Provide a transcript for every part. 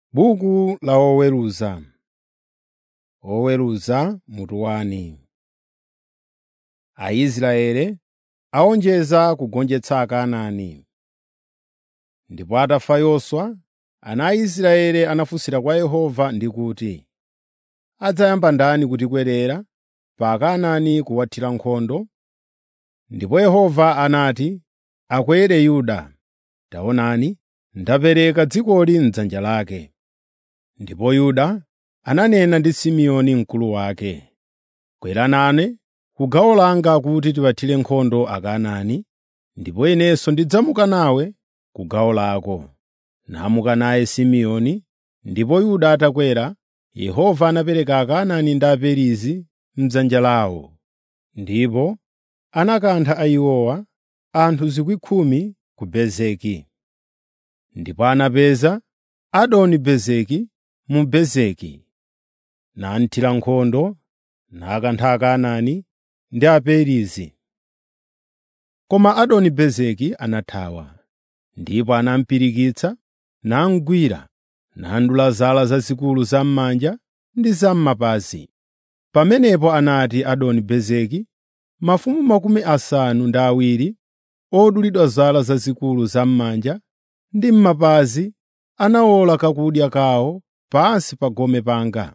Buku la Oweruza Oweruza mutu wani. Aisraeli awonjeza kugonjetsa Akanaani. Ndipo atafa Yoswa, ana a Israeli anafunsira kwa Yehova ndi kuti, “Adzayamba ndani kutikwerera pa Akanaani kuwathira nkhondo?” Ndipo Yehova anati, “Akwere Yuda. Taonani, ndapereka dzikoli m'dzanja lake.” Ndipo Yuda ananena ndi Simeoni mkulu wake, “Kwera nane ku gawo langa kuti tiwathire nkhondo Akanaani, ndipo inenso ndidzamuka nawe ku gawo lako.” Namuka naye Simeoni, ndipo Yuda atakwera, Yehova anapereka Akanaani ndi Aperizi m'dzanja lawo. Ndipo anakantha iwowa, anthu 10,000 ku Bezeki. Ndipo anapeza Adoni-Bezeki mu Bezeki, namuthira nkhondo, nakantha Akanaani ndi Aperizi. Koma Adoni-Bezeki anathawa, ndipo anamupirikitsa, namugwira, nadula zala zazikulu zam'manja ndi zam'mapazi. Pamenepo anati Adoni-Bezeki, “Mafumu makumi asanu ndi awiri odulidwa zala zazikulu zam'manja ndi m'mapazi anawola kakudya kawo pansi pa gome panga.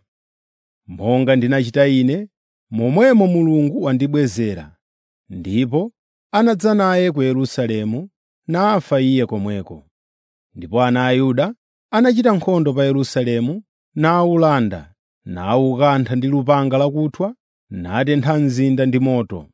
Monga ndinachita ine, momwemo Mulungu wandibwezera.” Ndipo anadza naye ku Yerusalemu, nafa iye komweko. Ndipo ana a Yuda anachita nkhondo pa Yerusalemu, nawulanda, nawukantha ndi lupanga lakuthwa, natentha mzinda ndi moto.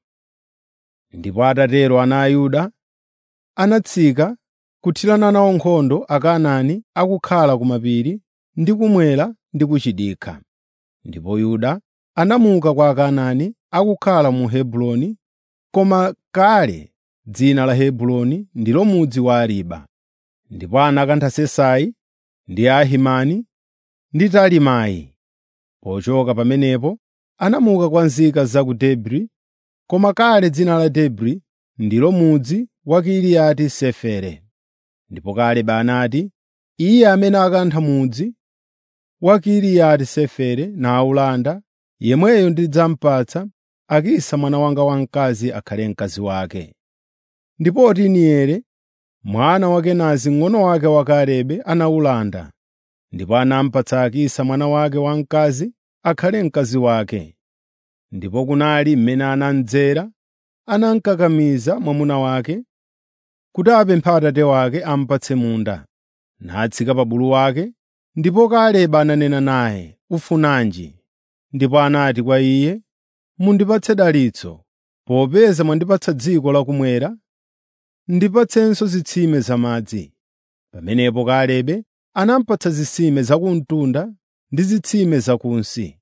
Ndipo atatero ana a Yuda anatsika kuthirana nawo nkhondo Akanaani akukhala ku mapiri ndi kumwera ndi ku chidikha. Ndipo Yuda anamuka kwa Akanaani akukhala mu Hebroni, koma kale dzina la Hebroni ndilo mudzi wa Ariba. Ndipo anakantha Sesai ndi Ahimani ndi Talimai. Pochoka pamenepo anamuka kwa nzika za ku Debri, koma kale dzina la Debri ndilo mudzi wa Kiriyati Sefere. Ndipo Kalebe anati, “Iye amene akantha mudzi wa Kiriyati Sefere nawulanda, yemweyo ndidzamupatsa Akisa mwana wanga wamkazi akhale mkazi wake.” Ndipo Otinieli, mwana wa Kenazi mng'ono wake wa Kalebe anawulanda, ndipo anamupatsa Akisa mwana wake wamkazi akhale mkazi wake. Ndipo kunali mmene anamdzera, anamukakamiza mwamuna wake kuti apemphe atate wake amupatse munda. Natsika pa bulu wake, ndipo Kalebe ananena naye, “Ufunanji?” Ndipo anati kwa iye, “Mundipatse dalitso, popeza mwandipatsa dziko lakumwera, ndipatsenso zitsime zamadzi.” Pamenepo Kalebe anamupatsa zitsime zakumtunda ndi zitsime zakunsi.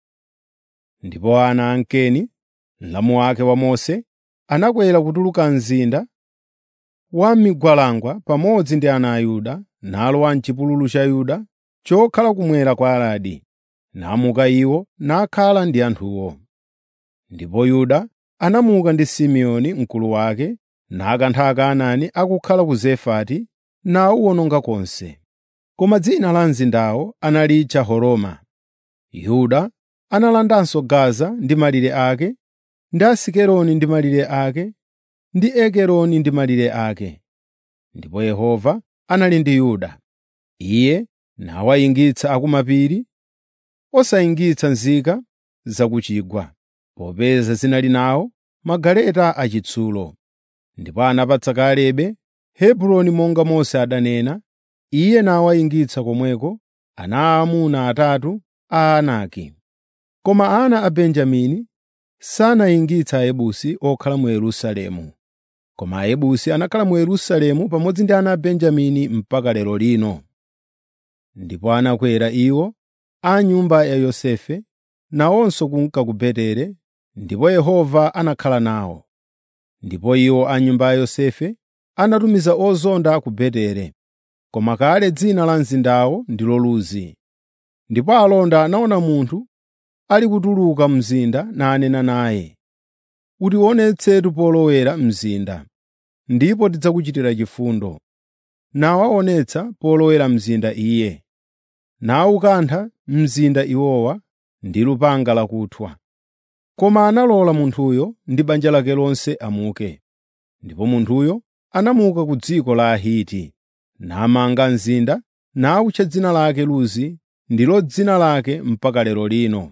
Ndipo ana a Ankeni, mlamu wake wa Mose, anakwera kutuluka mzinda wa m'migwalangwa pamodzi ndi ana a Yuda, nalowa m'chipululu cha Yuda chokhala kumwera kwa Aradi. Namuka iwo nakhala ndi anthuwo. Ndipo Yuda anamuka ndi Simeoni mkulu wake, nakantha Akanaani akukhala ku Zefati, nawuwononga konse. Koma dzina la mzindawo analitcha Horoma. Yuda analandanso Gaza ndi malire ake, ndi Asikeloni ndi malire ake, ndi Ekeroni ndi malire ake. Ndipo Yehova anali ndi Yuda. Iye nawayingitsa akumapiri, osayingitsa nzika zakuchigwa, popeza zinali nawo magaleta achitsulo. Ndipo anapatsa Kalebe Hebroni monga Mose adanena, iye nawayingitsa komweko ana aamuna atatu a Anaki. Koma ana a Benjamini sanayingitsa Ayebusi okhala mu Yerusalemu. Koma Ayebusi anakhala mu Yerusalemu pamodzi ndi ana a Benjamini mpaka lero lino. Ndipo anakwera iwo a nyumba ya Yosefe, nawonso kunka ku Betere, ndipo Yehova anakhala nawo. Ndipo iwo a nyumba ya Yosefe anatumiza ozonda ku Betere, koma kale dzina la mzindawo ndilo Luzi. Ndipo alonda anaona munthu ali kutuluka mzinda nanena naye, “Utionetsetu polowera mzinda, ndipo tidzakuchitira chifundo.” Nawaonetsa polowera mzinda iye. nawukantha mzinda iwowa ndi lupanga lakuthwa. Koma analola munthuyo ndi banja lake lonse amuke. Ndipo munthuyo anamuka ku dziko la Ahiti, namanga mzinda nawutcha dzina lake Luzi, ndilo dzina lake mpaka lero lino.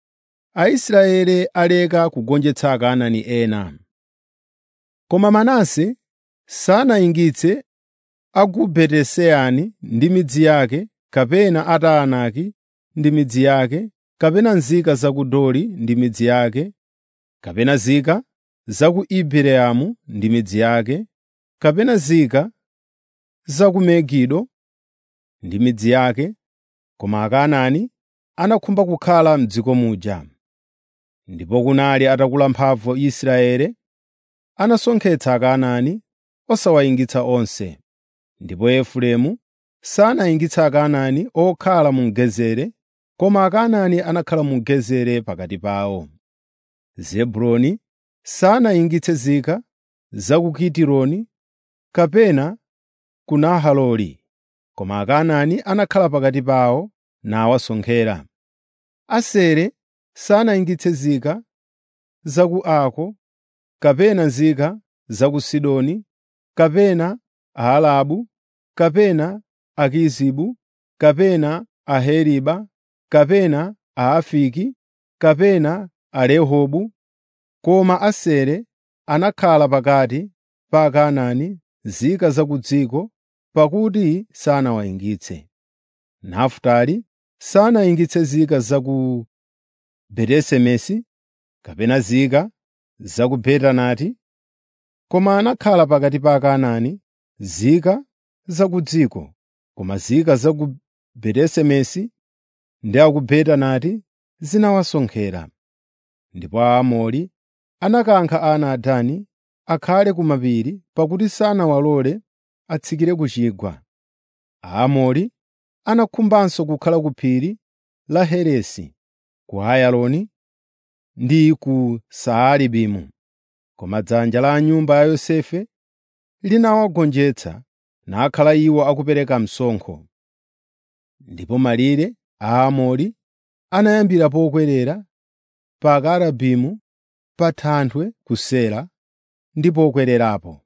Aisraeli aleka kugonjetsa Akanaani ena. Koma Manase sanayingitse a ku Betesani ndi midzi yake, kapena a Taanaki ndi midzi yake, kapena nzika za ku Dori ndi midzi yake, kapena nzika za ku Ibileamu ndi midzi yake, kapena nzika za ku Megido ndi midzi yake, koma Akanaani anakhumba kukhala m'dziko muja. Ndipo kunali atakula mphamvu Israeli, anasonkhetsa Akanaani osawayingitsa onse. Ndipo Efereimu sanayingitse Akanaani okhala mu Gezeri, koma Akanaani anakhala mu Gezeri pakati pawo. Zebuloni sanayingitse nzika za ku Kitironi kapena ku Nahaloli, koma Akanaani anakhala pakati pawo nawasonkhera. Aseri sanayingitse nzika za ku Ako, kapena nzika za ku Sidoni, kapena Aalabu, kapena Akizibu, kapena Aheriba, kapena Aafiki, kapena Alehobu, koma Aseri anakhala pakati pa Akanaani nzika za ku dziko, pakuti sanawayingitse. Nafutali sanayingitse nzika za ku Beti-Semesi, kapena nzika za ku Betanati, koma anakhala pakati pa Akanaani nzika za ku dziko, koma nzika za ku Beti-Semesi ndi a ku Betanati zinawasonkhera. Ndipo Aamori anakankha ana a Dani akhale ku mapiri pakuti sanawalole atsikire ku chigwa. Aamori anakhumbanso kukhala ku phiri la Heresi, ku Ayaloni ndi ku Saalibimu. Koma dzanja la nyumba ya Yosefe linawagonjetsa nakhala iwo akupereka msonkho. Ndipo malire a Aamori anayambira pokwerera pa Akarabimu pa thanthwe ku Sela ndi pokwererapo.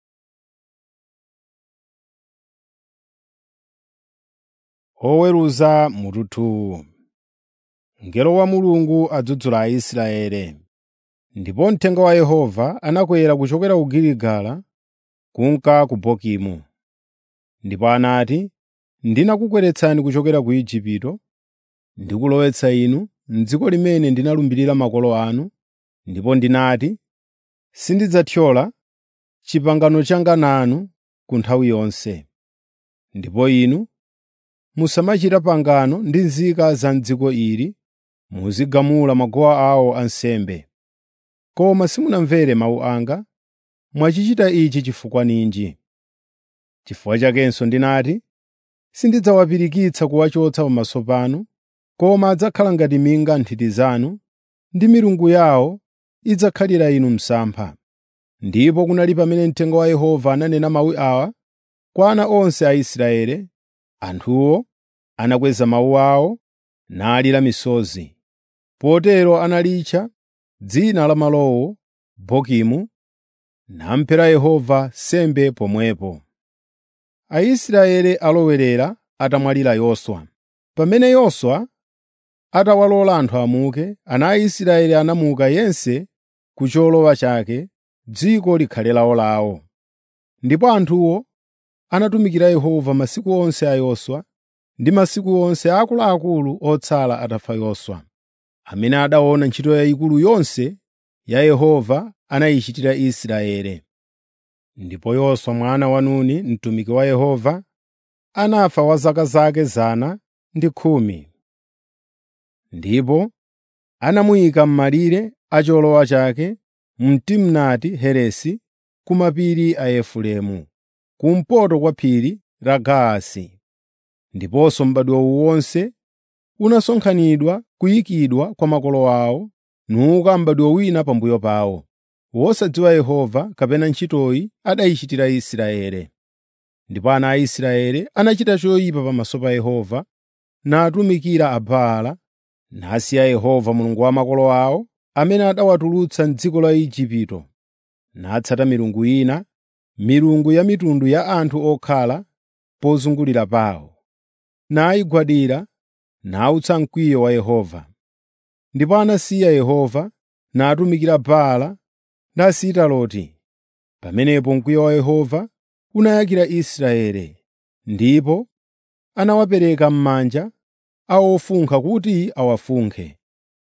Oweruza mututu Mngelo wa Mulungu adzudzula Aisraeli. Ndipo mthenga wa Yehova anakwera kuchokera ku Giligala kunka ku Bokimu. Ndipo anati, “Ndinakukweretsani kuchokera ku Igupto, ndikulowetsa inu m'dziko limene ndinalumbirira makolo anu, ndipo ndinati, ‘Sindidzathyola pangano langa nanu ku nthawi yonse.’ Ndipo inu musamachita pangano ndi nzika za m'dziko ili, muzigamula maguwa awo ansembe. Koma simunamvere mawu anga, mwachichita ichi chifukwa ninji? Chifukwa chakenso ndinati, sindidzawapirikitsa kuwachotsa pamaso panu, koma adzakhala ngati minga nthiti zanu, ndi milungu yawo idzakhalira inu msampha. Ndipo kunali pamene mthenga wa Yehova ananena mawu awa kwa ana onse a Israeli, anthuwo anakweza mawu awo nalira misozi. Potero analitcha dzina la malowo Bokimu, namphera Yehova nsembe pomwepo. Aisraeli alowerera atamwalira Yoswa. Pamene Yoswa atawalola anthu amuke, ana a Israeli anamuka yense ku cholowa chake, dziko likhale lawolawo. Ndipo anthuwo anatumikira Yehova masiku onse a Yoswa ndi masiku onse a akuluakulu otsala atafa Yoswa, amene adaona ntchito yayikulu yonse ya Yehova anayichitira Israeli. Ndipo Yoswa mwana wa Nuni, mtumiki wa Yehova, anafa wa zaka zake zana ndi khumi. Ndipo anamuyika m'malire a cholowa chake mu Timnati Heresi ku mapiri a Efereimu, kumpoto kwa phiri la Gaasi. Ndiponso m'badwo uwu wonse unasonkhanidwa kuyikidwa kwa makolo awo, nuka m'badwo wina pambuyo pawo, wosadziwa Yehova kapena ntchitoyi adayichitira Israeli. Ndipo ana a Israeli anachita choyipa pamaso pa Yehova, natumikira Abaala, nasiya Yehova Mulungu wa makolo awo, amene anawatulutsa m'dziko la Igupto, natsata milungu ina, milungu ya mitundu ya anthu okhala pozungulira pawo, nayigwadira, nawutsa mkwiyo wa Yehova. Ndipo anasiya Yehova, natumikira Baala ndi Asitaroti. Pamenepo mkwiyo wa Yehova unayakira Israeli, ndipo anawapereka m'manja a ofunkha kuti awafunkhe,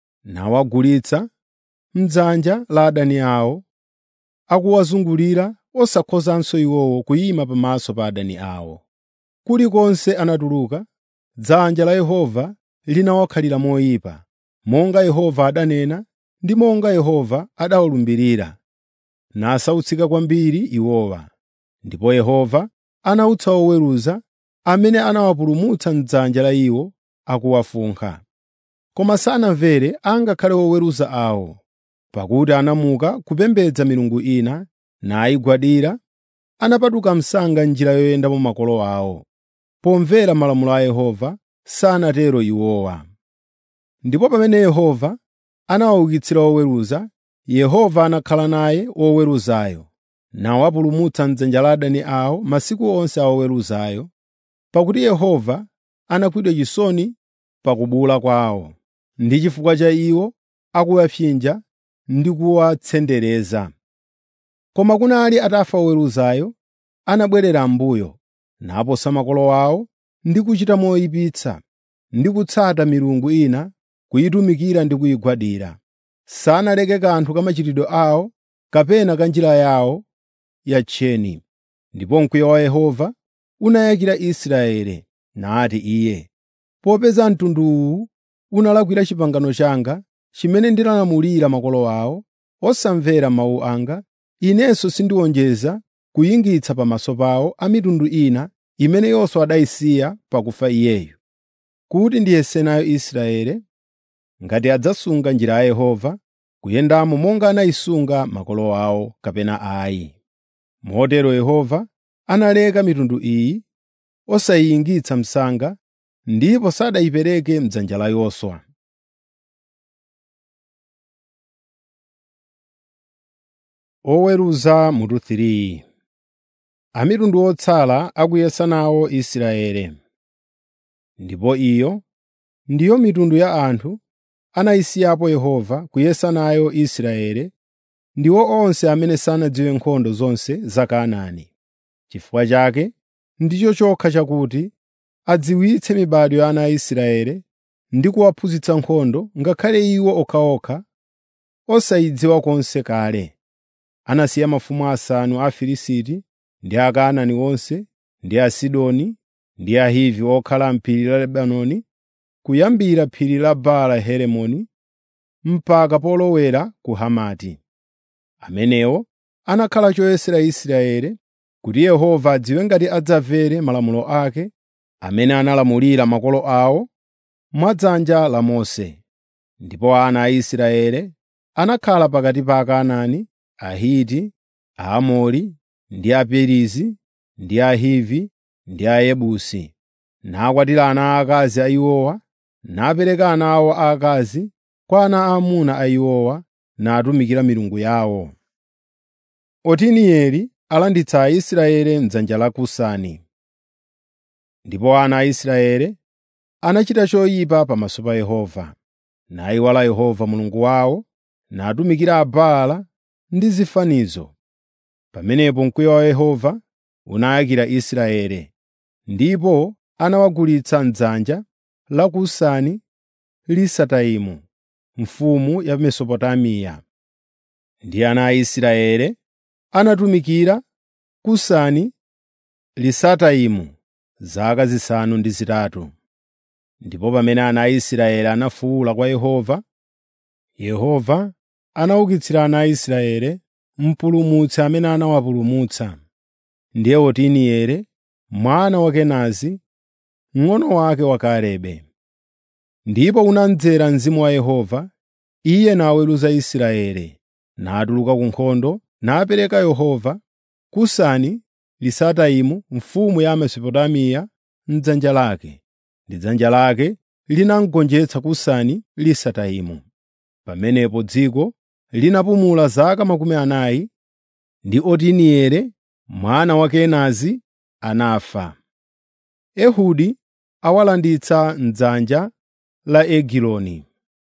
nawagulitsa m'dzanja la adani awo, akuwazungulira osakhozanso iwowo kuyima pamaso pa adani awo. Kulikonse anatuluka, dzanja la Yehova linawakhalira moyipa, monga Yehova adanena ndi monga Yehova adawalumbirira, nasautsika kwambiri iwowa. Ndipo Yehova anawutsa oweruza amene anawapulumutsa m'dzanja la iwo akuwafunkha. Koma sanamvere angakhale oweruza awo, pakuti anamuka kupembedza milungu ina nayigwadira, anapatuka msanga njira yoyendamo makolo awo. Pomvera malamulo a Yehova sanatero iwowa. Ndipo pamene Yehova anawaukitsira oweruza, Yehova anakhala naye woweruzayo, nawapulumutsa m'dzanja la adani awo masiku onse a oweruzayo, pakuti Yehova anakwidwa chisoni pa kubuwula kwawo, ndi chifukwa cha iwo akuwapsinja ndi kuwatsendereza. Koma kunali atafa oweruzayo, anabwerera m'mbuyo, naposa makolo awo ndi kuchita moyipitsa, ndi kutsata milungu ina, kuyitumikira ndi kuyigwadira. Sanaleke kanthu ka machitidwe awo kapena ka njira yawo yatcheni. Ndipo mkwiyo wa Yehova unayakira Israeli, nati Iye, “Popeza mtundu uwu unalakwira pangano langa, limene ndinalamulira makolo awo, osamvera mawu anga, Inenso sindiwonjeza kuyingitsa pamaso pawo a mitundu ina imene Yoswa adayisiya pakufa iyeyu, kuti ndiyese nayo Israeli, ngati adzasunga njira ya Yehova, kuyendamo monga anayisunga makolo awo kapena ayi.” Motero Yehova analeka mitundu iyi, osayiyingitsa msanga, ndipo sanayipereke m'dzanja la Yoswa. Oweruza mutu 3 Amitundu otsala akuyesa nawo Israeli. Ndipo iyo ndiyo mitundu ya anthu anayisiyapo Yehova kuyesa nayo Israeli, ndiwo onse amene sanadziwe nkhondo zonse za Kanaani. Chifukwa chake ndicho chokha chakuti adziwitse mibado ya ana a Israeli ndi kuwaphunzitsa nkhondo, ngakhale iwo okhaokha osayidziwa konse kale. Anasiya mafumu asanu a Afilisti ndi Akanaani onse, ndi Asidoni ndi Ahivi okhala m'phiri la Lebanoni, kuyambira phiri la Baala Herimoni mpaka polowera ku Hamati. Amenewo anakhala choyesera Israeli, kuti Yehova adziwe ngati adzamvere malamulo ake amene analamulira makolo awo mwadzanja la Mose. Ndipo ana a Israeli anakhala pakati pa Akanaani, Ahiti, Aamori, ndi Aperizi, ndi Ahivi, ndi Ayebusi, nakwatira ana aakazi a iwowa, napereka ana awo aakazi kwa ana aamuna a iwowa, natumikira milungu yawo. Otinieli alanditsa Aisraeli m'dzanja la Kusani. Ndipo ana a Israeli anachita choyipa pamaso pa Yehova, nayiwala Yehova Mulungu wawo, natumikira Abaala ndi zifanizo. Pamenepo mkwiyo wa Yehova unayakira Israeli, ndipo anawagulitsa m'dzanja la Kusani Lisataimu, mfumu ya Mesopotamiya. Ndi ana a Israeli anatumikira Kusani Lisataimu zaka zisanu ndi zitatu. Ndipo pamene ana a Israeli anafuwula kwa Yehova, Yehova anaukitsira ana a Israeli mpulumutsi amene anawapulumutsa, ndiye Otinieli mwana wa Kenazi, mng'ono wake wa Kalebe. Ndipo unamdzera mzimu wa Yehova, iye naweruza Israeli, natuluka ku nkhondo, napereka Yehova Kusani Lisataimu mfumu ya Mesopotamiya m'dzanja lake, ndi dzanja lake linamgonjetsa kusani lisatayimo. Pamenepo dziko linapumula zaka makumi anayi, ndi Otinieli mwana wa Kenazi anafa. Ehudi awalanditsa m'dzanja la Egiloni.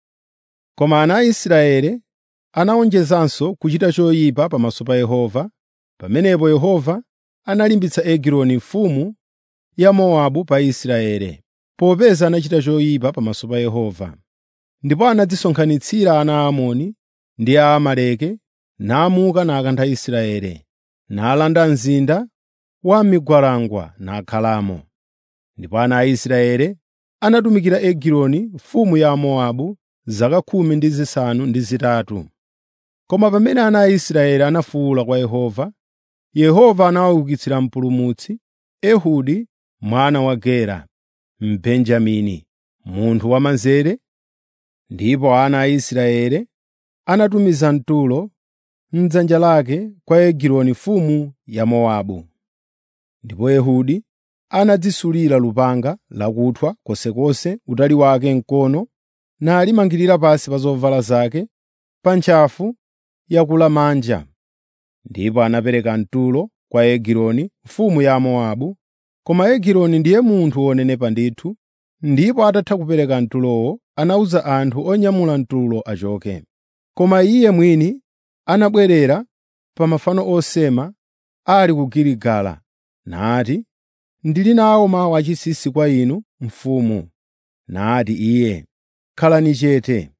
Koma ana a Israeli anawonjezanso kuchita choyipa pamaso pa Yehova. Pamenepo Yehova analimbitsa Egiloni mfumu ya Mowabu pa Israeli, popeza anachita choyipa pamaso pa Yehova. Ndipo anadzisonkhanitsira ana a Amoni ndi a Amaleki, namuka nakantha Israeli, nalanda mzinda wa migwalangwa nakhalamo. Ndipo ana a Israeli anatumikira Egiloni mfumu ya Mowabu zaka khumi ndi zisanu ndi zitatu. Koma pamene ana a Israeli anafuwula kwa Yehova, Yehova anawaukitsira mpulumutsi, Ehudi mwana wa Gera, Mbenjamini, munthu wamanzere. Ndipo ana a Israeli anatumiza mtulo m'dzanja lake kwa Egiloni mfumu ya Mowabu. Ndipo Ehudi anadzisulira lupanga lakuthwa konsekonse utali wake mkono nalimangirira pansi pa zovala zake pa ntchafu yakulamanja. Ndipo anapereka mtulo kwa Egiloni mfumu ya Mowabu, koma Egiloni ndiye munthu wonenepa ndithu, ndipo atatha kupereka mtulowo anawuza anthu onyamula mtulo achoke. Koma iye mwini anabwerera pa mafano osema ali ku Giligala, nati, “Ndili nawo mawu achinsinsi kwa inu, mfumu.” Nati iye, “Khalani chete.”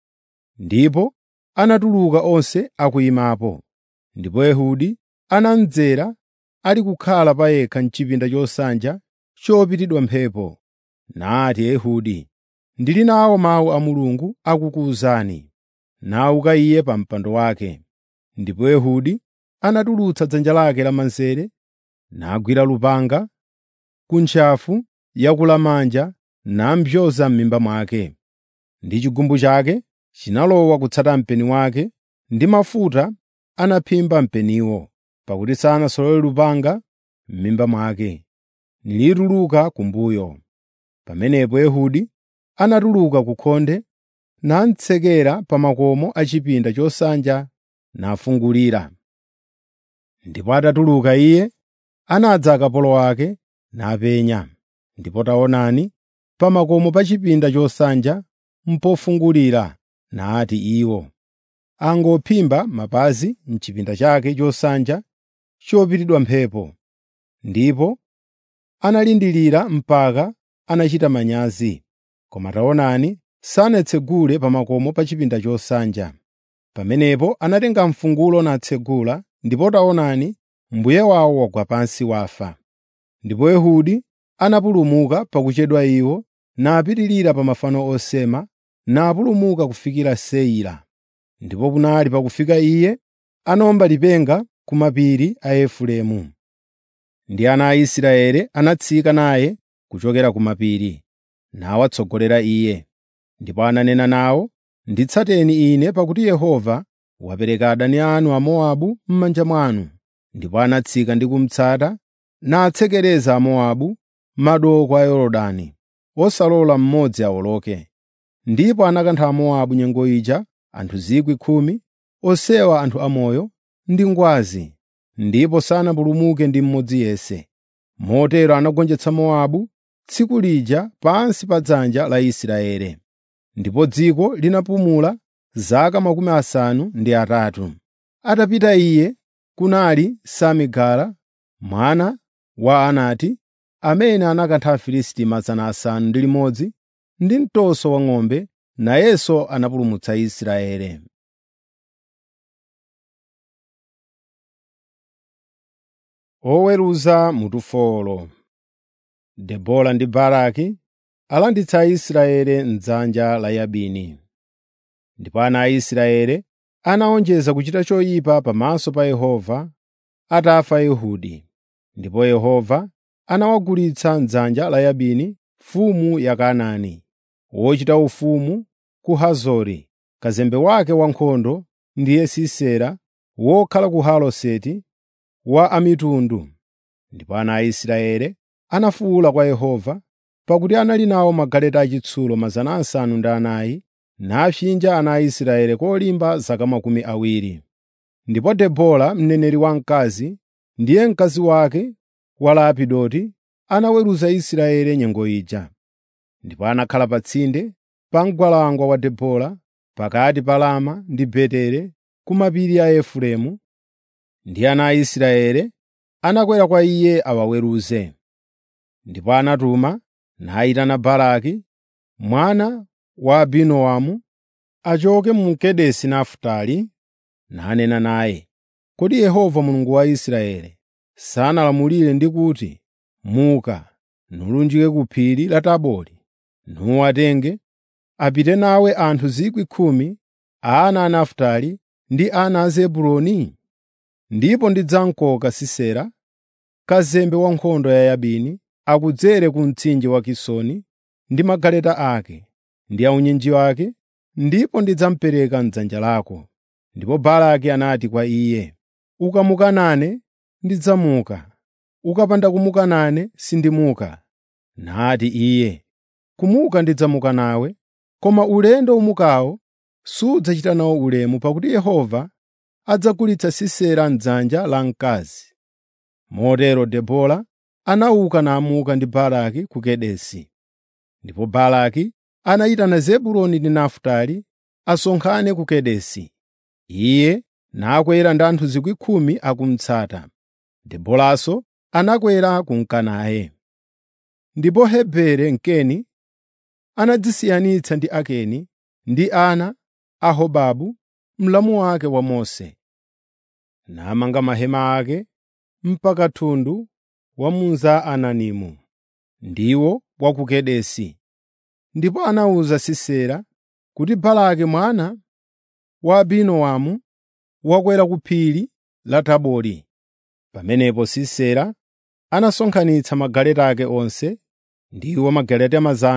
Ndipo anatuluka onse akuyimapo. Ndipo Ehudi anamdzera ali kukhala pa yekha m'chipinda chosanja chopitidwa mphepo. Nati Ehudi, “Ndili nawo mawu a Mulungu akukuwuzani.” Nauka iye pa mpando wake. Ndipo Ehudi anatulutsa dzanja lake lamanzere, nagwira lupanga ku ntchafu yakulamanja nampyoza m'mimba mwake. Ndi chigumbu chake chinalowa kutsata mpeni wake, ndi mafuta anaphimba mpeniwo, pakuti sanasolole lupanga m'mimba mwake, nilituluka kumbuyo. Pamenepo Ehudi anatuluka ku khonde namtsekera pa makomo a chipinda chosanja nafungulira. Ndipo atatuluka iye, anadza akapolo ake napenya. Ndipo taonani, pa makomo pa chipinda chosanja mpofungulira, nati iwo, angophimba mapazi m'chipinda chake chosanja chopitidwa mphepo. Ndipo analindilira mpaka anachita manyazi. Koma taonani, sanatsegule pa makomo pa chipinda chosanja. Pamenepo anatenga mfungulo natsegula, ndipo taonani, mbuye wawo wagwa pansi wafa. Ndipo Ehudi anapulumuka pakuchedwa iwo, napitirira pa mafano osema, napulumuka kufikira Seira. Ndipo kunali pakufika iye, anawomba lipenga ku mapiri a Efereimu. Ndi ana a Israeli anatsika naye kuchokera ku mapiri, nawatsogolera iye. Ndipo ananena nawo, “Nditsateni ine pakuti Yehova wapereka adani anu Amowabu m'manja mwanu.” Ndipo anatsika ndi kumutsata, natsekereza Amowabu madoko a Yorodani, osalola mmodzi awoloke. Ndipo anakantha Amowabu nyengo ija anthu 10,000, onsewa anthu amoyo ndi ngwazi, ndipo sanapulumuke ndi mmodzi yense. Motero anagonjetsa Mowabu tsiku lija pansi pa dzanja la Israeli. Ndipo dziko linapumula zaka makumi asanu ndi atatu. Atapita iye, kunali Samigara mwana wa Anati, amene anakantha Afilisti 600 ndi mtoso wa ng'ombe, nayenso anapulumutsa Israeli. Oweruza mutufolo Debora ndi Baraki alanditsa Israeli m'dzanja la Yabini. Ndipo ana a Israeli anawonjeza kuchita choyipa pamaso pa Yehova atafa Ehudi. Ndipo Yehova anawagulitsa m'dzanja la Yabini mfumu ya Kanaani, wochita ufumu ku Hazori. Kazembe wake wankhondo ndiye Sisera wokhala ku Haloseti wa amitundu. Ndipo ana a Israeli anafuwula kwa Yehova pakuti anali nawo magaleta achitsulo 400 napsinja ana a Israeli kolimba zaka makumi awiri. Ndipo Debora mneneri wamkazi ndiye mkazi wake wa Lapidoti anaweruza Israeli nyengo ija. Ndipo anakhala pa tsinde pa mgwalangwa wa Debora pakati pa Rama ndi Betere ku mapiri a Efereimu, ndi ana a Israeli anakwera kwa iye awaweruze. Ndipo anatuma nayitana Baraki mwana wa Abinoamu achoke mu Kedesi Nafutali nanena naye, “Kodi Yehova Mulungu wa Israeli sanalamulire ndi kuti, ‘Muka, nulunjike ku phiri la Tabori, nuwatenge, apite nawe anthu 10,000 a ana a Nafutali ndi ana a Zebuloni? Ndipo ndidzamkoka Sisera, kazembe wa nkhondo ya Yabini, akudzere ku mtsinje wa Kisoni ndi magaleta ake ndi aunyinji wake, ndipo ndidzamupereka m'dzanja lako.” Ndipo Baraki anati kwa iye, “Ukamuka nane, ndidzamuka; ukapanda kumuka nane, sindimuka.” Nati iye, “Kumuka ndidzamuka nawe, koma ulendo umukawo sudzachita nawo ulemu pakuti Yehova adzagulitsa Sisera m'dzanja la mkazi.” Motero Debora anauka namuka ndi Baraki ku Kedesi. Ndipo Baraki anayitana Zebuloni ndi Nafutali asonkhane ku Kedesi. Iye nakwera ndi anthu 10,000 akumutsata. Deboranso anakwera kunka naye. Ndipo Heberi Mkeni anadzisiyanitsa ndi Akeni ndi ana a Hobabu mlamu wake wa Mose, namanga mahema ake mpaka thundu wa mu Zaananimu, ndiwo wa ku Kedesi. Ndipo anawuza Sisera kuti Baraki mwana wa Abinoamu wakwera ku phiri la Tabori. Pamenepo Sisera anasonkhanitsa magaleta ake onse, ndiwo magaleta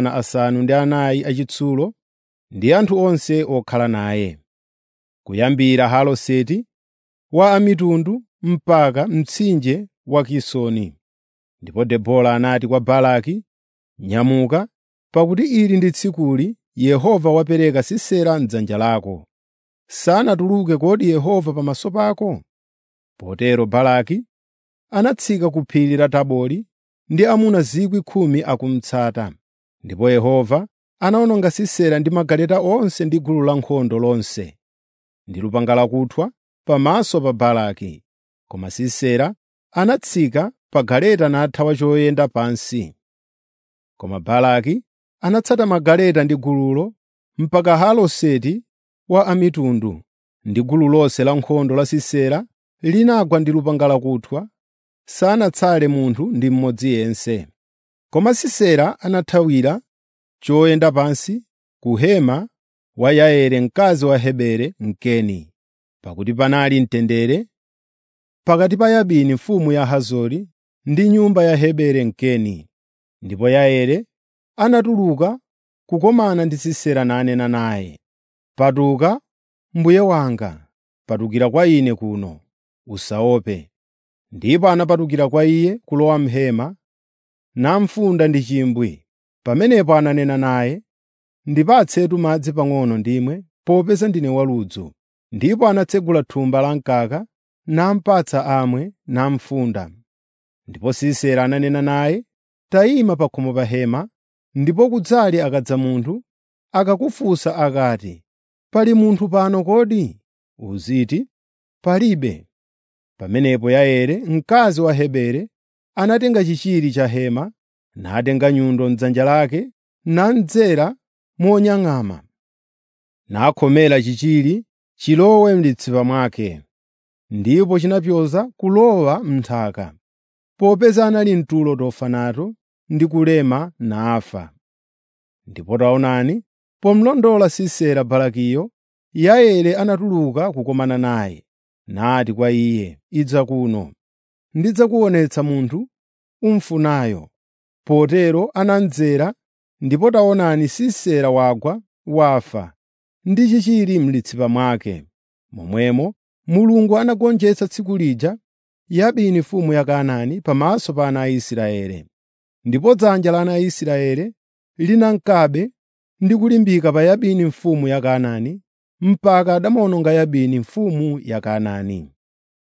400 achitsulo ndi anthu onse okhala naye, kuyambira Haroseti wa amitundu mpaka mtsinje wa Kisoni. Ndipo Debora anati kwa Baraki, “Nyamuka, pakuti ili ndi tsikuli Yehova wapereka Sisera m'dzanja lako. Sanatuluke kodi Yehova pamaso pako?” Potero Baraki anatsika ku phiri la Tabori ndi amuna 10,000 akumutsata. Ndipo Yehova anawononga Sisera ndi magaleta onse ndi gulu lankhondo lonse, ndi lupanga lakuthwa pamaso pa Baraki. Koma Sisera anatsika pa galeta nathawa choyenda pansi. Koma Baraki anatsata magaleta ndi gululo mpaka Haroseti wa amitundu, ndi gulu lonse lankhondo la Sisera linagwa ndi lupanga lakuthwa, sanatsale munthu ndi mmodzi yense. Koma Sisera anathawira choyenda pansi ku hema wa Yaeli mkazi wa Heberi Mkeni, pakuti panali mtendere pakati pa Yabini mfumu ya Hazori ndi nyumba ya Heberi Mkeni. Ndipo Yaeli anatuluka kukomana ndi Sisera nanena naye, “Patuka, mbuye wanga, patukira kwa ine kuno, usaope.” Ndipo anapatukira kwa iye kulowa m'hema, namufunda ndi chimbwe. Pamenepo ananena naye, “Ndipatsetu madzi pang'ono ndimwe, popeza ndine waludzu.” Ndipo anatsegula thumba la mkaka, namupatsa amwe, namufunda. Ndipo Sisera ananena naye, “Tayima pa khomo pa hema, ndipo kudzali akadza munthu, akakufunsa akati, ‘Pali munthu pano kodi?’ Uziti, ‘Palibe.’ ” Pamenepo Yaeli, mkazi wa Heberi, anatenga chichiri cha hema, natenga nyundo m'dzanja lake, namdzera monyang'ama, nakhomera chichiri chilowe m'litsipa mwake, ndipo chinapyoza kulowa m'nthaka, popeza anali mtulo tofa nato ndi kulema nafa. Ndipo taonani, pomulondola Sisera Barakiyo, Yaeli anatuluka kukomana naye, nati kwa iye, “Idza kuno, ndidzakuonetsa munthu umufunayo.” Potero anamdzera, ndipo taonani Sisera wagwa wafa ndi chichiri m'litsipa mwake. Momwemo Mulungu anagonjetsa tsiku lija Yabini mfumu ya Kanaani pamaso pa ana a Israeli. ndipo dzanja la ana a Israeli linankabe ndi kulimbika pa Yabini mfumu ya Kanaani mpaka adamawononga Yabini mfumu ya Kanaani.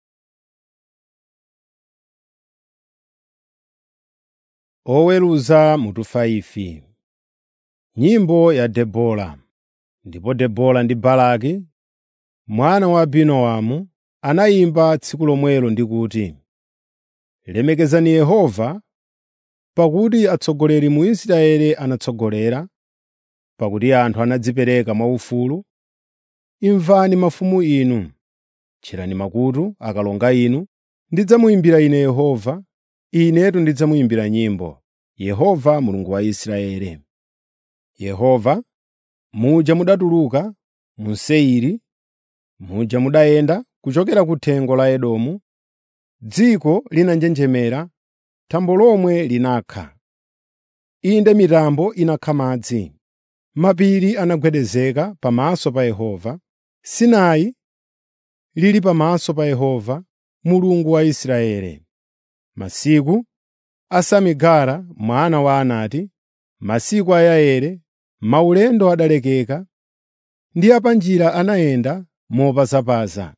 Oweruza mutu 5 Nyimbo ya Debora Ndipo Debora ndi Baraki mwana wa Abinoamu anayimba tsiku lomwelo ndi kuti, “Lemekezani Yehova, pakuti atsogoleri mu Israeli anatsogolera, pakuti anthu anadzipereka mwaufulu. Imvani mafumu inu, tcherani makutu, akalonga inu, ndidzamuyimbira ine Yehova, inetu ndidzamuyimbira nyimbo, Yehova Mulungu wa Israeli. Yehova, muja mudatuluka mu Seiri, muja mudayenda kuchokera ku thengo la Edomu, dziko linanjenjemera, thambo lomwe linakha. Inde mitambo inakha madzi, mapiri anagwedezeka pamaso pa Yehova, Sinai lili pamaso pa Yehova, Mulungu wa Israeli. Masiku a Samigara mwana wa Anati, masiku a Yaeli, maulendo adalekeka, ndi apanjira anayenda mopazapaza.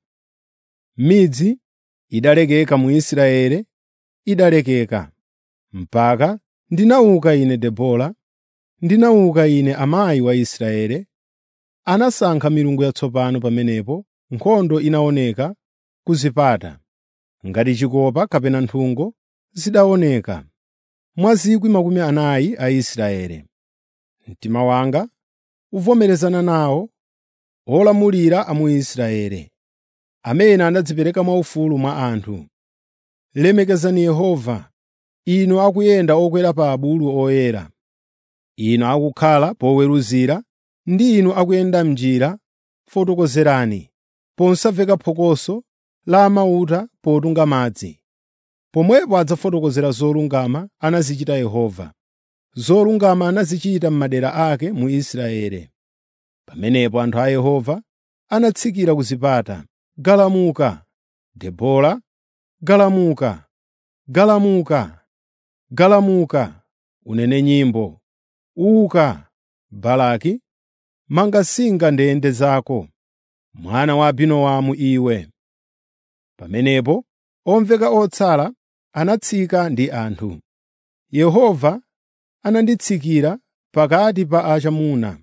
Midzi idalekeka mu Israeli, idalekeka. Mpaka ndinauka ine Debora, ndinauka ine amayi wa Israeli, anasankha milungu yatsopano pamenepo nkhondo inaoneka ku zipata, ngati chikopa kapena nthungo zidaoneka mwa zikwi makumi anayi a Israeli. Mtima wanga uvomerezana nawo olamulira a mu Israeli, amene anadzipereka mwaufulu mwa anthu. Lemekezani Yehova, inu akuyenda okwera pa abulu oyera, inu akukhala poweruzira ndi inu akuyenda m'njira fotokozerani, posamveka phokoso la amauta potunga madzi. Pomwepo adzafotokozera zolungama anazichita Yehova, zolungama anazichita m'madera ake mu Israeli. Pamenepo anthu a Yehova anatsikira ku zipata. Galamuka, Debora, galamuka, galamuka, galamuka, unene nyimbo. Uka, Baraki, manga singa ndende zako, mwana wa Abinoamu iwe. Pamenepo omveka otsala anatsika ndi anthu. Yehova ananditsikira pakati pa achamuna.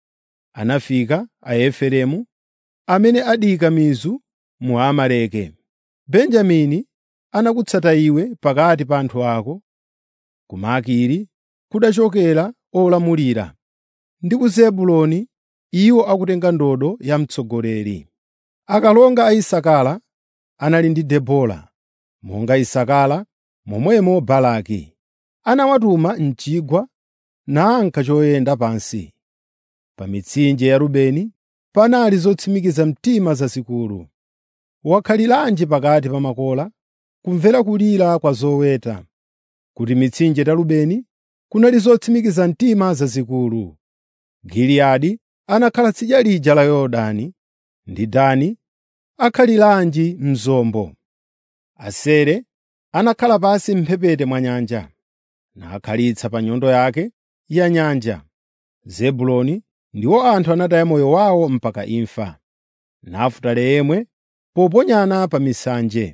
Anafika Aefereimu amene adika mizu mu Amaleki. Benjamini anakutsata iwe pakati pa anthu ako. Ku Makiri kudachokera olamulira, ndi ku Zebuloni iwo akutenga ndodo ya mtsogoleri. Akalonga a Isakara anali ndi Debora, monga Isakara momwemo Baraki. Anawatuma m'chigwa nanka choyenda pansi. Pa mitsinje ya Rubeni panali zotsimikiza mtima zazikulu. Wakhaliranji pakati pa makola, kumvera kulira kwa zoweta, kuti mitsinje ta Rubeni kunali zotsimikiza mtima zazikulu. Giliyadi anakhala tsidya lija la Yorodani, ndi Dani akhaliranji mzombo. Asere anakhala pansi m'mphepete mwa nyanja, nakhalitsa pa nyondo yake ya nyanja. Zebuloni ndiwo anthu anataya moyo wawo mpaka imfa. Nafutali yemwe poponyana pa misanje.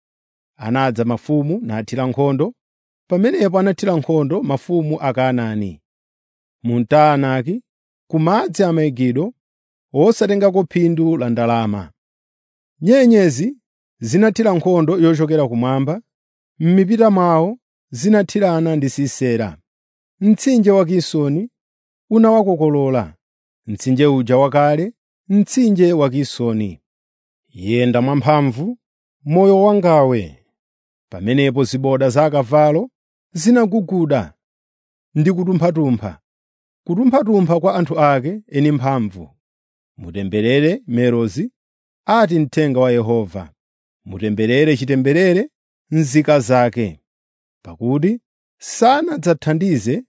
Anadza mafumu nathira nkhondo, pamenepo anathira nkhondo mafumu a Kanaani. Mu Taanaki, ku madzi a Megido, wosatengako phindu la ndalama. Nyenyezi zinathira nkhondo yochokera kumwamba, m'mipita mwawo zinathirana ndi Sisera. Mtsinje wa Kisoni unawakokolola, mtsinje uja wakale, mtsinje wa Kisoni. Yenda mwamphamvu, moyo wangawe. Pamenepo ziboda za akavalo zinaguguda ndi kutumpha-tumpha, kutumpha-tumpha kwa anthu ake eni mphamvu. Mutemberere Merozi, ati mthenga wa Yehova. Mutemberere chitemberere nzika zake, pakuti sanadzathandize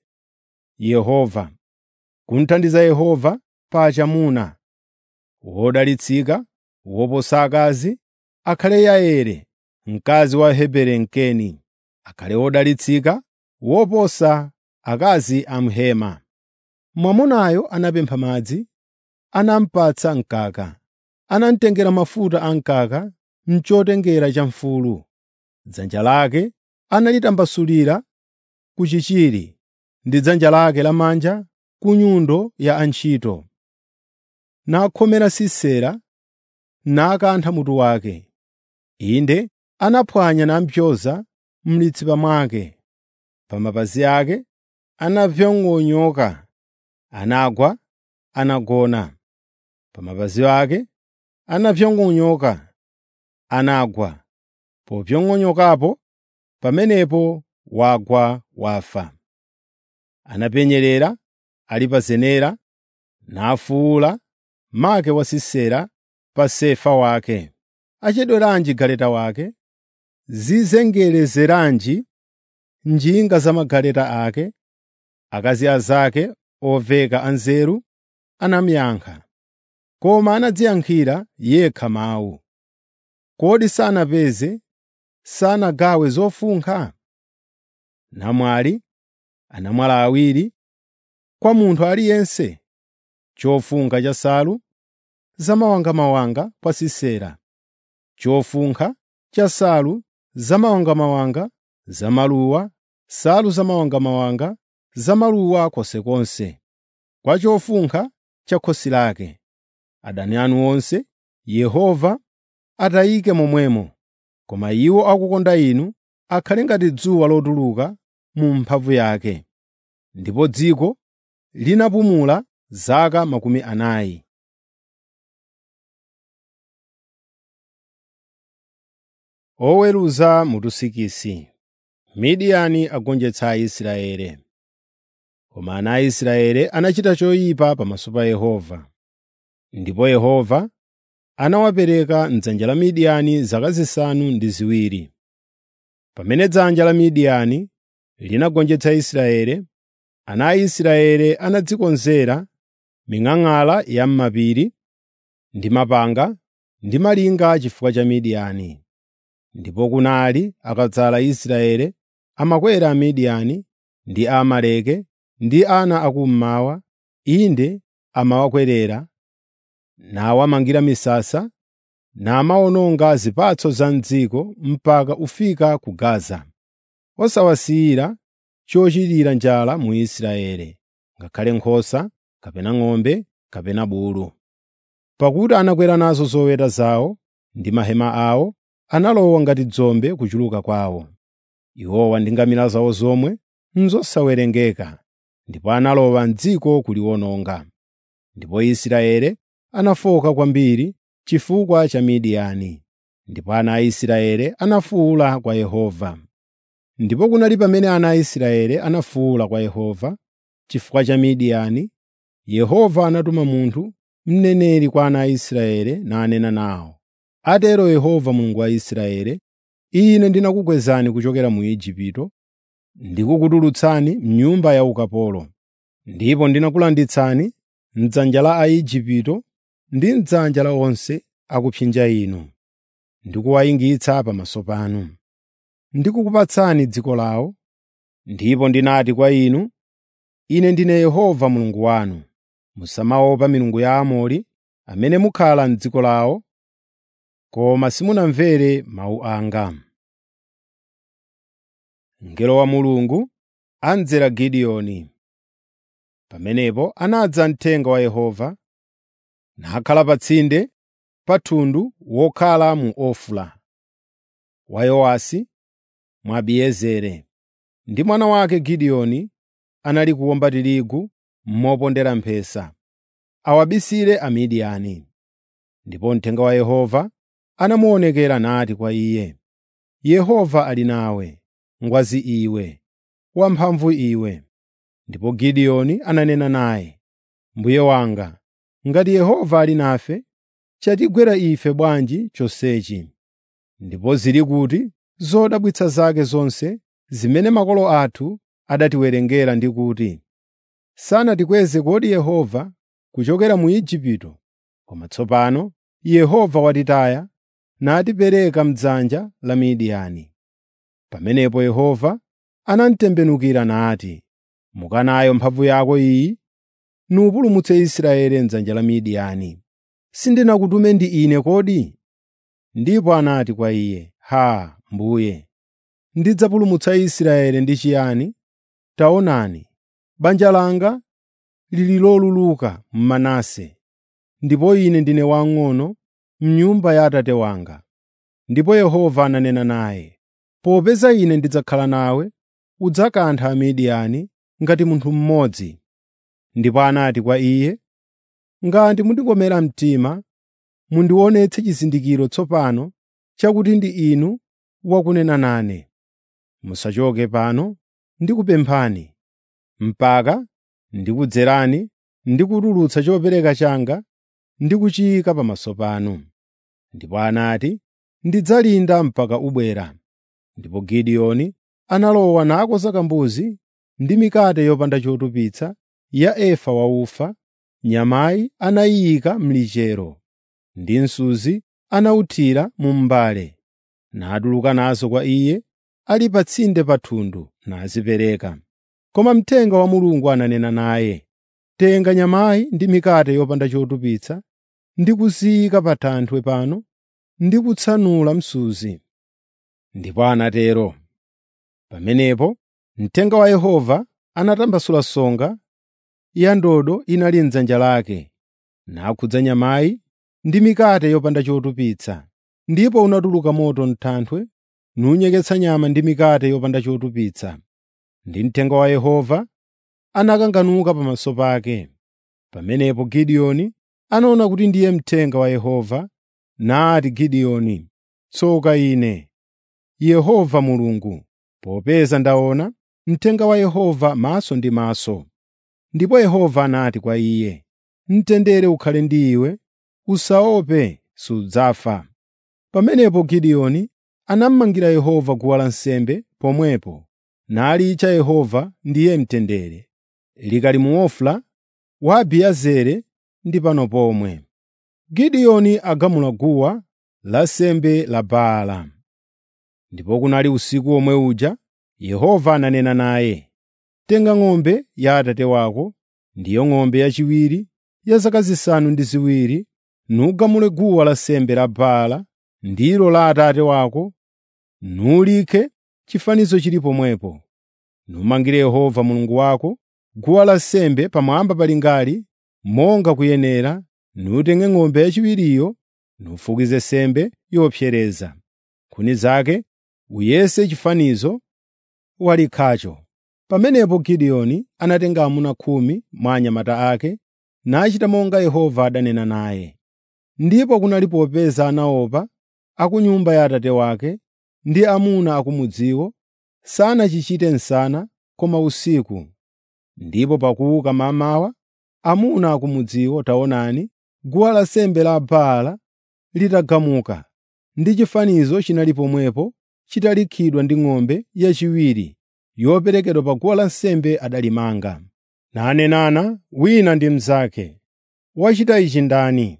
Yehova. Kumthandiza Yehova pa achamuna. Wodalitsika woposa akazi akhale Yaeli, mkazi wa Heberi Mkeni. Akhale wodalitsika woposa akazi a mhema. Mwamunayo anapempha madzi, anamupatsa mkaka. Anamutengera mafuta a mkaka m'chotengera cha mfulu. Dzanja lake analitambasulira ku chichiri ndi dzanja lake lamanja ku nyundo ya antchito. Nakhomera Sisera nakantha mutu wake. Inde anaphwanya nampyoza m'litsipa mwake. Pa mapazi ake anapyong'onyoka, anagwa, anagona. Pa mapazi ake anapyong'onyoka, anagwa. Popyong'onyokapo, pamenepo wagwa wafa. Anapenyerera ali pa zenera, nafuwula make wa Sisera pa sefa wake. Achedweranji galeta wake, zizengelezeranji njinga za magaleta ake. Akazi azake oveka anzeru anamuyankha, koma anadziyankhira yekha mawu. Kodi sanapeze, sanagawe zofunkha? Namwali anamwala awiri kwa munthu aliyense, chofunkha cha nsalu zamawangamawanga kwa Sisera, chofunkha cha nsalu zamawangamawanga zamaluwa, nsalu zamawangamawanga zamaluwa konsekonse, kwa chofunkha cha khosi lake. Adani anu onse Yehova atayike momwemo, koma iwo akukonda inu akhale ngati dzuwa lotuluka mu mphamvu yake. Ndipo dziko linapumula zaka makumi anayi. Oweruza mutusikisi Midiyani agonjetsa Aisraeli. Koma ana a Israeli anachita choyipa pamaso pa Yehova. Ndipo Yehova anawapereka m'dzanja la Midiyani zaka zisanu ndi ziwiri. Pamene dzanja la Midiyani linagonjetsa Israeli, ana a Israeli anadzikonzera ming'ang'ala ya m'mapiri ndi mapanga ndi malinga chifukwa cha Midiyani. Ndipo kunali akadzala Israeli amakwera Amidiyani ndi Aamaleki ndi ana akummawa, inde amawakwerera, nawamangira misasa, namawononga zipatso za m'dziko mpaka ufika ku Gaza, osawasiyira chochitira njala mu Israeli, ngakhale nkhosa, kapena ng'ombe, kapena bulu. Pakuti anakwera nazo zoweta zawo ndi mahema awo, analowa ngati dzombe kuchuluka kwawo. Iwowa ndi ngamira zawo zomwe n'zosawerengeka, ndipo analowa m'dziko kuliwononga. Ndipo Israeli anafoka kwambiri chifukwa cha Midiyani, ndipo ana a Israeli anafuwula kwa Yehova. Ndipo kunali pamene ana a Israeli anafuwula kwa Yehova chifukwa cha Midiyani, Yehova anatuma munthu, mneneri kwa ana a Israeli nanena nawo. Atero Yehova Mulungu wa Israeli, Ine ndinakukwezani kuchokera mu Igupto, ndikukutulutsani m'nyumba ya ukapolo. Ndipo ndinakulanditsani m'dzanja la Aigupto ndi m'dzanja la onse akupsinja inu, ndikuwayingitsa pamaso panu. Ndikukupatsani dziko lawo, ndipo ndinati kwa inu, Ine ndine Yehova Mulungu wanu. Musamaopa milungu ya Aamori amene mukhala m'dziko lawo, koma simunamvere mawu anga. Mngelo wa Mulungu amdzera Gideoni. Pamenepo anadza mthenga wa Yehova, nakhala pa tsinde pa thundu wokhala mu Ofura wa Yowasi Mwabiezeri. Ndi mwana wake Gideoni anali kuwomba tirigu mopondera mphesa, awabisire Amidiyani. Ndipo mthenga wa Yehova anamuonekera nati kwa iye, “Yehova ali nawe, ngwazi iwe, wamphamvu iwe.” Ndipo Gideoni ananena naye, “Mbuye wanga, ngati Yehova ali nafe, chatigwera ife bwanji chonsechi? Ndipo zili kuti zodabwitsa zake zonse zimene makolo athu adatiwerengera ndi kuti, sanatikweze kodi Yehova kuchokera mu Igupto, koma tsopano Yehova watitaya natipereka m'dzanja la Midiyani.” Pamenepo Yehova anamtembenukira nati, “Muka nayo mphamvu yako iyi, nupulumutse Israeli m'dzanja la Midiyani. Sindinakutume ndi ine kodi?” Ndipo anati kwa iye, “Haa, mbuye, ndidzapulumutsa Israeli ndi chiyani? Taonani, banja langa lili loluluka m'Manase, ndipo ine ndine wamng'ono m'nyumba ya Atate wanga.” Ndipo Yehova ananena naye, “Popeza ine ndidzakhala nawe, udzakantha Amidiyani ngati munthu mmodzi.” Ndipo anati kwa iye, “Ngati mundikomera mtima, mundionetse chizindikiro tsopano chakuti ndi inu wakunena nane. Musachoke pano ndikupemphani, mpaka ndikudzerani ndi kutulutsa chopereka changa ndi kuchiyika pamaso panu.” Ndipo anati, “Ndidzalinda mpaka ubwera.” Ndipo Gideoni analowa nakonza kambuzi ndi mikate yopanda chotupitsa ya efa wa ufa, nyamayi anayiyika m'lichero, ndi msuzi anawuthira mu m'mbale, natuluka nazo kwa iye ali pa tsinde pa thundu nazipereka. Koma mthenga wa Mulungu ananena naye, “Tenga nyamayi ndi mikate yopanda chotupitsa ndi kuziyika pa thanthwe pano ndi kutsanula msuzi.” Ndipo anatero. Pamenepo mthenga wa Yehova anatambasula songa ya ndodo inali m'dzanja lake, nakhudza nyamayi ndi mikate yopanda chotupitsa. Ndipo unatuluka moto m'thanthwe nunyeketsa nyama ndi mikate yopanda chotupitsa. Ndi mthenga wa Yehova anakanganuka pamaso pake. Pamenepo Gideoni anaona kuti ndiye mthenga wa Yehova, nati Gideoni, “Tsoka ine, Yehova Mulungu, popeza ndaona mthenga wa Yehova maso ndi maso.” Ndipo Yehova anati kwa iye, “Mtendere ukhale ndi iwe, usaope, sudzafa.” Pamenepo Gideoni anamangira Yehova guwa lansembe pomwepo, nalitcha Yehova ndiye mtendere, likali mu Ofra wa Abiezeri ndi pano pomwe. Gideoni agamula guwa lansembe la Baala. Ndipo kunali usiku omwe uja Yehova ananena naye, “Tenga ng'ombe ya Atate wako, ndiyo ng'ombe yachiwiri ya zaka zisanu ndi ziwiri, nugamule guwa lansembe la Baala ndilo la Atate wako, nulikhe chifanizo chili pomwepo. Numangire Yehova Mulungu wako guwa lansembe pamwamba palingali monga kuyenera, nutenge ng'ombe yachiwiriyo nufukize nsembe yopsereza. Nkhuni zake uyese chifanizo walikhacho. Pamenepo Gideoni anatenga amuna khumi mwa anyamata ake nachita monga Yehova adanena naye. Ndipo kunali popeza anaopa a ku nyumba ya Atate wake ndi amuna akumudziwo, sanachichite msana koma usiku. Ndipo pakuuka mmamawa, amuna akumudziwo taonani, guwa lansembe la Baala litagamuka, ndi chifanizo chinali pomwepo chitalikhidwa ndi ng'ombe yachiwiri yoperekedwa pa guwa lansembe adalimanga. Nanenana wina ndi mnzake, “Wachita ichi ndani?”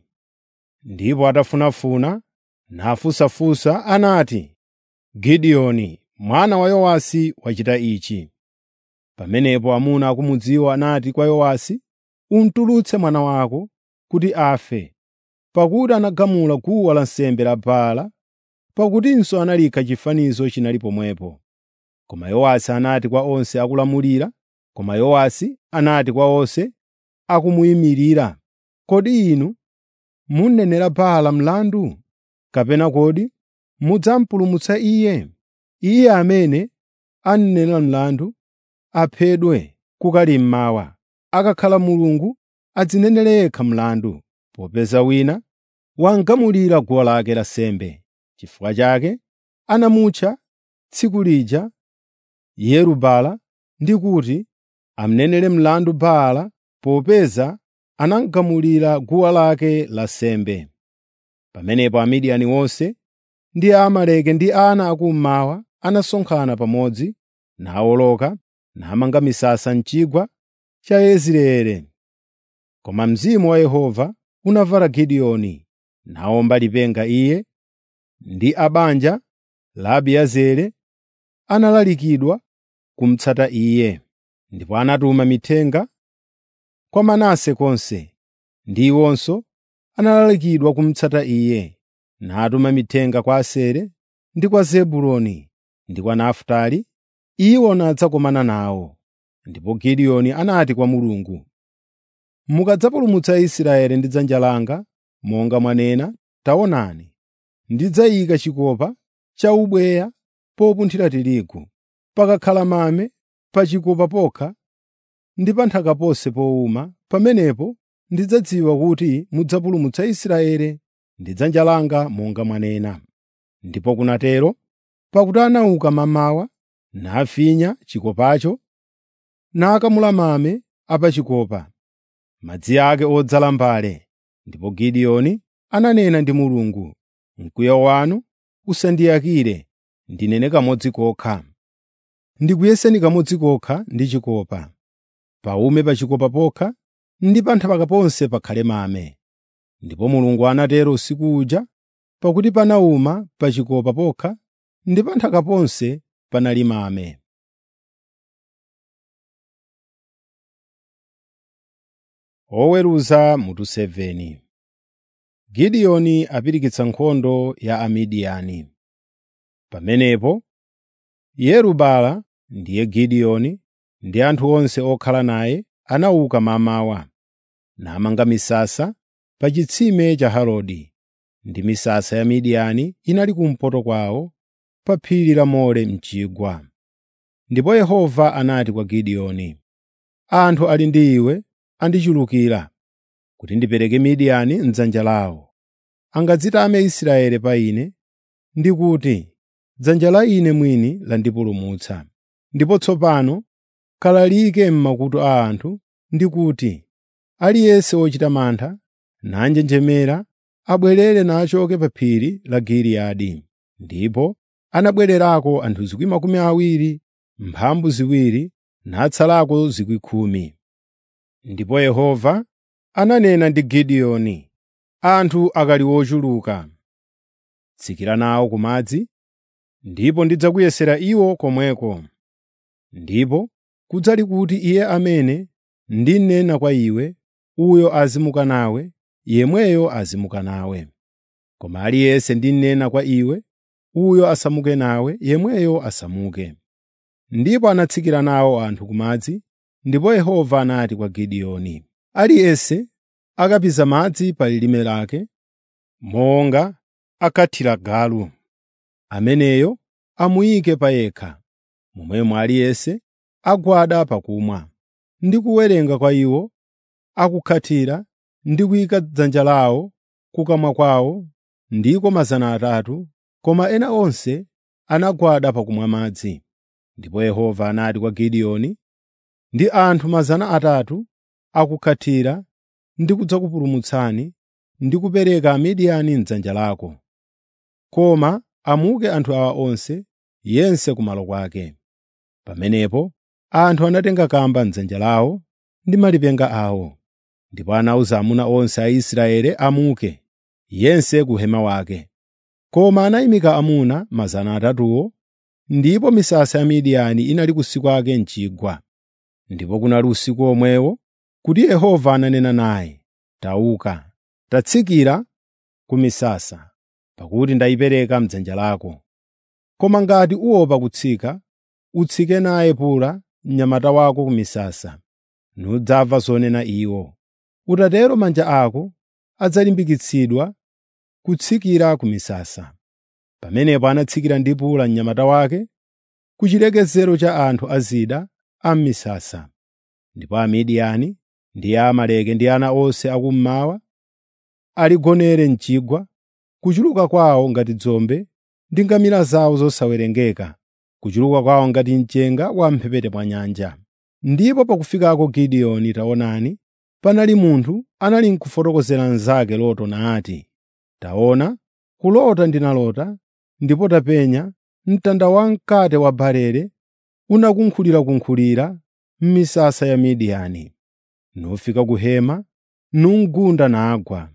Ndipo atafunafuna nafunsafunsa anati, “Gideoni mwana wa Yowasi wachita ichi.” Pamenepo amuna akumudziwo anati kwa Yowasi, “Umutulutse mwana wako kuti afe, pakuti anagamula guwa lansembe la Baala, pakutinso analikha chifanizo chinali pomwepo.” Koma Yowasi anati kwa onse akulamulira, koma Yowasi anati kwa onse akumuyimirira, “Kodi inu munenera Baala mlandu? Kapena kodi mudzamupulumutsa iye? Iye amene anenera mlandu aphedwe kukali mmawa. Akakhala Mulungu adzinenere yekha mlandu, popeza wina wangamulira guwa lake lansembe. Chifukwa chake anamutcha tsiku lija Yeru-Baala ndi kuti amunenere mlandu Baala popeza anagamulira guwa lake lansembe. Pamenepo Amidiyani onse ndi Aamaleki ndi ana akummawa anasonkhana pamodzi, nawoloka namanga misasa m'chigwa cha Yezireeli. Koma Mzimu wa Yehova unavala Gideoni, nawomba lipenga iye ndi a banja la Abiezeri analalikidwa kumutsata iye, ndipo anatuma mithenga kwa Manase konse, ndi iwonso analalikidwa kumutsata iye, natuma mithenga kwa Asere ndi kwa Zebuloni ndi kwa Nafutali, iwo nadzakomana nawo. Ndipo Gideoni anati kwa Mulungu, “Mukadzapulumutsa Israeli ndi dzanja langa, monga mwanena, taonani, ndidzayika chikopa cha ubweya popunthira tirigu, pakakhala mame pa chikopa pokha ndi pa nthaka ponse powuma, pamenepo ndidzadziwa kuti mudzapulumutsa Israeli ndi dzanja langa monga mwanena.” Ndipo kunatero, pakuti anauka mamawa, nafinya chikopacho, nakamula mame a pa chikopa, madzi ake odzala mbale. Ndipo Gideoni ananena ndi Mulungu, “Mkwiyo wanu usandiyakire, ndinene kamodzi kokha. Ndikuyeseni kamodzi kokha ndi chikopa. Paume pa chikopa pokha ndi pa nthaka ponse pakhale mame.” Ndipo Mulungu anatero usiku uja, pakuti panawuma pa chikopa pokha ndi pa nthaka ponse panali mame. Oweruza mutu 7 Gideoni apirikitsa nkhondo ya Amidiyani. Pamenepo Yerubala ndiye Gideoni ndi anthu onse okhala naye anauka mamawa, namanga misasa pa chitsime cha Harodi, ndi misasa ya Midiyani inali kumpoto kwawo pa phiri la More m'chigwa. Ndipo Yehova anati kwa Gideoni, “Anthu ali ndi iwe andichulukira kuti ndipereke Midiyani m'dzanja lawo. Angadzitame Israeli pa ine ndi kuti, ‘Dzanja la ine mwini landipulumutsa.’ Ndipo tsopano kalalike m'makutu a anthu ndi kuti, aliyense wochita mantha nanjenjemera abwerere nachoke pa phiri la Giliyadi.” Ndipo anabwererako anthu 20,000, mphambu ziwiri, natsalako 10,000. Ndipo Yehova ananena ndi Gideoni, “Anthu akali ochuluka, tsikira nawo ku madzi, ndipo ndidzakuyesera iwo komweko. Ndipo kudzali kuti iye amene ndinena kwa iwe, uyo azimuka nawe, yemweyo azimuka nawe. Koma aliyense ndinena kwa iwe, uyo asamuke nawe, yemweyo asamuke.” Ndipo anatsikira nawo anthu ku madzi, ndipo Yehova anati kwa Gideoni, “Aliyense akapiza madzi pa lilime lake, monga akathira galu, ameneyo amuyike pa yekha, momwemo aliyense agwada pakumwa. Ndi kuwerenga kwa iwo akukhathira ndi kuyika dzanja lawo kukamwa kwawo ndiko mazana atatu, koma ena onse anagwada pakumwa madzi. Ndipo Yehova anati kwa Gideoni, “Ndi anthu mazana atatu akukhathira ndi kudzakupulumutsani ndi kupereka Amidiyani m'dzanja lako. Koma amuke anthu awa onse, yense kumalo kwake.” Pamenepo anthu anatenga kamba m'dzanja lawo ndi malipenga awo, ndipo anawuza amuna onse a Israeli amuke, yense ku hema wake. Koma anayimika amuna mazana atatuwo, ndipo misasa ya Midiyani inali kusi kwake m'chigwa. Ndipo kunali usiku omwewo kuti Yehova ananena naye, “Tauka, tatsikira ku misasa, pakuti ndayipereka m'dzanja lako. Koma ngati uopa kutsika, utsike naye Pura mnyamata wako ku misasa, nudzamva zonena iwo. Utatero manja ako adzalimbikitsidwa kutsikira ku misasa.” Pamenepo anatsikira ndi Pura mnyamata wake ku chilekezero cha anthu a zida a m'misasa. Ndipo Amidiyani ndi Amaleki ndi ana onse akummawa aligonere m'chigwa, kuchuluka kwawo ngati dzombe ndi ngamira zawo zosawerengeka, kuchuluka kwawo ngati mchenga wa m'mphepete mwa nyanja. Ndipo pakufikako Gideoni taonani, panali munthu anali n'kufotokozera mnzake loto nati, “Taona, kulota ndinalota, ndipo tapenya mtanda wamkate wa barele unakunkhulirakunkhulira m'misasa ya Midiyani. Nufika ku hema, numgunda nagwa.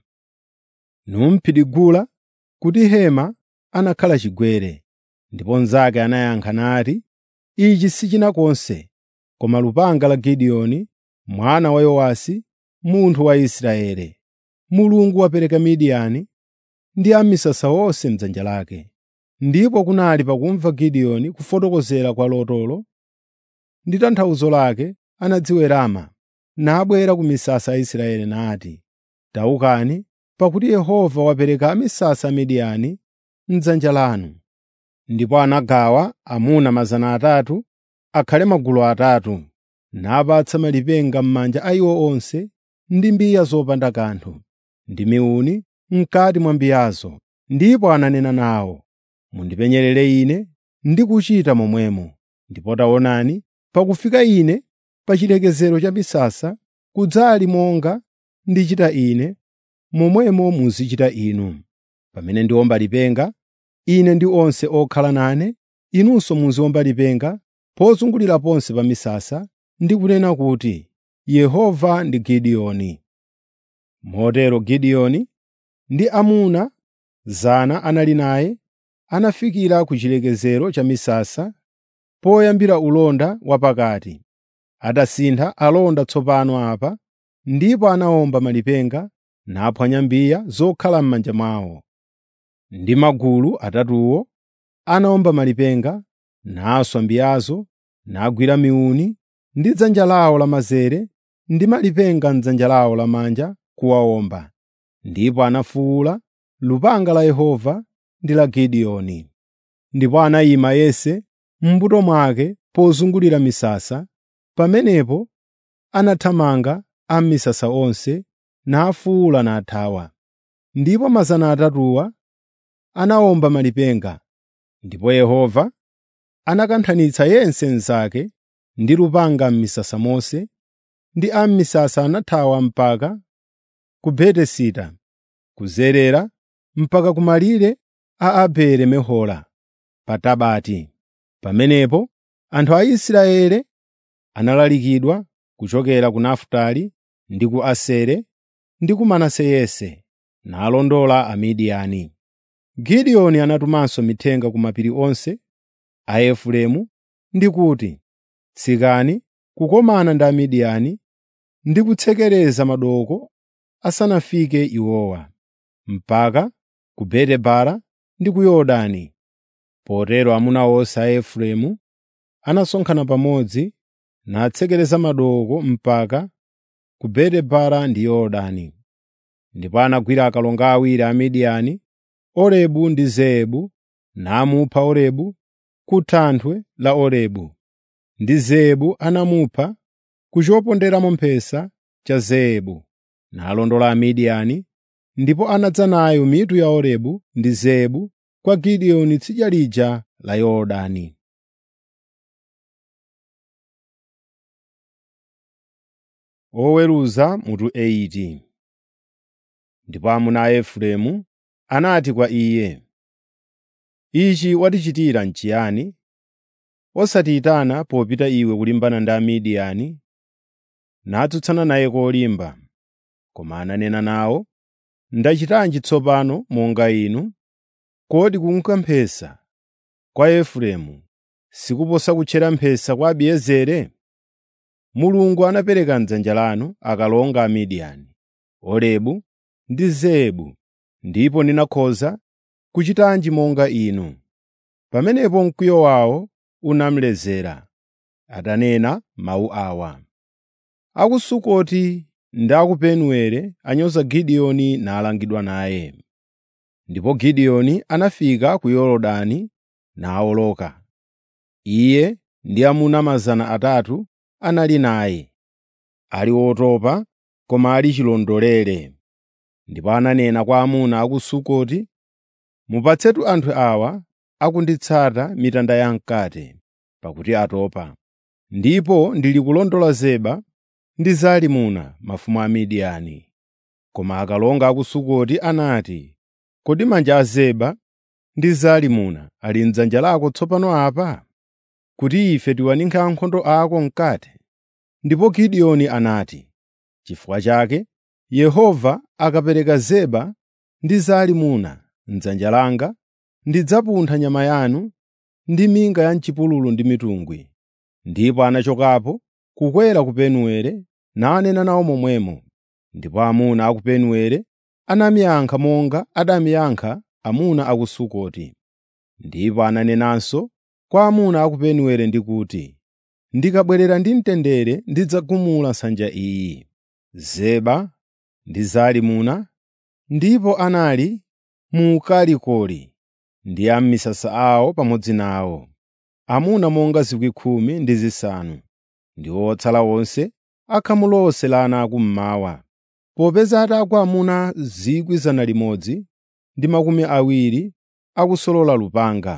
Numphidigula kuti hema anakhala chigwere.” Ndipo mnzake anayankha nati, Ichi si china konse koma lupanga la Gideoni mwana wa Yowasi, munthu wa Israeli. Mulungu wapereka Midiyani ndi amisasa onse m'dzanja lake. Ndipo kunali pakumva Gideoni kufotokozera kwa lotolo ndi tanthauzo lake anadziwerama, nabwera ku misasa ya Israeli nati, “Tawukani, pakuti Yehova wapereka amisasa a Midiyani m'dzanja lanu.” Ndipo anagawa amuna 300 akhale magulu atatu, napatsa malipenga m'manja a iwo onse ndi mbiya zopanda kanthu, ndi miuni m'kati mwa mbiyazo. Ndipo ananena nawo, “Mundipenyerere ine ndi kuchita momwemo.” Ndipo taonani, pakufika ine pa chilekezero cha misasa, kudzali monga ndichita ine, momwemo muzichita inu. Pamene ndiwomba lipenga, ine ndi onse okhala nane, inunso muziwomba lipenga pozungulira ponse pa misasa ndi kunena kuti, “Yehova ndi Gideoni.” Motero Gideoni ndi amuna 100 anali naye anafikira ku chilekezero cha misasa poyambira ulonda wapakati. Atasintha alonda tsopano apa, ndipo anawomba malipenga naphwanya mbiya zokhala m'manja mwawo. Ndi magulu atatuwo anawomba malipenga, naswa mbiyazo, nagwira miuni ndi dzanja lawo lamanzere ndi malipenga m'dzanja lawo lamanja kuwawomba. Ndipo anafuwula, “Lupanga la Yehova ndi la Gideoni.” Ndipo anayima yense m'mbuto mwake pozungulira misasa. Pamenepo anathamanga a m'misasa onse, nafuwula nathawa. Ndipo 300 anawomba malipenga, ndipo Yehova anakanthanitsa yense mnzake ndi lupanga m'misasa monse, ndi a m'misasa anathawa mpaka ku Betesida, kuzerera mpaka ku malire a Abele Mehola pa Tabati. Pamenepo anthu a Israeli analalikidwa kuchokera ku Nafutali ndi ku Asere ndi ku Manase yense, nalondola Amidiyani. Gideoni anatumanso mithenga ku mapiri onse a Efereimu ndi kuti, “Tsikani kukomana ndi Amidiyani ndi kutsekereza madooko asanafike iwowa, mpaka ku Betebara ndi ku Yorodani.” Potero amuna onse a Efereimu anasonkhana pamodzi natsekereza madooko mpaka ku Betebara ndi Yorodani. Ndipo anagwira akalonga awiri a Midiyani, Orebu ndi Zeebu, namupha Orebu ku thanthwe la Orebu, ndi Zeebu anamupha ku choponderamo mphesa cha Zeebu, nalondola Amidiyani, ndipo anadza nayo mitu ya Orebu ndi Zeebu kwa Gideoni tsidya lija la Yorodani. Oweruza mutu 80 Ndipo amuna a Efereimu anati kwa iye, “Ichi watichitira n'chiyani, osatiyitana popita iwe kulimbana ndi Amidiyani?” Natsutsana naye kolimba. Koma ananena nawo, “Ndachitanji tsopano monga inu? Kodi kunka mphesa kwa Efereimu sikuposa kutchera mphesa kwa Abiezeri? Mulungu anapereka m'dzanja lanu akalonga a Midiyani, Orebu ndi Zeebu, ndipo ndinakhoza kuchitanji monga inu?” Pamenepo mkwiyo wawo unamlezera, atanena mawu awa. A ku Sukoti ndi a ku Penueli anyoza Gideoni nalangidwa naye. Ndipo Gideoni anafika ku Yorodani nawoloka. Iye ndi amuna 300 anali naye, ali otopa koma ali chilondolere. Ndipo ananena kwa amuna a ku Sukoti, “Mupatsetu anthu awa akunditsata mitanda yamkate, pakuti atopa. Ndipo ndili kulondola Zeba ndi Zalimuna mafumu a Midiyani.” Koma akalonga a ku Sukoti anati, “Kodi manja a Zeba ndi Zalimuna ali m'dzanja lako tsopano apa, kuti ife tiwaninkhire ankhondo ako mkate?” Ndipo Gideoni anati, “Chifukwa chake Yehova akapereka Zeba ndi Zalimuna m'dzanja langa, ndidzapuntha nyama yanu ndi minga ya m'chipululu ndi mitungwi. Ndipo anachokapo kukwera ku Penueli nanena nawo momwemo. Ndipo amuna a ku Penueli anamuyankha monga adamuyankha amuna a ku Sukoti. Ndipo ananenanso kwa amuna a ku Penueli ndi kuti, “Ndikabwerera ndi mtendere ndidzagumula nsanja iyi.” Zeba ndi Zalimuna ndipo anali mu Kalikoli ndi a m'misasa awo pamodzi nawo, amuna monga 10,000 ndi zisanu, ndi otsala onse akhamu lonse la ana akummawa, popeza atagwa amuna 100,000 ndi makumi awiri akusolola lupanga.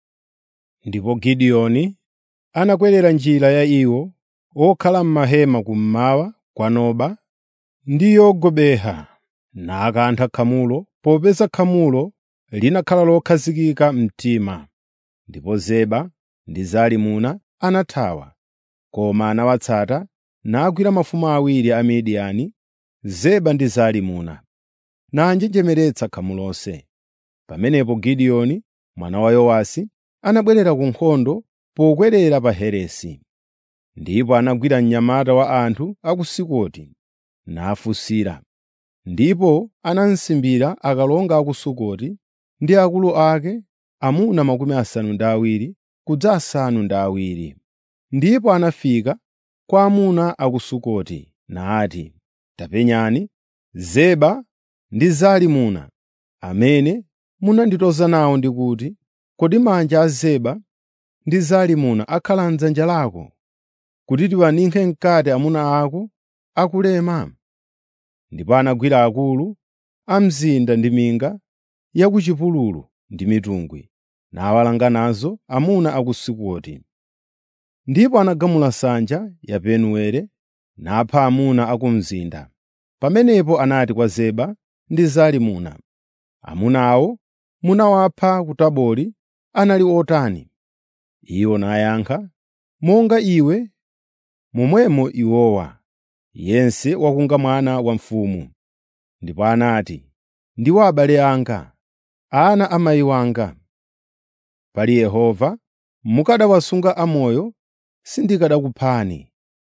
Ndipo Gideoni anakwerera njira ya iwo okhala m'mahema kummawa kwa Noba ndi Yogibeha nakantha khamulo popeza khamulo linakhala lokhazikika mtima. Ndipo Zeba ndi Zalimuna anathawa, koma anawatsata nagwira mafumu awiri a Midiyani, Zeba ndi Zalimuna, nanjenjemeretsa khamu lonse. Pamenepo Gideoni mwana wa Yowasi anabwerera ku nkhondo pokwerera pa Heresi. Ndipo anagwira mnyamata wa anthu a ku Sukoti nafunsira. Ndipo anamsimbira akalonga a ku Sukoti ndi akulu ake amuna makumi asanu ndi awiri kudza asanu ndi awiri. Ndipo anafika kwa amuna a ku Sukoti nati, “Tapenyani Zeba ndi Zalimuna amene munanditoza nawo ndi kuti, ‘Kodi manja a Zeba ndi Zalimuna akhala m'dzanja lako kuti tiwaninkhe mkati amuna ako akulema?’ ” Ndipo anagwira akulu a mzinda ndi minga ya ku chipululu ndi mitungwi, nawalanga nazo amuna a ku Sukoti. Ndipo anagamula nsanja ya Penueli napha amuna a ku mzinda. Pamenepo anati kwa Zeba ndi Zalimuna, “Amuna awo munawapha ku Tabori anali otani?” Iwo nayankha, “Monga iwe, momwemo iwowa, yense wakunga mwana wa mfumu.” Ndipo anati, “Ndiwo abale anga, ana a mayi wanga. Pali Yehova, mukanawasunga amoyo sindikanakuphani.”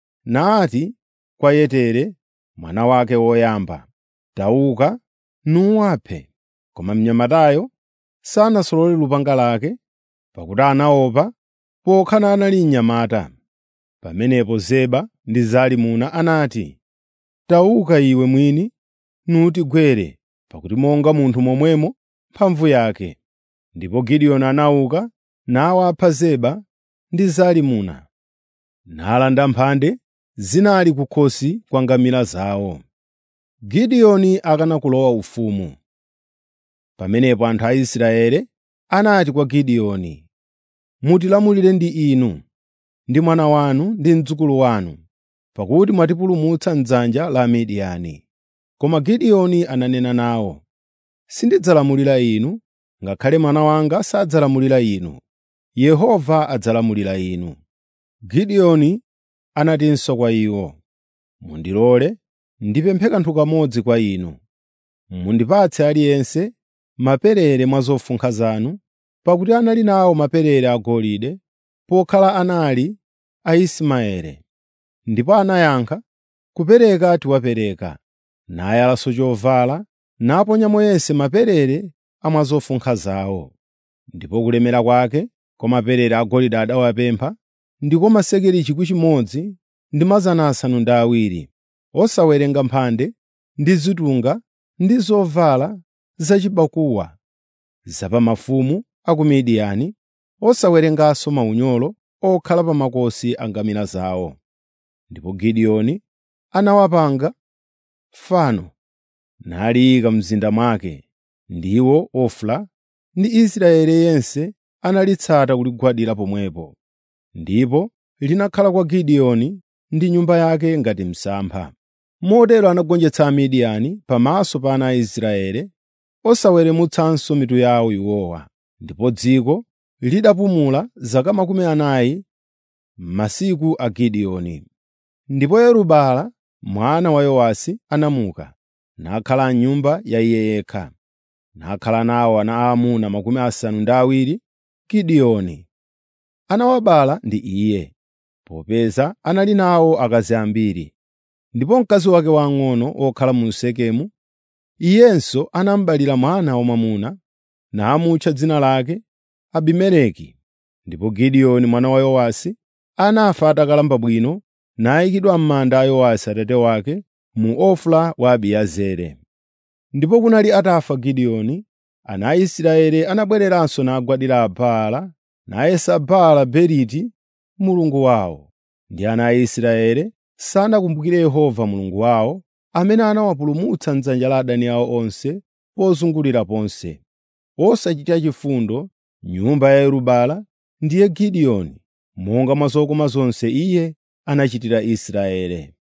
Nati kwa Yetere, mwana wake woyamba, “Tauka nuwaphe.” Koma mnyamatayo sanasolole lupanga lake, pakuti anaopa pokhala anali mnyamata. Pamenepo Zeba ndi Zalimuna anati, “Tauka iwe mwini nutigwere, pakuti monga munthu momwemo mphamvu yake.” Ndipo Gideoni anauka nawapha Zeba ndi Zalimuna, nalanda mphande zinali kukhosi kwa ngamira zawo. Gideoni akana kulowa ufumu. Pamenepo anthu a Israeli anati kwa Gideoni, “Mutilamulire ndi inu, ndi mwana wanu ndi mdzukulu wanu, pakuti mwatipulumutsa m'dzanja la Amidiyani.” Koma Gideoni ananena nawo, “Sindidzalamulira inu, ngakhale mwana wanga sadzalamulira inu. Yehova adzalamulira inu.” Gideoni anatinso kwa iwo, “Mundilole ndipemphe kanthu kamodzi kwa inu. Mundipatse aliyense maperere mwa zofunkha zanu, pakuti anali nawo maperere agolide pokhala anali a Ismaeli. Ndipo anayankha, “Kupereka tiwapereka.” Nayalanso chovala, naponyamo yense maperere a mwa zofunkha zawo. Ndipo kulemera kwake kwa maperere agolide adawapempha ndiko masekeli 1,000 ndi mazana asanu ndi awiri, osawerenga mphande ndi zitunga ndi zovala zachibakuwa za pa mafumu a ku Midiyani, osawerenganso maunyolo okhala pa makosi a ngamira zawo. Ndipo Gideoni anawapanga fano naliyika m'mzinda mwake, ndiwo Ofra ndi Israeli yense analitsata kuligwadira pomwepo. Ndipo linakhala kwa Gideoni ndi nyumba yake ngati msampha. Motero anagonjetsa Amidiyani pamaso pa ana a Israeli, osaweremutsanso mitu yawo iwowa. Ndipo dziko lidapumula zaka makumi anayi m'masiku a Gideoni. Ndipo Yeru-Baala mwana wa Yowasi anamuka, nakhala m'nyumba ya iye yekha. Nakhala nawo ana aamuna makumi asanu ndi awiri, Gideoni anawabala ndi iye, popeza anali nawo akazi ambiri. Ndipo mkazi wake wang'ono wokhala mu Sekemu, iyenso anamubalira mwana wamwamuna, namutcha dzina lake Abimeleki. Ndipo Gideoni mwana wa Yowasi anafa atakalamba bwino, nayikidwa m'manda a Yowasi atate wake mu Ofra wa Abiezeri. Ndipo kunali atafa Gideoni, ana a Israeli anabwereranso nagwadira Baala, nayesa Baala Beriti mulungu wawo. Ndi ana a Israeli sanakumbukire Yehova Mulungu wawo, amene anawapulumutsa m'dzanja la adani awo onse pozungulira ponse. Osachita chifundo nyumba ya Yerubala ndiye Gideoni, monga mwa zokoma zonse iye anachitira Israeli.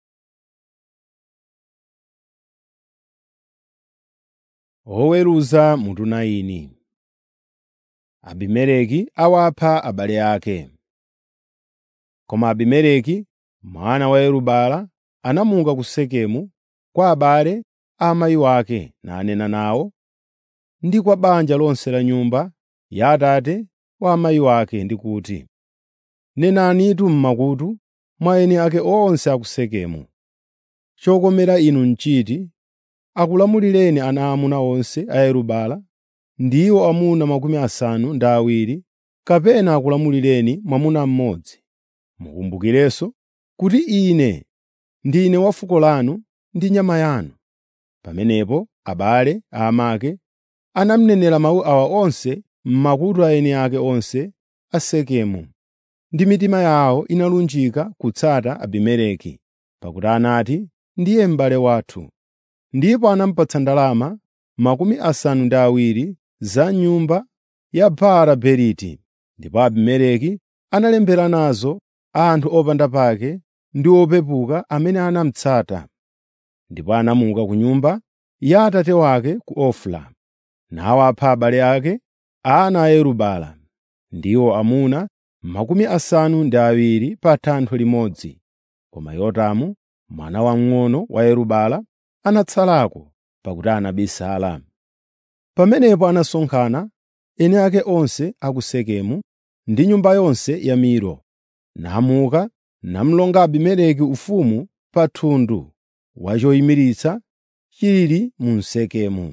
Oweruza mutu 9 Abimeleki awapha abale ake. Koma Abimeleki mwana wa Yerubala anamuka ku Sekemu kwa abale a amayi wake nanena nawo ndi kwa banja lonse la nyumba ya atate wa amayi wake ndi kuti, “Nenanitu m'makutu mwa eni ake onse a ku Sekemu, chokomera inu n'chiti akulamulireni ana aamuna onse a Yerubala, ndiwo amuna makumi asanu ndi awiri, kapena akulamulireni mwamuna mmodzi. Mukumbukirenso kuti ine ndine wa fuko lanu ndi nyama yanu.” Pamenepo abale a amake anamunenera mawu awa onse m'makutu a eni ake onse a Sekemu, ndi mitima yawo inalunjika kutsata Abimeleki, pakuti anati, “Ndiye m'bale wathu.” Ndipo anamupatsa ndalama makumi asanu ndi awiri za nyumba ya Baala Beriti. Ndipo Abimeleki analembera nazo anthu opanda pake ndi opepuka amene anamutsata. Ndipo anamuka ku nyumba ya atate wake ku Ofra, nawapha abale ake ana a Yerubala, ndiwo amuna makumi asanu ndi awiri pa thanthwe limodzi. Koma Yotamu mwana wamng'ono wa Yerubala anatsalako pakuti anabisala. Pamenepo anasonkhana eni ake onse a ku Sekemu ndi nyumba yonse ya Milo, namuka namulonga Abimeleki ufumu pa thundu wa choyimiritsa chili mu Sekemu.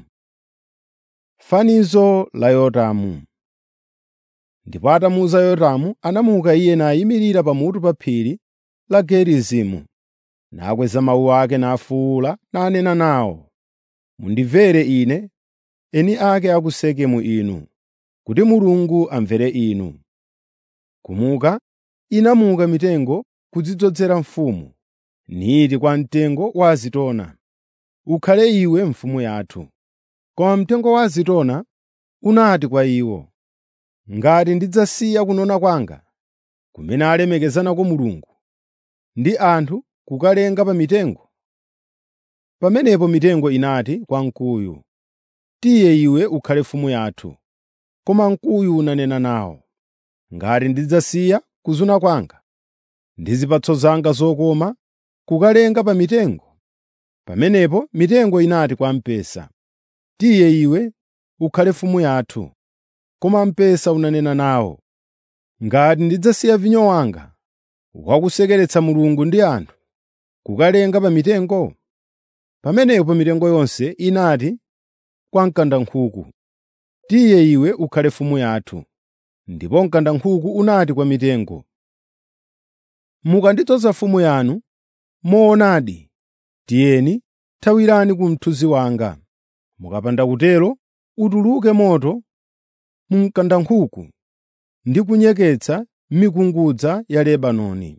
Fanizo la Yotamu Ndipo atamuwuza Yotamu, anamuka iye nayimirira pamutu pa phiri la Gerizimu, nakweza mawu ake nafuwula nanena nawo, “Mundimvere ine, eni ake a ku Sekemu inu, kuti Mulungu amvere inu.” Kumuka inamuka mitengo kudzidzozera mfumu, niti kwa mtengo wa azitona, “Ukhale iwe mfumu yathu.” Koma mtengo wa azitona unati kwa iwo, “Ngati ndidzasiya kunona kwanga, kumene alemekezanako Mulungu, ndi anthu kukalenga pa mitengo?” Pamenepo mitengo inati kwa mkuyu, “Tiye iwe ukhale mfumu yathu.” Koma mkuyu unanena nawo, “Ngati ndidzasiya kuzuna kwanga ndi zipatso zanga zokoma kukalenga pa mitengo?” Pamenepo mitengo inati kwa mpesa, “Tiye iwe ukhale mfumu yathu.” Koma mpesa unanena nawo, “Ngati ndidzasiya vinyo wanga wakusekeretsa Mulungu ndi anthu kukalenga pa mitengo?” Pamenepo mitengo yonse inati kwa mkandankhuku, “Tiye iwe ukhale mfumu yathu.” Ndipo mkandankhuku unati kwa mitengo, “Mukandidzoza mfumu yanu, moonadi, tiyeni thawirani ku mthunzi wanga. Mukapanda kutero, utuluke moto mu mkandankhuku ndi kunyeketsa mikungudza ya Lebanoni.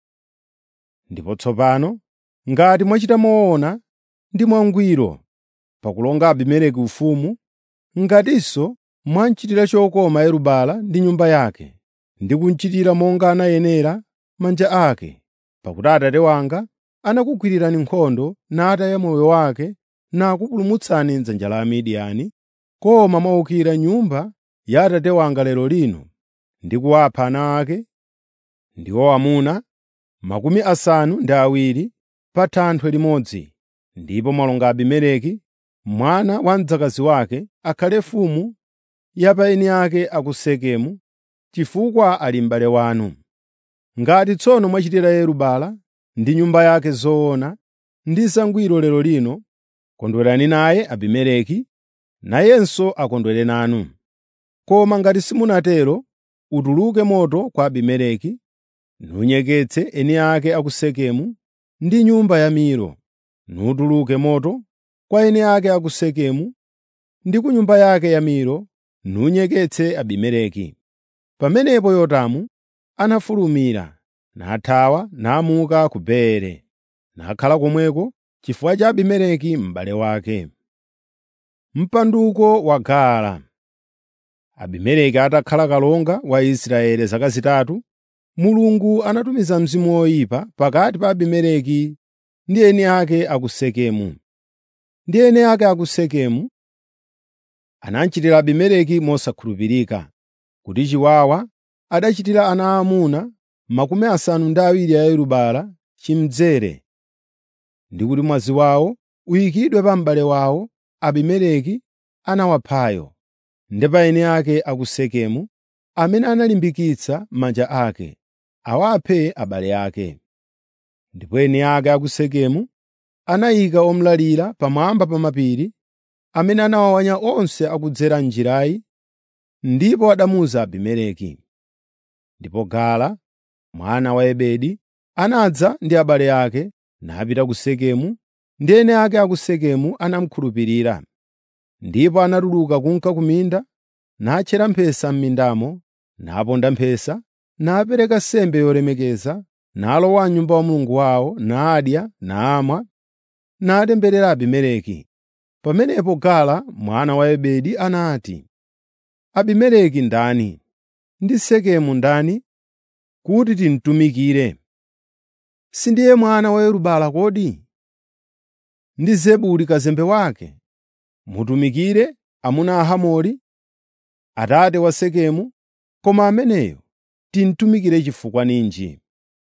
Ndipo tsopano, ngati mwachita moona ndi mwangwiro pakulonga Abimeleki ufumu, ngatinso mwamuchitira chokoma Yerubala ndi nyumba yake, ndi kumuchitira monga anayenera manja ake, pakuti Atate wanga anakugwirirani nkhondo nataya moyo wake nakupulumutsani m'dzanja la Amidiyani, koma mwaukira nyumba ya Atate wanga lero lino ndi kuwapha ana ake, ndiwo amuna makumi asanu ndi awiri pa thanthwe limodzi, ndipo mwalonga Abimeleki mwana wa mdzakazi wake akhale mfumu ya pa eni ake a ku Sekemu, chifukwa ali m'bale wanu. Ngati tsono mwachitira Yerubala ndi nyumba yake zoona ndi zangwiro lero lino, kondwerani naye Abimeleki, nayenso akondwere nanu. Koma ngati simunatero, utuluke moto kwa Abimeleki, nunyeketse eni ake a ku Sekemu ndi nyumba ya Milo, nutuluke moto kwa eni ake a ku Sekemu ndi ku nyumba yake ya Milo, nunyeketse Abimeleki. Pamenepo Yotamu anafulumira, nathawa namuka ku Beere, nakhala komweko chifukwa cha Abimeleki m'bale wake. Mpanduko wa Gaala Abimeleki atakhala kalonga wa Israeli zaka zitatu, Mulungu anatumiza mzimu woyipa pakati pa Abimeleki ndi eni ake a ku Sekemu. Ndi eni ake a ku Sekemu anachitira Abimeleki mosakhulupirika, kuti chiwawa adachitira ana aamuna makumi asanu ndi awiri a Yerubala chimdzere, ndi kuti mwazi wawo uyikidwe pa m'bale wawo Abimeleki anawaphayo, ndi pa eni ake a ku Sekemu amene analimbikitsa manja ake awaphe abale ake. Ndipo eni ake a ku Sekemu anayika omulalira pamwamba pa mapiri amene anawawanya onse akudzera m'njirayi, ndipo adamuza Abimeleki. Ndipo Gaala mwana wa Ebedi anadza ndi abale ake napita ku Sekemu, ndi eni ake a ku Sekemu anamukhulupirira. Ndipo anatuluka kunka ku minda, natchera mphesa m'mindamo, naponda mphesa, napereka nsembe yolemekeza, nalowa m'nyumba ya Mulungu wawo, nadya, namwa, natemberera Abimeleki. Pamenepo Gaala mwana wa Ebedi anati, “Abimeleki ndani, ndi Sekemu ndani, kuti timtumikire? Sindiye mwana wa Yerubala kodi? Ndi Zebuli kazembe wake? Mutumikire amuna a Hamori, atate wa Sekemu, koma ameneyo timtumikire chifukwa ninji?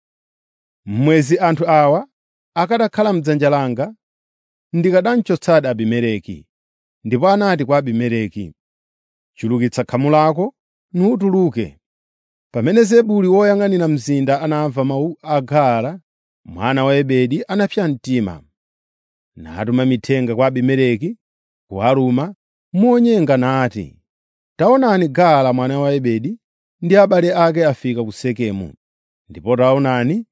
Mmwezi anthu awa akanakhala m'dzanja langa, ndikanamchotsadi Abimeleki.” Ndipo anati kwa Abimeleki, “Chulukitsa khamu lako nutuluke.” Pamene Zebuli woyang'anira mzinda anamva mawu a Gaala mwana wa Ebedi anapsa mtima. Natuma mithenga kwa Abimeleki ku Aruma monyenga nati, “Taonani Gaala mwana wa Ebedi ndi abale ake afika ku Sekemu, ndipo taonani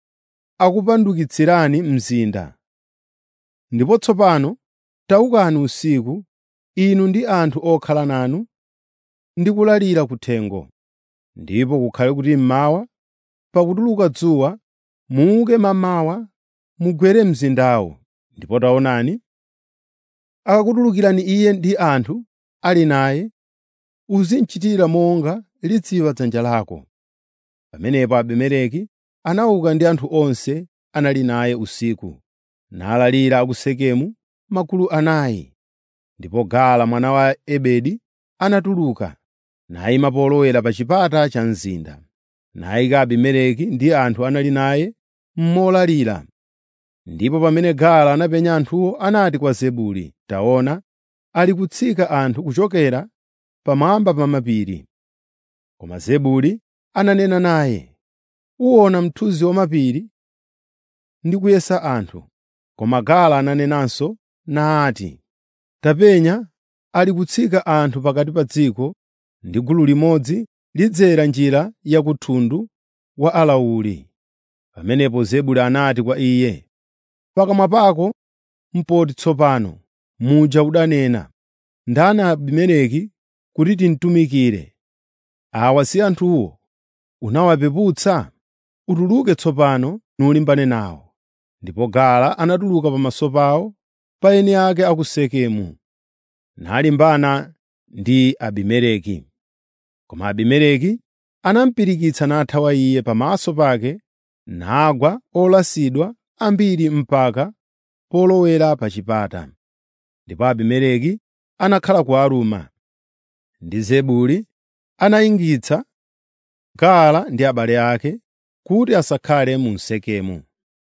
akupandukitsirani mzinda. Ndipo tsopano tawukani usiku, inu ndi anthu okhala nanu, ndi kulalira kuthengo. Ndipo kukhale kuti mmawa, pakutuluka dzuwa, muuke mammawa mugwere mzindawo. Ndipo taonani, akakutulukirani iye ndi anthu ali naye, uzimuchitira monga lidziwa dzanja lako.” Pamenepo Abimeleki anauka ndi anthu onse anali naye usiku, nalalira a ku Sekemu magulu anayi. Ndipo Gaala mwana wa Ebedi anatuluka, nayima polowera pa chipata cha mzinda, nayika Abimeleki ndi anthu anali naye molalira. Ndipo pamene Gaala anapenya anthuwo anati kwa Zebuli, “Taona, ali kutsika anthu kuchokera pamwamba pa mapiri.” Koma Zebuli ananena naye, “Uwona mthunzi wa mapiri ndi kuyesa anthu.” Koma Gaala ananenanso nati, “Tapenya ali kutsika anthu pakati pa dziko, ndi gulu limodzi lidzera njira ya ku thundu wa alawuli.” Pamenepo Zebuli anati kwa iye, “Pakamwa pako mpoti tsopano muja udanena, ‘Ndani Abimeleki kuti timtumikire?’ Awa si anthuwo unawapeputsa? Utuluke tsopano nulimbane nawo.” Ndipo Gaala anatuluka pamaso pawo pa eni ake a ku Sekemu, nalimbana ndi Abimeleki. Koma Abimeleki anamupirikitsa nathawa iye pamaso pake, nagwa olasidwa ambiri mpaka polowera pa chipata. Ndipo Abimeleki anakhala ku Aruma, ndi Zebuli anayingitsa Gaala ndi abale ake kuti asakhale mu Sekemu.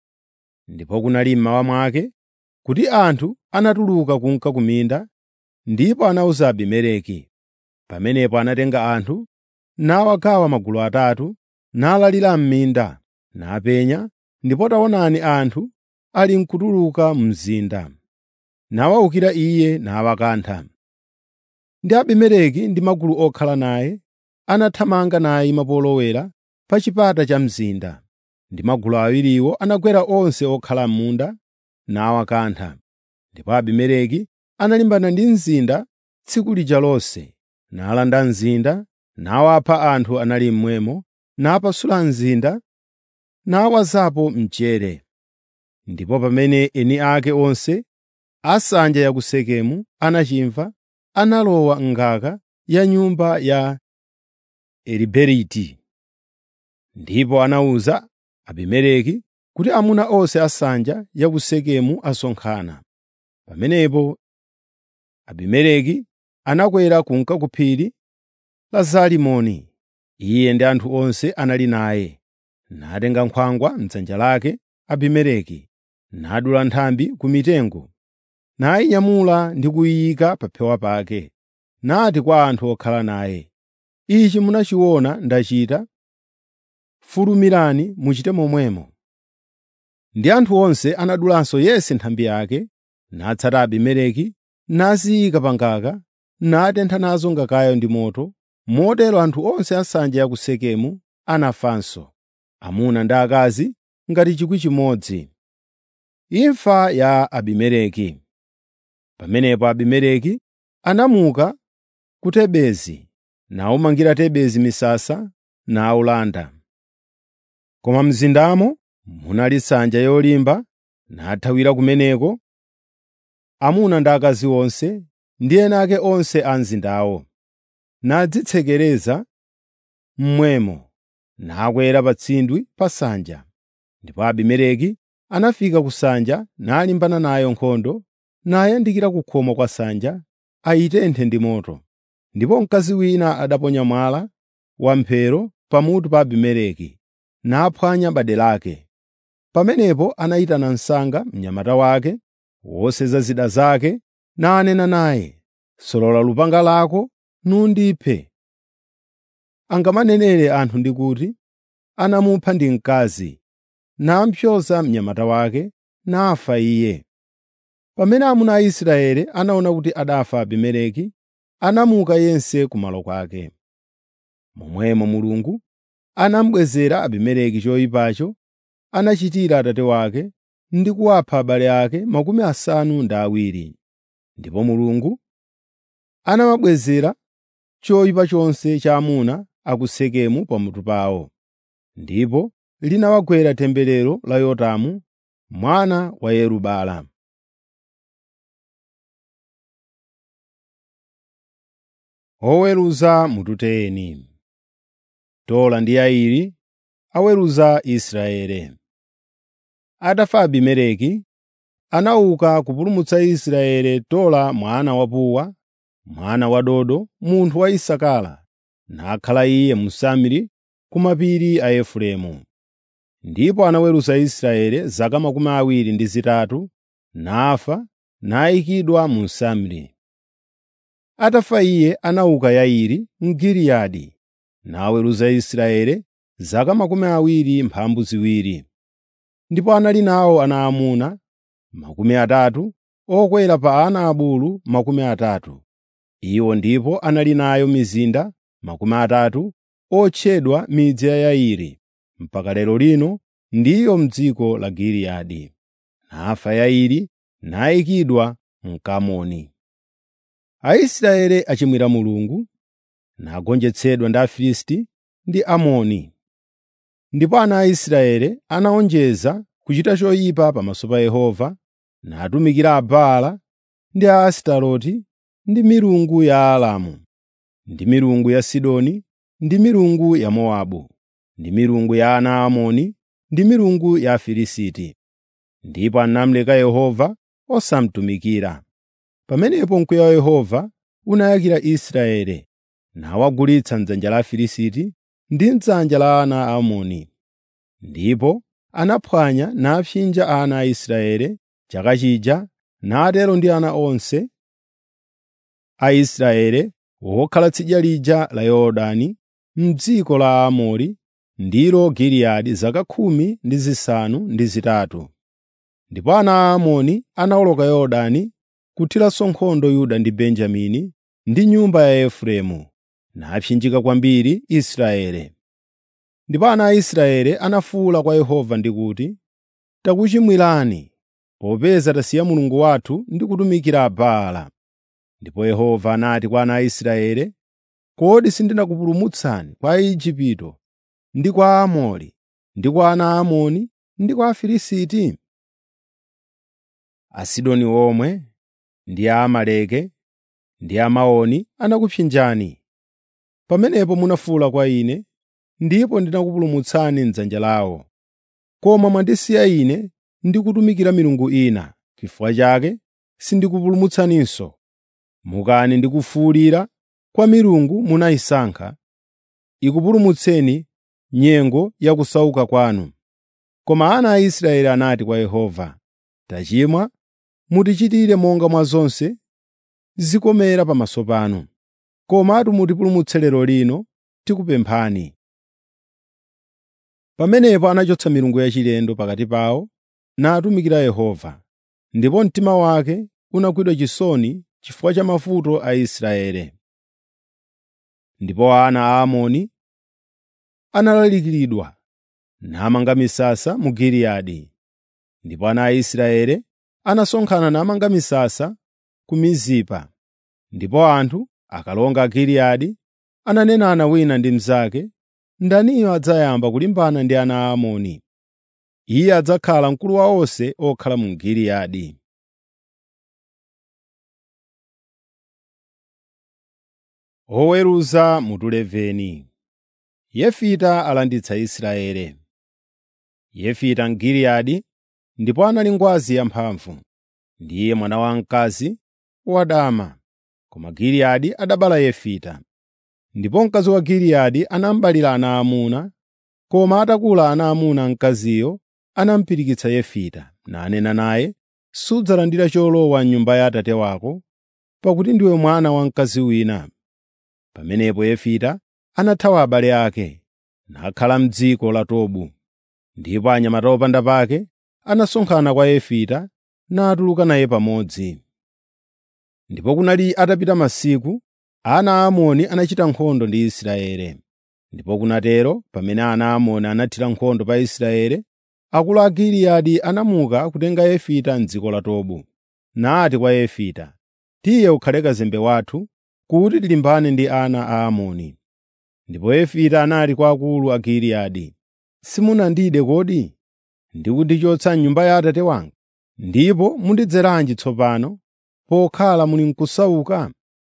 Ndipo kunali mmawa mwake kuti anthu anatuluka kunka ku minda, ndipo anawuza Abimeleki. Pamenepo anatenga anthu nawagawa magulu atatu, nalalira m'minda, napenya, ndipo taonani anthu ali nkutuluka mzinda. Nawawukira iye nawakantha. Ndi Abimeleki ndi magulu okhala naye anathamanga naye mapolowera pa chipata cha mzinda, ndi magulu awiriwo anagwera onse okhala m'munda nawakantha. Ndipo Abimeleki analimbana ndi mzinda tsiku lija lonse, nalanda mzinda, nawapha anthu anali mmwemo, napasula mzinda, nawazapo mchere. Ndipo pamene eni ake onse a nsanja ya ku Sekemu anachimva, analowa m'ngaka ya nyumba ya Eliberiti. Ndipo anawuza Abimeleki kuti amuna onse a nsanja ya ku Sekemu asonkhana. Pamenepo Abimeleki anakwera kunka ku phiri la Zalimoni, iye ndi anthu onse anali naye, natenga nkhwangwa m'dzanja lake Abimeleki, nadula nthambi ku mitengo, nayinyamula ndi kuyika pa phewa pake, nati kwa anthu okhala naye, “Ichi munachiona ndachita, fulumirani muchite momwemo.” Ndi anthu onse anadulanso yense nthambi yake, natsata Abimeleki, naziyika pa ngaka, natentha nazo ngakayo ndi moto. Motero anthu onse a nsanja ya ku Sekemu anafanso, amuna ndi akazi ngati chikwi chimodzi. Imfa ya Abimeleki Pamenepo Abimeleki anamuka ku Tebezi, nawumangira Tebezi misasa nawulanda. Koma mzindamo munali nsanja yolimba, nathawira kumeneko amuna ndi akazi onse ndi ena ake onse a mzindawo, nadzitsekereza mmwemo, nakwera pa tsindwi pa nsanja. Ndipo Abimeleki anafika ku nsanja nalimbana nayo nkhondo, nayandikira ku khomo kwa nsanja ayitenthe ndi moto. Ndipo mkazi wina adaponya mwala wamphero pamutu pa Abimeleki, naphwanya bade lake. Pamenepo anayitana msanga mnyamata wake, woseza zida zake, nanena naye, “Solola lupanga lako nundiphe.” Angamanenere anthu ndi kuti, “Anamupha ndi mkazi,” nampyoza mnyamata wake, nafa iye. Pamene amuna a Israeli anaona kuti adafa Abimeleki, anamuka yense kumalo kwake. Momwemo Mulungu anamubwezera Abimeleki choyipacho anachitira atate wake ndi kuwapha abale ake makumi asanu ndi awiri. Ndipo Mulungu anamubwezera choyipa chonse cha amuna a ku Sekemu pamutu pawo. Ndipo linawagwera temberero la Yotamu mwana wa Yeru-Baala. Oweruza mututeni. Tola ndi Yairi aweruza Israeli. Atafa Abimeleki, anauka kupulumutsa Israeli Tola mwana wa Puwa, mwana wa Dodo, munthu wa Isakara, nakhala iye mu Samiri ku mapiri a Efereimu. Ndipo anaweruza Israeli zaka makumi awiri ndi zitatu, nafa, nayikidwa mu Samiri. Atafa iye anauka Yairi Mgiliyadi, naweruza Israeli zaka makumi awiri mphambu ziwiri. Ndipo anali nawo ana amuna makumi atatu, okwera pa ana abulu makumi atatu. Iwo ndipo anali nayo mizinda makumi atatu otchedwa midzi ya Yairi, mpaka lero lino ndiyo m'dziko la Giliyadi. Nafa Yairi nayikidwa m'Kamoni. Aisraeli achimwira Mulungu, nagonjetsedwa ndi Afilisti ndi Amoni. Ndipo ana a Israeli anawonjeza kuchita choyipa pamaso pa Yehova, natumikira Abaala ndi a Astaroti ndi milungu ya Aaramu, ndi milungu ya Sidoni, ndi milungu ya Mowabu, ndi milungu ya ana a Amoni, ndi milungu ya Afilisti. Ndipo anamuleka Yehova osamutumikira. Pamenepo mkwiyo wa Yehova unayakira Israeli, nawagulitsa m'dzanja la Afilisti ndi m'dzanja la ana a Amoni. Ndipo anaphwanya napsinja ana a Israeli chaka chija, natero ndi ana onse a Israeli wokhala tsidya lija la Yorodani m'dziko la Aamori ndilo Giliyadi zaka khumi ndi zisanu ndi zitatu. Ndipo ana a Amoni anawoloka Yorodani kuthiranso nkhondo Yuda ndi Benjamini ndi nyumba ya Efereimu, napsinjika kwambiri Israeli. Ndipo ana a Israeli anafuwula kwa Yehova ndi kuti, “Takuchimwirani, popeza tasiya Mulungu wathu ndi kutumikira Baala.” Ndipo Yehova anati kwa ana a Israeli, “Kodi sindinakupulumutsani kwa Aigupto ndi kwa Aamori ndi kwa ana a Amoni ndi kwa Afilisti? Asidoni omwe ndi Aamaleki ndi Amaoni anakupsinjani. Pamenepo munafuwula kwa Ine, ndipo ndinakupulumutsani m'dzanja lawo. Koma mwandisiya Ine ndi kutumikira milungu ina. N'chifukwa chake sindikupulumutsaninso. Mukani ndi kufuwulira kwa milungu munayisankha, ikupulumutseni nyengo ya kusauka kwanu. Koma ana a Israeli anati kwa Yehova, “Tachimwa, mutichitire monga mwa zonse zikomera pamaso panu. Komatu mutipulumutse lero lino, tikupemphani.” Pamenepo anachotsa milungu yachilendo pakati pawo natumikira Yehova, ndipo mtima wake unagwidwa chisoni chifukwa cha mavuto a Israeli. Ndipo ana a Amoni analalikiridwa namanga misasa mu Giliyadi. Ndipo ana a Israeli anasonkhana namanga misasa ku Mizipa. Ndipo anthu akalonga a Giliyadi ananenana wina ndi mnzake, “Ndaniyo adzayamba kulimbana ndi ana a Amoni? Iye adzakhala mkulu wa onse okhala mu Giliyadi.” Oweruza mutu 11 Yefita alanditsa Israeli. Yefita Mgiliyadi ndipo anali ngwazi yamphamvu. Ndiye mwana wamkazi wadama, koma Giliyadi adabala Yefita. Ndipo mkazi wa Giliyadi anamubalira ana aamuna, koma atakula ana aamuna a mkaziyo anamupirikitsa Yefita, nanena naye, “Sudzalandira cholowa m'nyumba ya Atate wako, pakuti ndiwe mwana wa mkazi wina.” Pamenepo Yefita anathawa abale ake, nakhala m'dziko la Tobu. Ndipo anyamata opanda pake anasonkhana kwa Yefita natuluka naye pamodzi. Ndipo kunali atapita masiku, ana a Amoni anachita nkhondo ndi Israeli. Ndipo kunatero pamene ana a Amoni anathira nkhondo pa Israeli, akulu a Giliyadi anamuka kutenga Yefita m'dziko la Tobu. Nati kwa Yefita, “Tiye ukhale kazembe wathu kuti tilimbane ndi ana a Amoni.” Ndipo Yefita anati kwa akulu a Giliyadi, “Simunandide kodi ndi kundichotsa m'nyumba ya Atate wanga? Ndipo mundidzeranji tsopano pokhala muli n'kusauka?”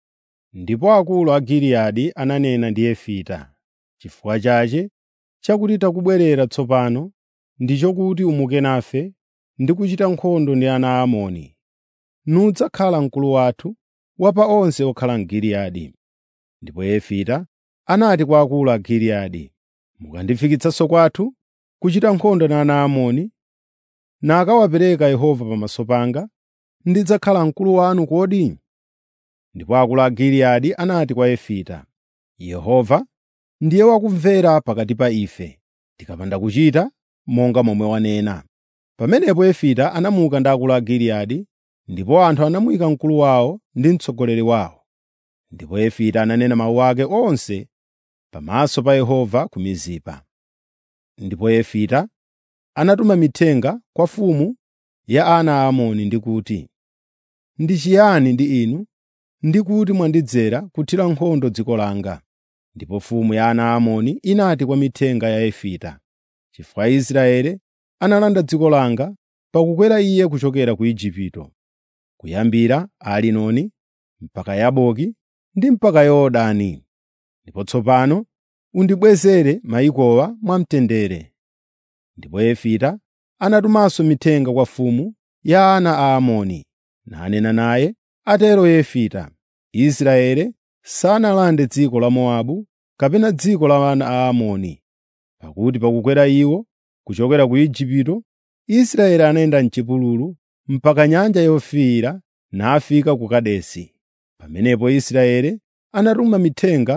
Ndipo akulu a Giliyadi ananena ndi Yefita, “Chifukwa chache chakuti takubwerera tsopano ndi chokuti umuke nafe ndi kuchita nkhondo ndi ana a Amoni. Nudzakhala mkulu wathu wa pa onse okhala m'Giliyadi.” Ndipo Yefita anati kwa akulu a Giliyadi, “Mukandifikitsanso kwathu kuchita nkhondo ndi ana a Amoni, nakawapereka Yehova pamaso panga, ndidzakhala mkulu wanu kodi?” Ndipo akulu a Giliyadi anati kwa Yefita, “Yehova ndiye wakumvera pakati pa ife, tikapanda kuchita monga momwe wanena.” Pamenepo Yefita anamuka ndi akulu a Giliyadi, ndipo anthu anamuyika mkulu wawo ndi mtsogoleri wawo. Ndipo Yefita ananena mawu ake onse pamaso pa Yehova ku Mizipa. Ndipo Yefita anatuma mithenga kwa mfumu ya ana a Amoni ndi kuti, “Ndi chiyani ndi inu ndi kuti mwandidzera kuthira nkhondo dziko langa?” Ndipo mfumu ya ana a Amoni inati kwa mithenga ya Yefita, “Chifukwa Israeli analanda dziko langa pakukwera iye kuchokera ku Igupto, kuyambira Arinoni mpaka Yaboki ndi mpaka Yorodani. Ndipo tsopano undibwezere mayikowa mwamtendere.” Ndipo Yefita anatumanso mithenga kwa mfumu ya ana a Amoni, nanena naye, “Atero Yefita, Israeli sanalande dziko la Mowabu kapena dziko la ana a Amoni, pakuti pakukwera iwo kuchokera ku Igupto, Israeli anayenda m'chipululu mpaka Nyanja Yofiira nafika ku Kadesi. Pamenepo Israeli anatuma mithenga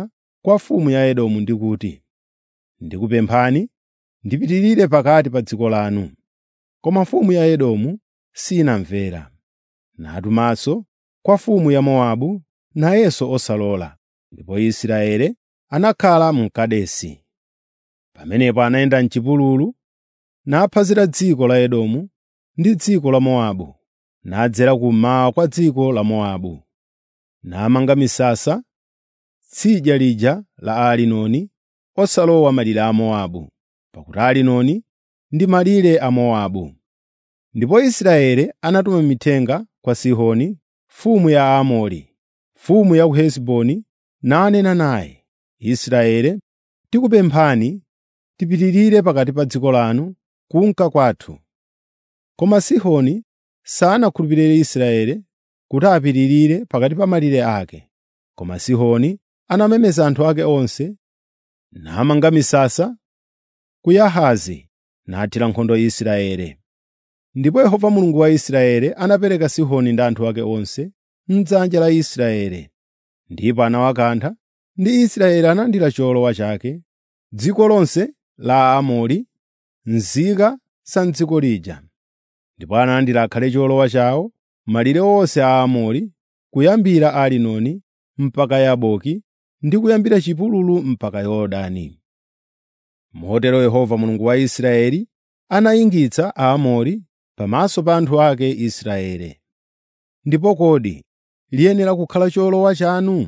kwa mfumu ya Edomu ndi kuti, “Ndikupemphani ndipitirire pakati pa dziko lanu.” Koma mfumu ya Edomu sinamvera. Natumanso kwa mfumu ya Mowabu, nayenso osalola, ndipo Israeli anakhala mu Kadesi. Pamenepo anayenda m'chipululu, naphwazira dziko la Edomu ndi dziko la Mowabu, nadzera kummawa kwa dziko la Mowabu. Namanga misasa tsidya lija la Arinoni, osalowa malire a Mowabu, pakuti Arinoni ndi malire a Mowabu. Ndipo Israeli anatuma mithenga kwa Sihoni mfumu ya Aamori, mfumu ya ku Hesiboni, nanena naye, “Israeli, tikupemphani tipitirire pakati pa dziko lanu kunka kwathu.” Koma Sihoni sanakhulupirire Israeli kuti apitirire pakati pa malire ake. Koma Sihoni anamemeza anthu ake onse, namanga misasa ku Yahazi, nathira nkhondo Israeli. Ndipo Yehova Mulungu wa Israeli anapereka Sihoni ndi anthu ake onse m'dzanja la Israeli, ndipo anawakantha, ndi Israeli analandira cholowa chake, dziko lonse la Aamori, nzika za m'dziko lija. Ndipo analandira akhale cholowa chawo malire onse a Aamori, kuyambira Arinoni mpaka Yaboki ndi kuyambira chipululu mpaka Yorodani. Motero Yehova Mulungu wa Israeli anayingitsa Aamori pamaso pa anthu ake Israeli. Ndipo kodi liyenera kukhala cholowa chanu?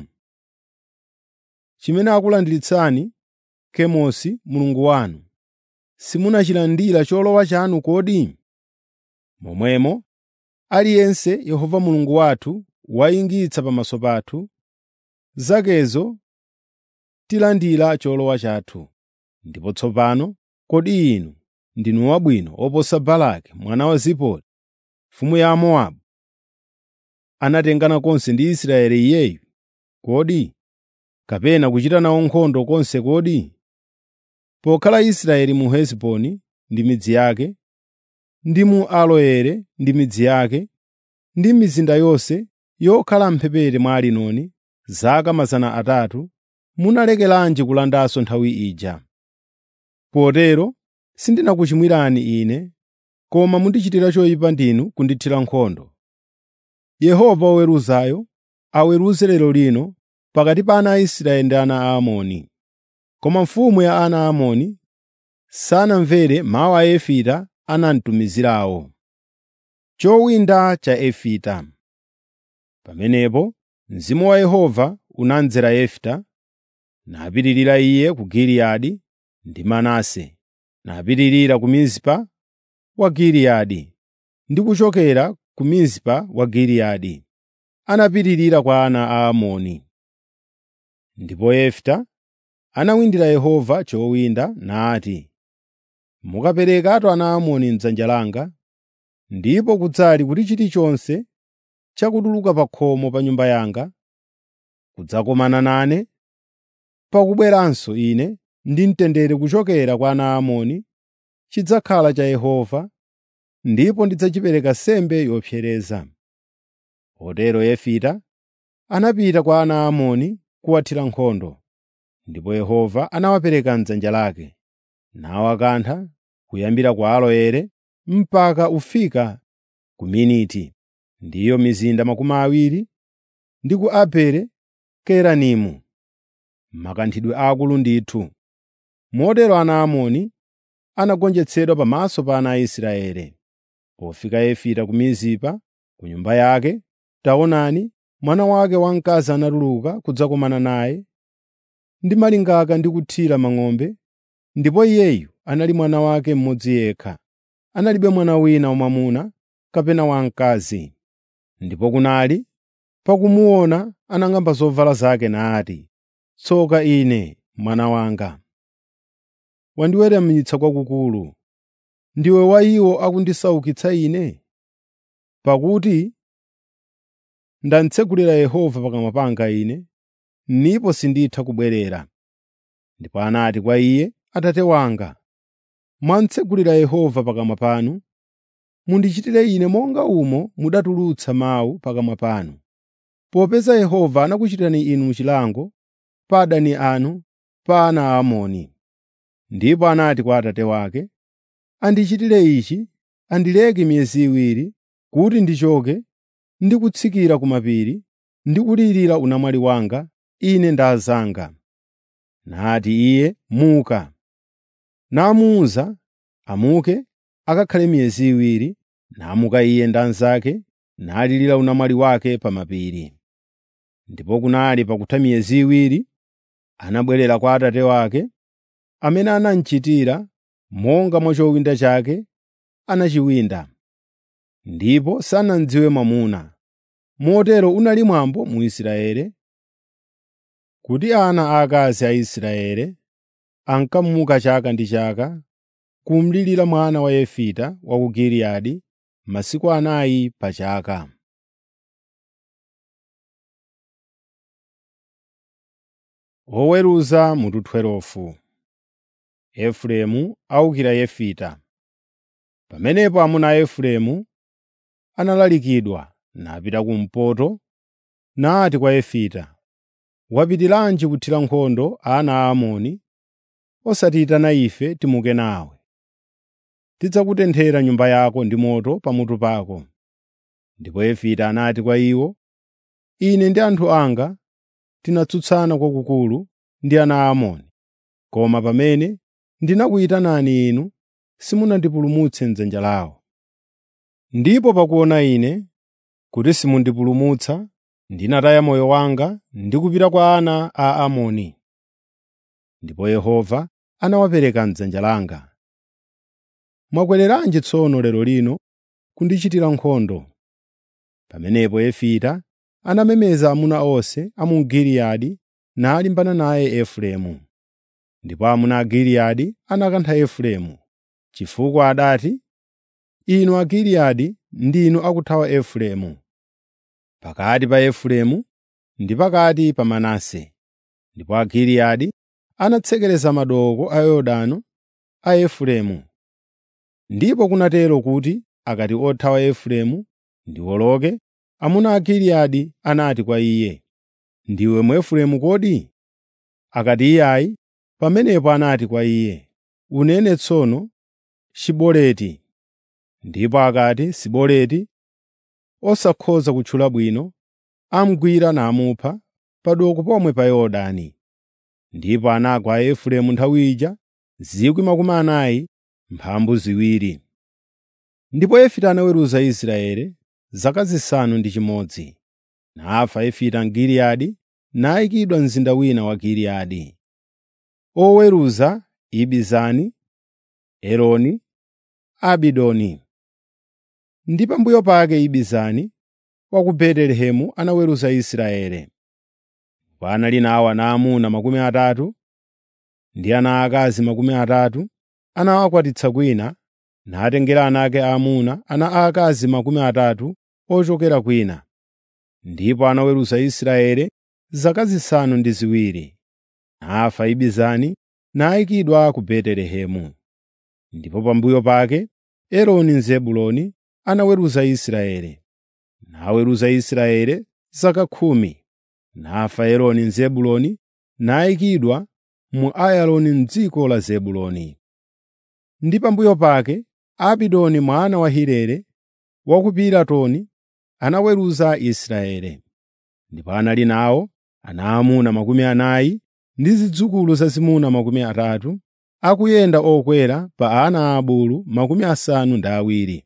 Chimene akulandiritsani Kemosi mulungu wanu, simunachilandira cholowa chanu kodi? Momwemo aliyense Yehova Mulungu wathu wayingitsa pamaso pathu, zakezo tilandira cholowa chathu. Ndipo tsopano kodi inu ndinu wabwino oposa Balaki mwana wa Zipori, mfumu ya Mowabu, anatengana konse ndi Israeli iyeyu kodi? Kapena kuchita nawo nkhondo konse kodi? Pokhala Israeli mu Hesiboni ndi midzi yake, ndi mu Aroeri ndi midzi yake, ndi mizinda yonse yokhala m'mphepete mwa Arinoni, zaka mazana atatu, munalekeranji kulandanso nthawi ija? Potero sindinakuchimwirani ine, koma mundichitira choyipa ndinu kundithira nkhondo. Yehova woweruzayo aweruze lero lino pakati pa ana a Israeli ndi ana a Amoni. Koma mfumu ya ana a Amoni sanamvere mawu a Yefita anamtumizirawo. Chowinda cha Yefita Pamenepo mzimu wa Yehova unamdzera Yefita, napitirira iye ku Giliyadi ndi Manase, napitirira ku Mizipa wa Giliyadi, ndi kuchokera ku Mizipa wa Giliyadi anapitirira kwa ana a Amoni. Ndipo Yefita anawindira Yehova chowinda nati, “Mukaperekatu ana a Amoni m'dzanja langa, ndipo kudzali kuti chilichonse chakutuluka pa khomo pa nyumba yanga kudzakomana nane, pakubweranso ine ndi mtendere kuchokera kwa ana a Amoni, chidzakhala cha Yehova, ndipo ndidzachipereka nsembe yopsereza.” Potero Yefita anapita kwa ana a Amoni kuwathira nkhondo, ndipo Yehova anawapereka m'dzanja lake, nawakantha kuyambira ku Aroeri mpaka ufika ku Miniti, ndiyo mizinda makumi awiri, ndi ku Abele Keranimu, makanthidwe aakulu ndithu. Motero ana a Amoni anagonjetsedwa pamaso pa ana a Israeli. Pofika Yefita ku Mizipa, ku nyumba yake, taonani, mwana wake wamkazi anatuluka kudzakomana naye ndi malingaka ndi kuthira mang'ombe, ndipo iyeyu anali mwana wake mmodzi yekha, analibe mwana wina wamwamuna kapena wamkazi. Ndipo kunali pakumuona anang'amba zovala zake nati, “Tsoka ine, mwana wanga! Wandiweramitsa kwakukulu. Ndiwe wa iwo akundisaukitsa ine? Pakuti ndatsekulira Yehova pakamwa panga ine, ndipo sinditha kubwerera.” Ndipo anati kwa iye, “Atate wanga, mwatsekulira Yehova pakamwa panu, mundichitire ine monga umo mudatulutsa mawu pakamwa panu. Popeza Yehova anakuchitirani inu chilango, pa adani anu, pa ana a Amoni. Ndipo anati kwa atate wake, “Andichitire ichi, andileke miyezi iwiri, kuti ndichoke ndi kutsikira ku mapiri ndi kulirira unamwali wanga, ine ndi azanga.” Nati iye, “Muka.” Namuwuza amuke akakhale miyezi iwiri, namuka iye ndi anzake, nalirira unamwali wake pa mapiri. Ndipo kunali pakutha miyezi iwiri, anabwerera kwa atate wake, amene anamuchitira monga mwa chowinda chake anachiwinda. Ndipo sanamudziwe mwamuna. Motero unali mwambo mu Israeli kuti ana aakazi a Israeli ankamuka chaka ndi chaka kumlirira mwana wa Yefita wa ku Giliyadi masiku anayi pa chaka. Oweruza mutu 12 Efereimu awukira Yefita. Pamenepo amuna a Efereimu analalikidwa napita kumpoto, nati kwa Yefita, “Wapitiranji kuthira nkhondo ana a Amoni, osatiyitana ife timuke nawe. Tidzakutenthera nyumba yako ndi moto pamutu pako.” Ndipo Yefita anati kwa iwo, “Ine ndi anthu anga tinatsutsana kwakukulu ndi ana a Amoni, koma pamene ndinakuyitanani inu, simunandipulumutse m'dzanja lawo. Ndipo pakuona ine kuti simundipulumutsa, ndinataya moyo wanga ndi kupita kwa ana a Amoni. Ndipo Yehova anawapereka m'dzanja langa. Mwakwereranji tsono lero lino kundichitira nkhondo?” Pamenepo Yefita anamemeza amuna onse a mu Giliyadi nalimbana naye Efereimu. Ndipo amuna a Giliyadi anakantha Efereimu, chifukwa adati, “Inu Agiliyadi ndinu akuthawa Efereimu.” Pakati pa Efereimu ndi pakati pa Manase. Ndipo Agiliyadi anatsekereza madooko a Yorodani a Efereimu. Ndipo kunatero kuti akati othawa Efereimu ndiwoloke, amuna a Giliyadi anati kwa iye, “Ndiwe Mwefereimu kodi?” Akati iyayi, pamenepo anati kwa iye, “Unene tsono Shiboleti.” Ndipo akati Siboleti osakhoza kutchula bwino, amugwira namupha padoko pomwe pa Yorodani. Ndipo anagwa a Efereimu nthawi ija 40,000 mphambu ziwiri. Ndipo Yefita anaweruza Israeli zaka zisanu ndi chimodzi. Nafa Yefita m'Giliyadi, nayikidwa mzinda wina wa Giliyadi. Oweruza Ibizani, Eloni, Abidoni. Ndi pambuyo pake Ibizani wa ku Betelehemu anaweruza Israeli. Panali nawo ana aamuna makumi atatu ndi ana aakazi makumi atatu, anawakwatitsa kwina, natengera ana ake aamuna ana aakazi makumi atatu ochokera kwina. Ndipo anaweruza Israeli zaka zisanu ndi ziwiri. Nafa Ibizani nayikidwa ku Betelehemu. Ndipo pambuyo pake Eloni Mzebuloni anaweruza Israeli. Naweruza Israeli zaka khumi. Nafa Eloni Mzebuloni nayikidwa mu Ayaloni m'dziko la Zebuloni. Ndi pambuyo pake Abidoni mwana wa Hilele wa ku Piratoni anaweruza Israeli. Ndipo anali nawo ana aamuna makumi anayi ndi zidzukulu zazimuna makumi atatu, akuyenda okwera pa ana aabulu makumi asanu ndi awiri.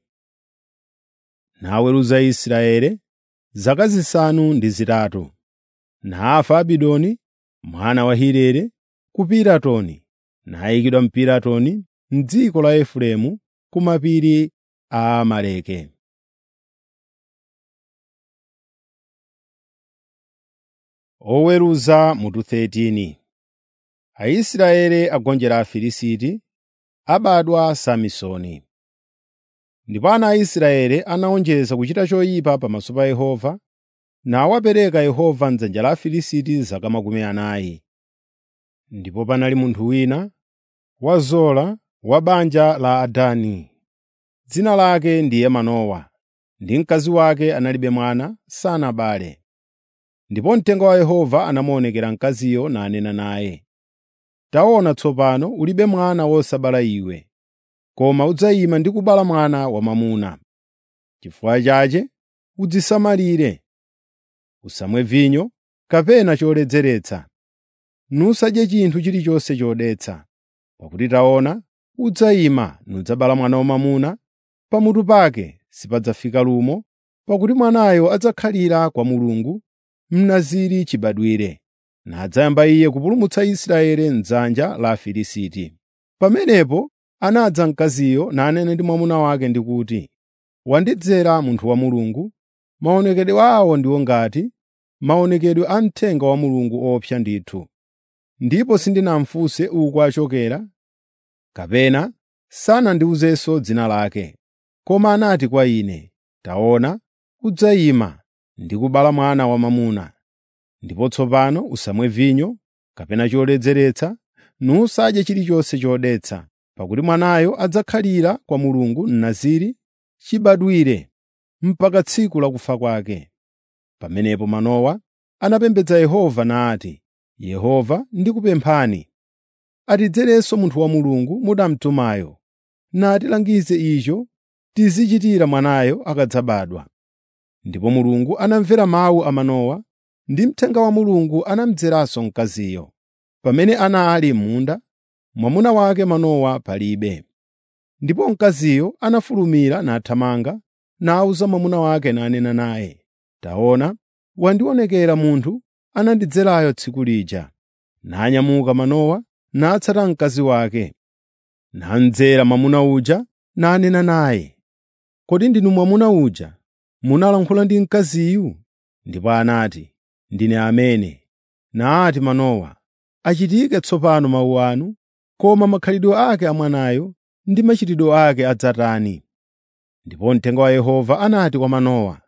Naweruza Israeli zaka zisanu ndi zitatu. Nafa Abidoni mwana wa Hilele ku Piratoni, nayikidwa m'Piratoni m'dziko la Efereimu ku mapiri a Amaleki. Oweruza mutu 13 Aisraeli agonjera Afilisti, abadwa Samsoni. Ndipo ana a Israeli anawonjeza kuchita choyipa pamaso pa Yehova, nawapereka Yehova m'dzanja la Afilisti zaka makumi anayi. Ndipo panali munthu wina wa Zola wa banja la Adani, dzina lake ndiye Manowa, ndi mkazi wake analibe mwana sanabale. Ndipo mthenga wa Yehova anamuonekera mkaziyo nanena naye, “Taona tsopano ulibe mwana wosabala iwe, koma udzayima ndi kubereka mwana wamwamuna. Chifukwa chache udzisamalire. Usamwe vinyo kapena choledzeretsa, nusadye chinthu chilichonse chodetsa. Pakuti taona, udzayima nudzabereka mwana wamwamuna, pamutu pake sipadzafika lumo, pakuti mwanayo adzakhalira kwa Mulungu, Mnaziri chibadwire, nadzayamba iye kupulumutsa Israeli m'dzanja la Afilisti.” Pamenepo anadza mkaziyo nanena ndi mwamuna wake ndi kuti, “Wandidzera munthu wa Mulungu, maonekedwe awo ndiwo ngati maonekedwe a mthenga wa Mulungu owopsa ndithu. Ndipo sindinamufunse uku achokera, kapena sanandiwuzenso dzina lake. Koma anati kwa ine, ‘Taona, udzayima ndi kubereka mwana wamwamuna. Ndipo tsopano usamwe vinyo kapena choledzeretsa, nusadye chilichonse chodetsa, pakuti mwanayo adzakhalira kwa Mulungu Mnaziri chibadwire mpaka tsiku la kufa kwake.’ Pamenepo Manowa anapembedza Yehova nati, “Yehova ndikupemphani, atidzerenso munthu wa Mulungu mudamutumayo, natilangize icho tizichitira mwanayo akadzabadwa.” Ndipo Mulungu anamvera mawu a Manowa, ndi mthenga wa Mulungu anamudzeranso mkaziyo. Pamene anali m'munda, mwamuna wake Manowa palibe. Ndipo mkaziyo anafulumira nathamanga, nawuza mwamuna wake nanena naye, “Taona, wandionekera munthu anandidzerayo tsiku lija.” Nanyamuka Manowa natsata mkazi wake. Namdzera mwamuna uja nanena naye, “Kodi ndinu mwamuna uja munalankhula ndi mkaziyu?” Ndipo anati, “Ndine amene.” Nati Manowa, “Achitike tsopano mawu anu, koma makhalidwe ake a mwanayo ndi machitidwe ake adzatani?” Ndipo mthenga wa Yehova anati kwa Manowa,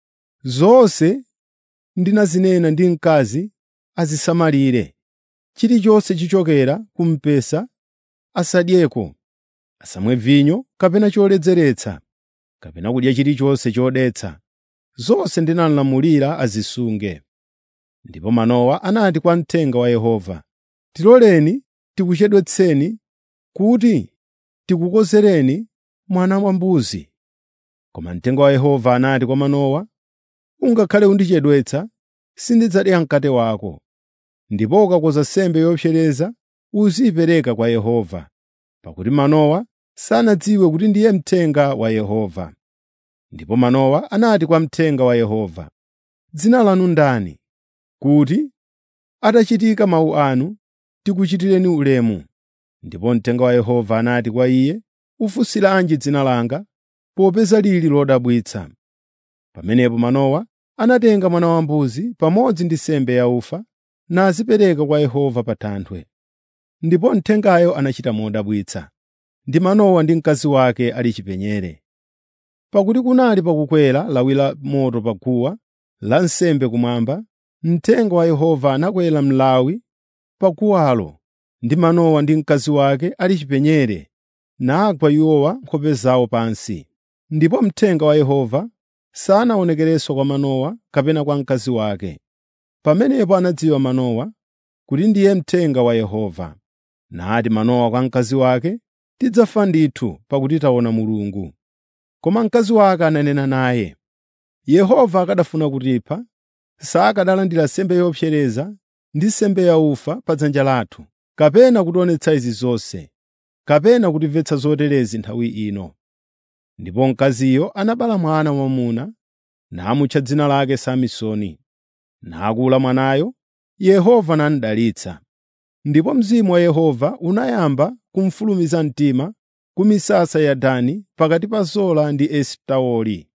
“Zonse ndinazinena ndi mkazi azisamalire. Chilichonse chichokera ku mpesa asadyeko, asamwe vinyo kapena choledzeretsa, kapena kudya chilichonse chodetsa. Zonse ndinalamulira azisunge.” Ndipo Manowa anati kwa mthenga wa Yehova, “Tiloleni tikuchedwetseni kuti tikukozereni mwana wambuzi.” Koma mthenga wa Yehova anati kwa Manowa, “Ungakhale undichedwetsa, sindidzadya mkate wako. Ndipo ukakoza nsembe yopsereza uziyipereka kwa Yehova.” Pakuti Manowa sanadziwe kuti ndiye mthenga wa Yehova. Ndipo Manowa anati kwa mthenga wa Yehova, “Dzina lanu ndani, kuti atachitika mawu anu tikuchitireni ulemu?” Ndipo mthenga wa Yehova anati kwa iye, “Ufunsiranji dzina langa, popeza lili lodabwitsa?” Pamenepo Manowa anatenga mwana wambuzi pamodzi ndi nsembe yaufa nazipereka kwa Yehova pa thanthwe. Ndipo mthengayo anachita modabwitsa, ndi Manowa ndi mkazi wake ali chipenyere. Pakuti kunali pakukwera lawi la moto pa guwa lansembe kumwamba, mthenga wa Yehova anakwera mlawi pa guwalo, ndi Manowa ndi mkazi wake ali chipenyere, nagwa iwowa nkhope zawo pansi. Ndipo mthenga wa Yehova sanaonekerenso kwa Manowa kapena kwa mkazi wake. Pamenepo anadziwa Manowa kuti ndiye mthenga wa Yehova. Nati Manowa kwa mkazi wake, “Tidzafa ndithu pakuti taona Mulungu.” Koma mkazi wake ananena naye, “Yehova akanafuna kutipha, sakanalandira nsembe yopsereza ndi nsembe yaufa pa dzanja lathu, kapena kutionetsa izi zonse, kapena kutimvetsa zoterezi nthawi ino.” Ndipo mkaziyo anabereka mwana wamwamuna, namutcha dzina lake Samsoni. Nakula mwanayo, Yehova namudalitsa. Ndipo Mzimu wa Yehova unayamba kumufulumiza mtima ku misasa ya Dani pakati pa Zola ndi Esitaoli.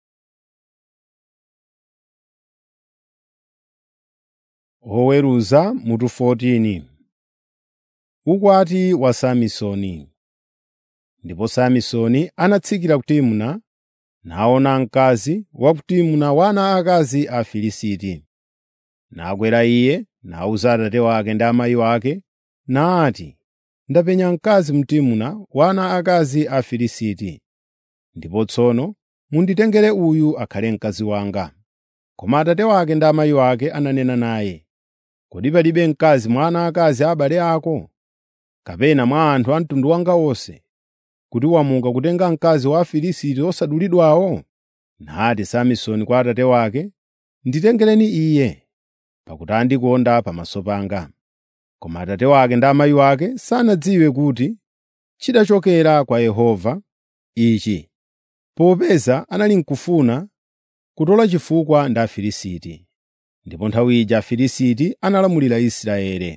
Oweruza mutu 14 Ukwati wa Samsoni Ndipo Samsoni anatsikira ku Timna, naona mkazi wa ku Timna wa ana akazi a Afilisti. Nakwera iye, nawuza atate wake ndi amayi wake, nati, “Ndapenya mkazi mu Timna wa ana akazi a Afilisti. Ndipo tsono munditengere uyu akhale mkazi wanga.” Koma atate wake ndi amayi wake ananena naye, “Kodi palibe mkazi mwa ana akazi a abale ako, kapena mwa anthu a mtundu wanga wonse, kuti wamuka kutenga mkazi wa Afilisti osadulidwawo?” Nati Samsoni kwa atate wake, “Nditengereni iye, pakuti andikonda pamaso panga.” Koma atate wake ndi amayi wake sanadziwe kuti chidachokera kwa Yehova ichi, popeza anali n'kufuna kutola chifukwa ndi Afilisti. Ndipo nthawi ija Afilisti analamulira Israeli.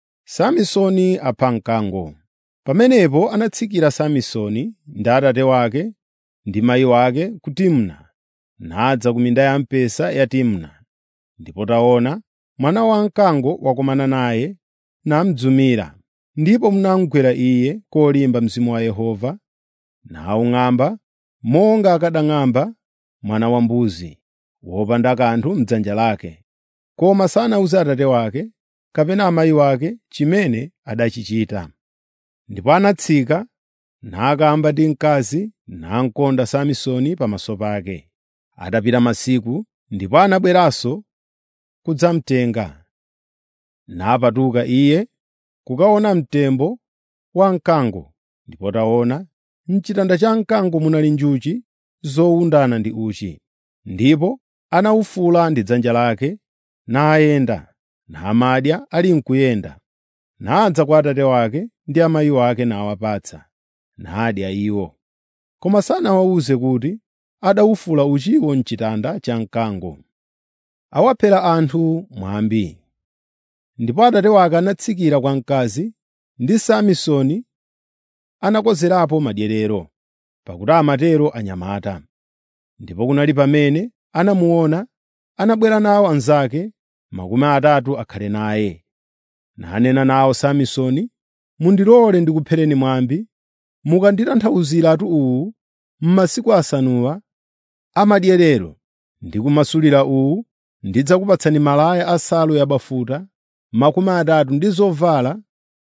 Samsoni apha mkango. Pamenepo anatsikira Samsoni ndi atate wake ndi mayi wake ku Timna, nadza ku minda ya mpesa ya Timna. Ndipo taona, mwana wamkango wakumana naye namdzumira, ndipo munamugwera iye kolimba mzimu wa Yehova, nawung'amba monga akanang'amba mwana wambuzi wopanda kanthu m'dzanja lake. Koma sanawuze atate wake kapena amayi wake chimene adachichita. Ndipo anatsika nakamba ndi mkazi namkonda Samsoni pamaso pake. Atapita masiku, ndipo anabweranso kudzamtenga. Napatuka iye kukaona mtembo wa mkango, ndipo taona, m'chitanda cha mkango munali njuchi zowundana ndi uchi. Ndipo anawufula ndi dzanja lake, nayenda, namadya ali n'kuyenda. Nadza kwa atate wake ndi amayi wake nawapatsa, nadya iwo. Koma sanawawuze kuti adawufula uchiwo m'chitanda cha mkango. Awaphera anthu mwambi. Ndipo atate wake anatsikira kwa mkazi, ndi Samsoni anakonzerapo madyerero, pakuti amatero anyamata. Ndipo kunali pamene anamuona, anabwera nawo anzake makumi atatu akhale naye. Nanena nawo Samsoni, “Mundilole ndikuphereni mwambi, mukanditanthauziratu uwu m'masiku asanuwa amadyerero ndi kumasulira uwu, ndidzakupatsani malaya asanu yabafuta makumi atatu ndi zovala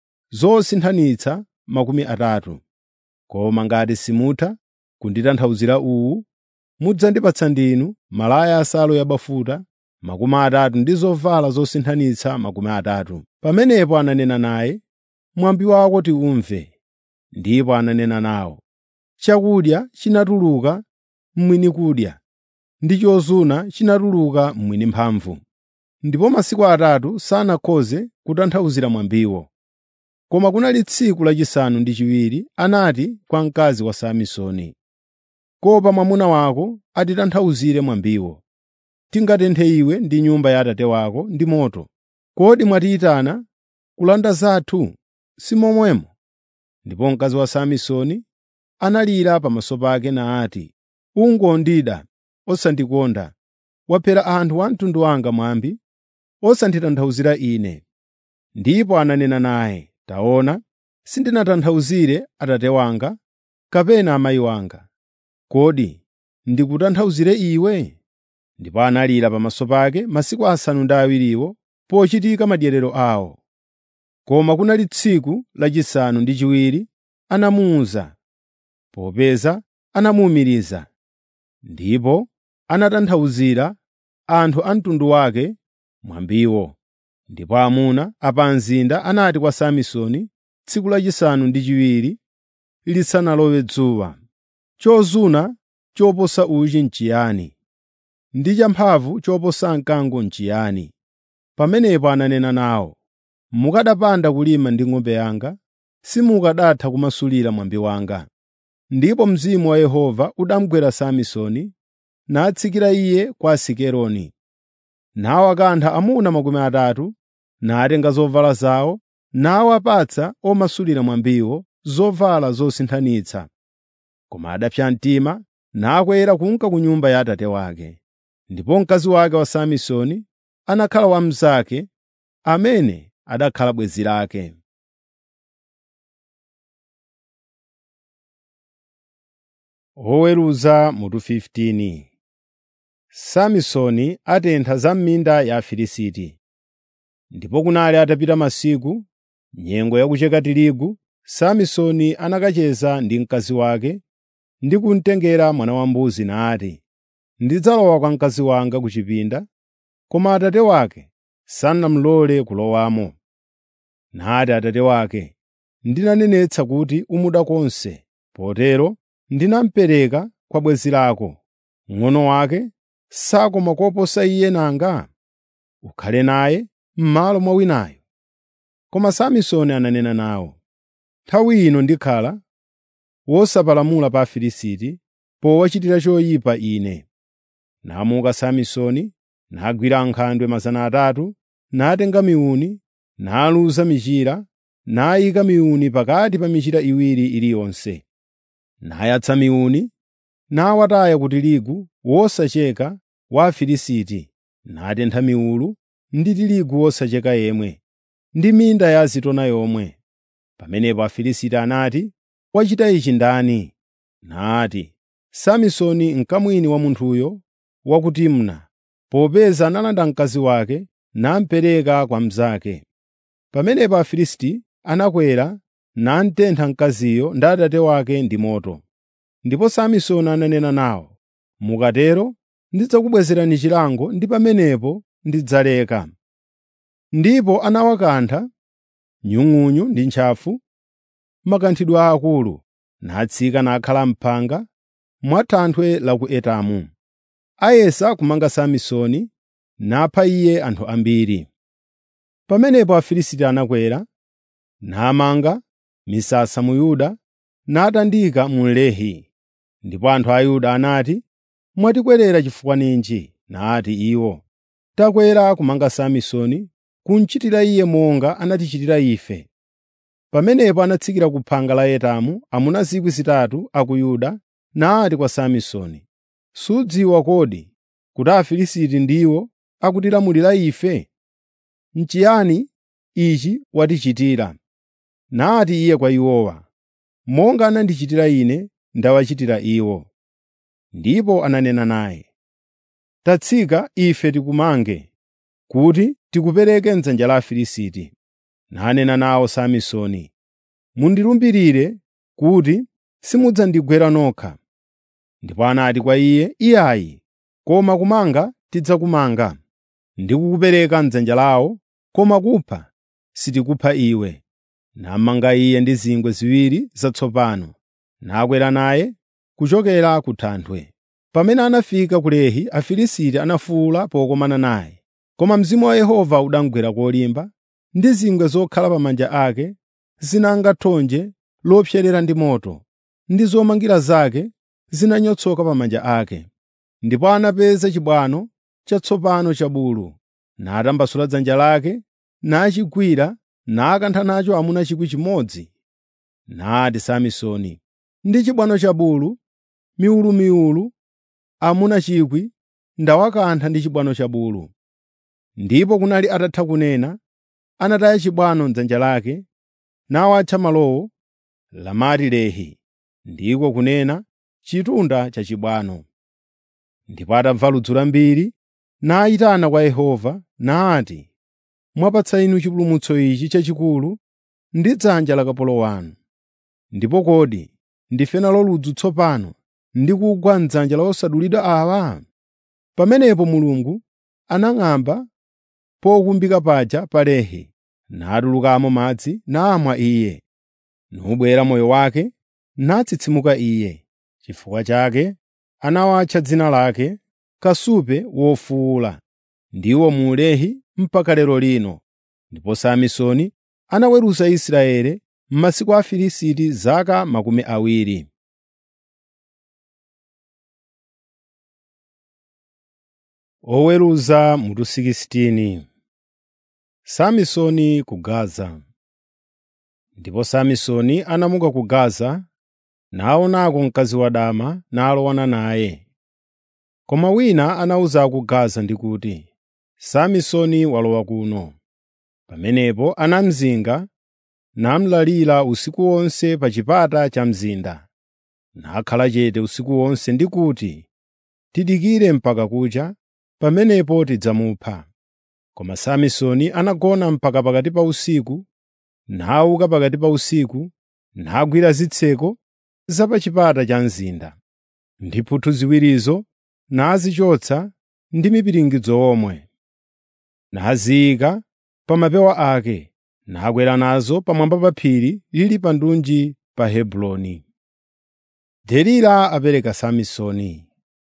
zosinthanitsa makumi atatu. Koma ngati simutha kunditanthauzira uwu, mudzandipatsa ndinu malaya asanu yabafuta makumi atatu ndi zovala zosinthanitsa makumi atatu. Pamenepo ananena naye, “Mwambi wako tiumve.” Ndipo ananena nawo, “Chakudya chinatuluka mwini kudya, ndi chozuna chinatuluka mwini mphamvu.” Ndipo masiku atatu sanakhoze kutanthauzira mwambiwo. Koma kunali tsiku lachisanu ndi chiwiri anati kwa mkazi wa Samsoni, “Kopa mwamuna wako atitanthauzire mwambiwo. Tingatenthe iwe ndi nyumba ya atate wako ndi moto. Kodi mwatiyitana kulanda zathu, si momwemo?” Ndipo mkazi wa Samsoni analira pamaso pake nati, “Ungondida, osandikonda. Waphera anthu a mtundu wanga mwambi, osanditanthauzira ine.” Ndipo ananena naye, “Taona, sindinatanthauzire atate wanga kapena amayi wanga. Kodi ndikutanthauzire iwe?” Ndipo analira pamaso pake masiku asanu ndi awiriwo pochitika madyerero awo. Koma kunali tsiku lachisanu ndi chiwiri anamuwuza, popeza anamuwumiriza. Ndipo anatanthauzira anthu a mtundu wake mwambiwo. Ndipo amuna a pa mzinda anati kwa Samsoni tsiku lachisanu ndi chiwiri lisanalowe dzuwa, “Chozuna choposa uchi n'chiyani? Ndi champhamvu choposa mkango n'chiyani?” Pamenepo ananena nawo, “Mukanapanda kulima ndi ng'ombe yanga, simukanatha kumasulira mwambi wanga.” Ndipo Mzimu wa Yehova unamugwera Samsoni, natsikira iye kwa Asikeloni. Nawakantha amuna makumi atatu, natenga zovala zawo, nawapatsa omasulira mwambiwo zovala zosinthanitsa. Koma adapsa mtima nakwera kunka ku nyumba ya atate wake. Ndipo mkazi wake wa Samsoni anakhala wa mnzake amene adakhala bwenzi lake. Oweruza mutu 15 Samsoni atentha za m'minda ya Afilisti. Ndipo kunali atapita masiku, nyengo yakucheka tirigu, Samsoni anakacheza ndi mkazi wake ndi kumtengera mwana wambuzi nati, “Ndidzalowa kwa mkazi wanga ku chipinda koma atate wake sanamulole kulowamo. Nati atate wake, “Ndinanenetsa kuti umuda konse, potero ndinamupereka kwa bwenzi lako. Mng'ono wake sakoma koposa iye nanga? Ukhale naye m'malo mwa winayo.” Koma Samsoni ananena nawo, “Nthawi ino ndikhala wosapalamula pa Afilisti powachitira choyipa ine.” Namuka Samsoni, nagwira ankhandwe 300, natenga miuni, naluza michira, nayika miuni pakati pa michira iwiri iliyonse. Nayatsa miuni, nawataya ku tirigu wosacheka wa Afilisti, natentha miulu ndi tirigu wosacheka yemwe, ndi minda ya azitona yomwe. Pamenepo Afilisti anati, “Wachita ichi ndani?” Nati, “Samsoni mkamwini wa munthuyo wa ku Timna, popeza analanda mkazi wake namupereka kwa mnzake.” Pamenepo Afilisti anakwera namutentha mkaziyo ndi atate wake ndi moto. Ndipo Samsoni ananena nawo, “Mukatero ndidzakubwezerani chilango ndi pamenepo ndidzaleka.” Ndipo anawakantha nyung'unyu ndi ntchafu, makanthidwe aakulu, natsika nakhala m'phanga mwa thanthwe la ku Etamu. Ayesa kumanga Samsoni, napha iye anthu ambiri. Pamenepo Afilisti anakwera, namanga misasa mu Yuda, natandika mu Lehi. Ndipo anthu a Yuda anati, “Mwatikwerera chifukwa ninji?” Nati iwo, “Takwera kumanga Samsoni, kumuchitira iye monga anatichitira ife.” Pamenepo anatsikira ku phanga la Etamu amuna 3,000 a ku Yuda, nati kwa Samsoni, “Sudziwa kodi kuti Afilisti ndiwo akutilamulira ife? N'chiyani ichi watichitira?” Nati iye kwa iwowa, “Monga anandichitira ine, ndawachitira iwo.” Ndipo ananena naye, “Tatsika ife tikumange, kuti tikupereke m'dzanja la Afilisti.” Nanena nawo Samsoni, “Mundilumbirire kuti simudzandigwera nokha.” Ndipo anati kwa iye, “Iyayi, koma kumanga tidzakumanga. Ndikukupereka m'dzanja lawo, koma kupha sitikupha iwe.” Namanga iye ndi zingwe ziwiri zatsopano, nakwera naye kuchokera ku thanthwe. Pamene anafika ku Lehi, Afilisti anafuwula pokomana naye, koma Mzimu wa Yehova unamugwera kolimba, ndi zingwe zokhala pamanja ake zinanga thonje lopserera ndi moto, ndi zomangira zake zinanyotsoka pamanja ake. Ndipo anapeza chibwano chatsopano cha bulu, natambasula dzanja lake, nachigwira nakantha nacho amuna 1,000. Nati Samsoni, “Ndi chibwano cha bulu, miulumiulu, amuna 1,000 ndawakantha ndi chibwano cha bulu.” Ndipo kunali atatha kunena, anataya chibwano m'dzanja lake, nawatcha malowo Lamati Lehi, ndiko kunena chitunda cha chibwano. Ndipo atamva ludzu lambiri, nayitana kwa Yehova, nati, “Mwapatsa inu chipulumutso ichi chachikulu ndi dzanja la kapolo wanu. Ndipo kodi ndife nalo ludzu tsopano ndi kugwa m'dzanja la osadulidwa awa?” Pamenepo Mulungu anang'amba pokumbika paja pa Lehi, natulukamo madzi namwa iye. Nubwera moyo wake, natsitsimuka iye. Chifukwa chake anawatcha dzina lake Kasupe wofuwula. Ndiwo mu Lehi mpaka lero lino. Ndipo Samsoni anaweruza Israeli m'masiku a Afilisti zaka makumi awiri. Oweruza mutu 16 Samsoni ku Gaza. Ndipo Samsoni anamuka ku Gaza, naonako mkazi wadama nalowana naye. Koma wina anawuza a ku Gaza ndi kuti, “Samsoni walowa kuno.” Pamenepo anamzinga namulalira usiku wonse pa chipata cha mzinda. Nakhala chete usiku wonse ndi kuti, “Tidikire mpaka kucha, pamenepo tidzamupha.” Koma Samsoni anagona mpaka pakati pa usiku, nawuka pakati pa usiku, nagwira zitseko za pa chipata cha mzinda. Ndi mphuthu ziwirizo nazichotsa ndi mipiringidzo omwe. naziyika pa mapewa ake, nakwera nazo pamwamba pa phiri lili pa ndunji pa Hebroni. Delila apereka Samsoni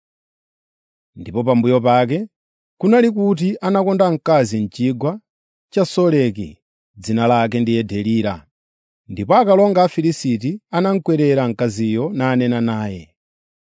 Ndipo pambuyo pake kunali kuti anakonda mkazi m'chigwa cha Soreki, dzina lake ndiye Delila. Ndipo akalonga a Afilisti anamukwerera mkaziyo nanena naye,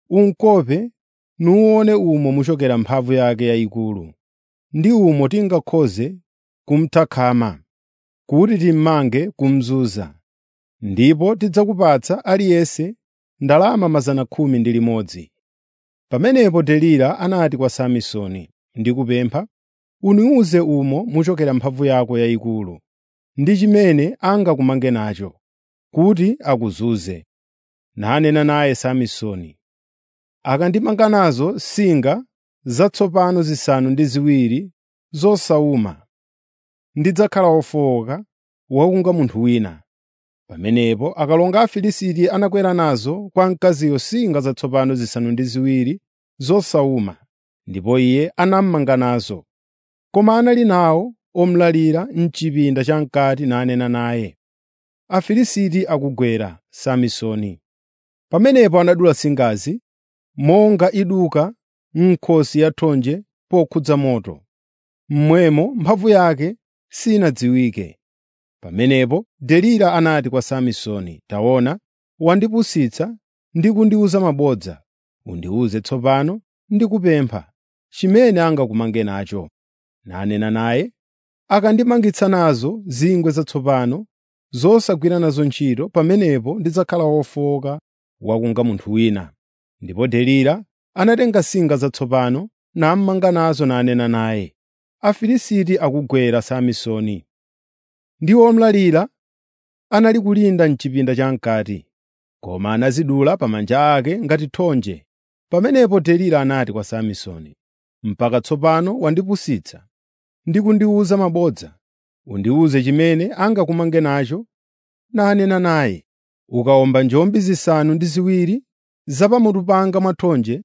“Unkope nuwuone umo muchokera mphamvu yake yayikulu, ndi umo tingakhoze kumuthakhama, kuti timmange kumuzunza. Ndipo tidzakupatsa aliyense ndalama 10,000.” Pamenepo Delila anati kwa Samsoni, “Ndikupempha, undiwuze umo muchokera mphamvu yako yayikulu, ndi chimene angakumange nacho, kuti akuzunze.” Nanena naye Samsoni, “Akandimanga nazo singa zatsopano zisanu ndi ziwiri zosawuma, ndidzakhala wofowoka wakunga munthu wina.” Pamenepo akalonga a Afilisti anakwera nazo kwa mkaziyo singa zatsopano zisanu ndi ziwiri zosawuma, ndipo iye anamumanga nazo. Koma anali nawo omulalira m'chipinda cham'kati nanena naye, “Afilisti akugwera Samsoni.” Pamenepo anadula singazi monga iduka m'nkhosi yathonje pokhudza moto, momwemo mphamvu yake sinadziwike. Pamenepo Delila anati kwa Samsoni, “Taona, wandipusitsa ndi kundiwuza mabodza. Undiwuze tsopano ndikupempha chimene angakumange nacho.” Nanena naye, “Akandimangitsa nazo zingwe zatsopano zosagwira nazo ntchito, pamenepo ndidzakhala wofowoka wakunga munthu wina.” Ndipo Delila anatenga singa zatsopano namumanga nazo nanena naye, “Afilisti akugwera Samsoni.” Ndiwo omulalira anali kulinda m'chipinda cham'kati, koma anazidula pa manja ake ngati thonje. Pamenepo Delila anati kwa Samsoni, “Mpaka tsopano wandipusitsa ndi kundiwuza mabodza. Undiwuze chimene angakumange nacho.” Nanena naye, “Ukawomba njombi zisanu ndi ziwiri zapamutu panga mwathonje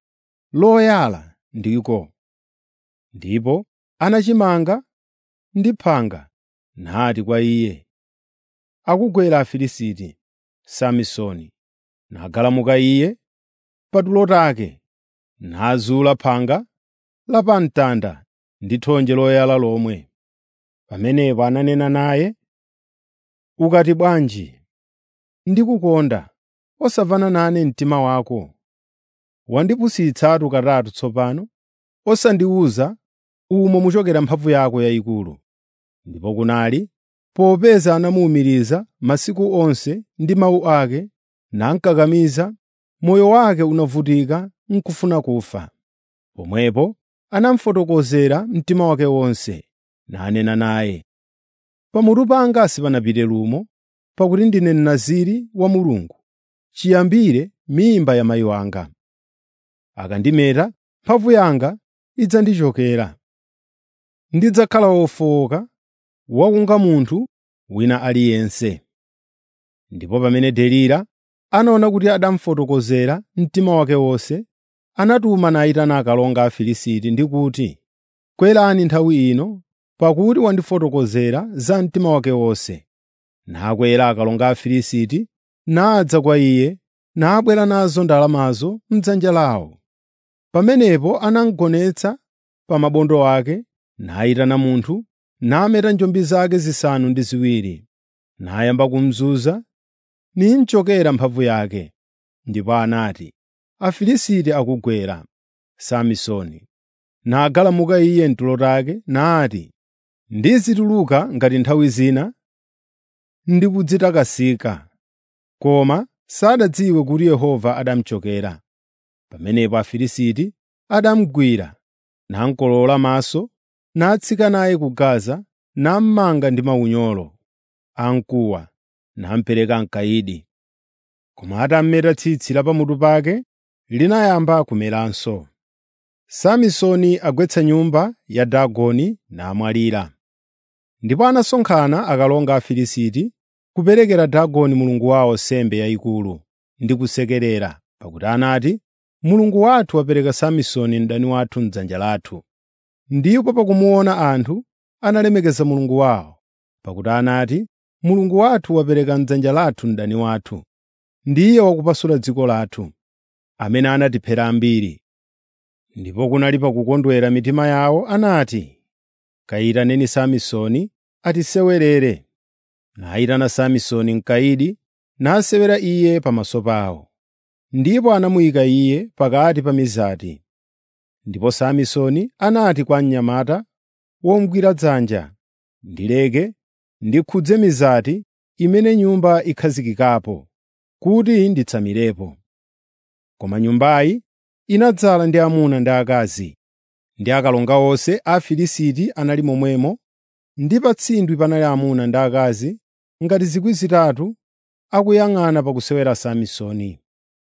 loyala ndiko.” Ndipo anachimanga ndi phanga nati kwa iye, “Akugwera Afilisti, Samsoni.” Nagalamuka iye patulo take, nazula phanga la pamtanda ndi thonje loyala lomwe. Pamenepo ananena naye, “Ukati bwanji, ndikukonda, osamvana nane mtima wako? Wandipusitsatu katatu tsopano, osandiwuza umo muchokera mphamvu yako yayikulu.” Ndipo kunali popeza anamuwumiriza masiku onse ndi mawu ake namukakamiza, moyo wake unavutika n'kufuna kufa. Pomwepo anamufotokozera mtima wake wonse, nanena naye, “Pamutu panga sipanapite lumo, pakuti ndine Mnaziri wa Mulungu, chiyambire mimba ya mayi wanga. Akandimeta, mphamvu yanga idzandichokera. Ndidzakhala wofowoka wakunga munthu wina aliyense.” Ndipo pamene Delila anaona kuti adamufotokozera mtima wake wonse, anatuma nayitana akalonga a Afilisti ndi kuti, “Kwerani nthawi ino, pakuti wandifotokozera za mtima wake wonse.” Nakwera akalonga a Afilisti nadza kwa iye, nabwera nazo ndalamazo m'dzanja lawo. Pamenepo anamugonetsa pa mabondo ake, nayitana munthu, nameta njombi zake zisanu ndi ziwiri, nayamba kumuzunza nimchokera mphamvu yake. Ndipo anati, “Afilisti akugwera Samsoni.” Nagalamuka iye m'tulo take nati, “Ndizituluka ngati nthawi zina ndikudzitakasika.” Koma sadadziwe kuti Yehova adamuchokera. Pamenepo Afilisti adamugwira, namukolowola maso, natsika naye ku Gaza, namumanga ndi maunyolo amkuwa, namupereka m'kayidi. Koma atamumeta tsitsi la pamutu pake, linayamba kumeranso. Samsoni agwetsa nyumba ya Dagoni namwalira. Ndipo anasonkhana akalonga a Afilisti kuperekera Dagoni mulungu wawo nsembe yayikulu ndi kusekerera, pakuti anati, “Mulungu wathu wapereka Samsoni mdani wathu m'dzanja lathu.” Ndipo pakumuona anthu analemekeza Mulungu wawo, pakuti anati, “Mulungu wathu wapereka m'dzanja lathu mdani wathu, ndiye wakupasula dziko lathu, amene anatiphera ambiri.” Ndipo kunali pakukondwera mitima yawo anati, “Kayitaneni Samsoni atisewerere.” Nayitana Samsoni mkayidi, nasewera iye pamaso pawo. Ndipo anamuyika iye pakati pa mizati. Ndipo Samsoni anati kwa mnyamata womugwira dzanja, “Ndileke ndikhudze mizati imene nyumba ikhazikikapo, kuti nditsamirepo.” Koma nyumbayi inadzala ndi amuna ndi akazi, ndi akalonga onse a Afilisti anali momwemo, ndi pa tsindwi panali amuna ndi akazi ngati zikwi zitatu akuyang'ana pakusewera Samsoni.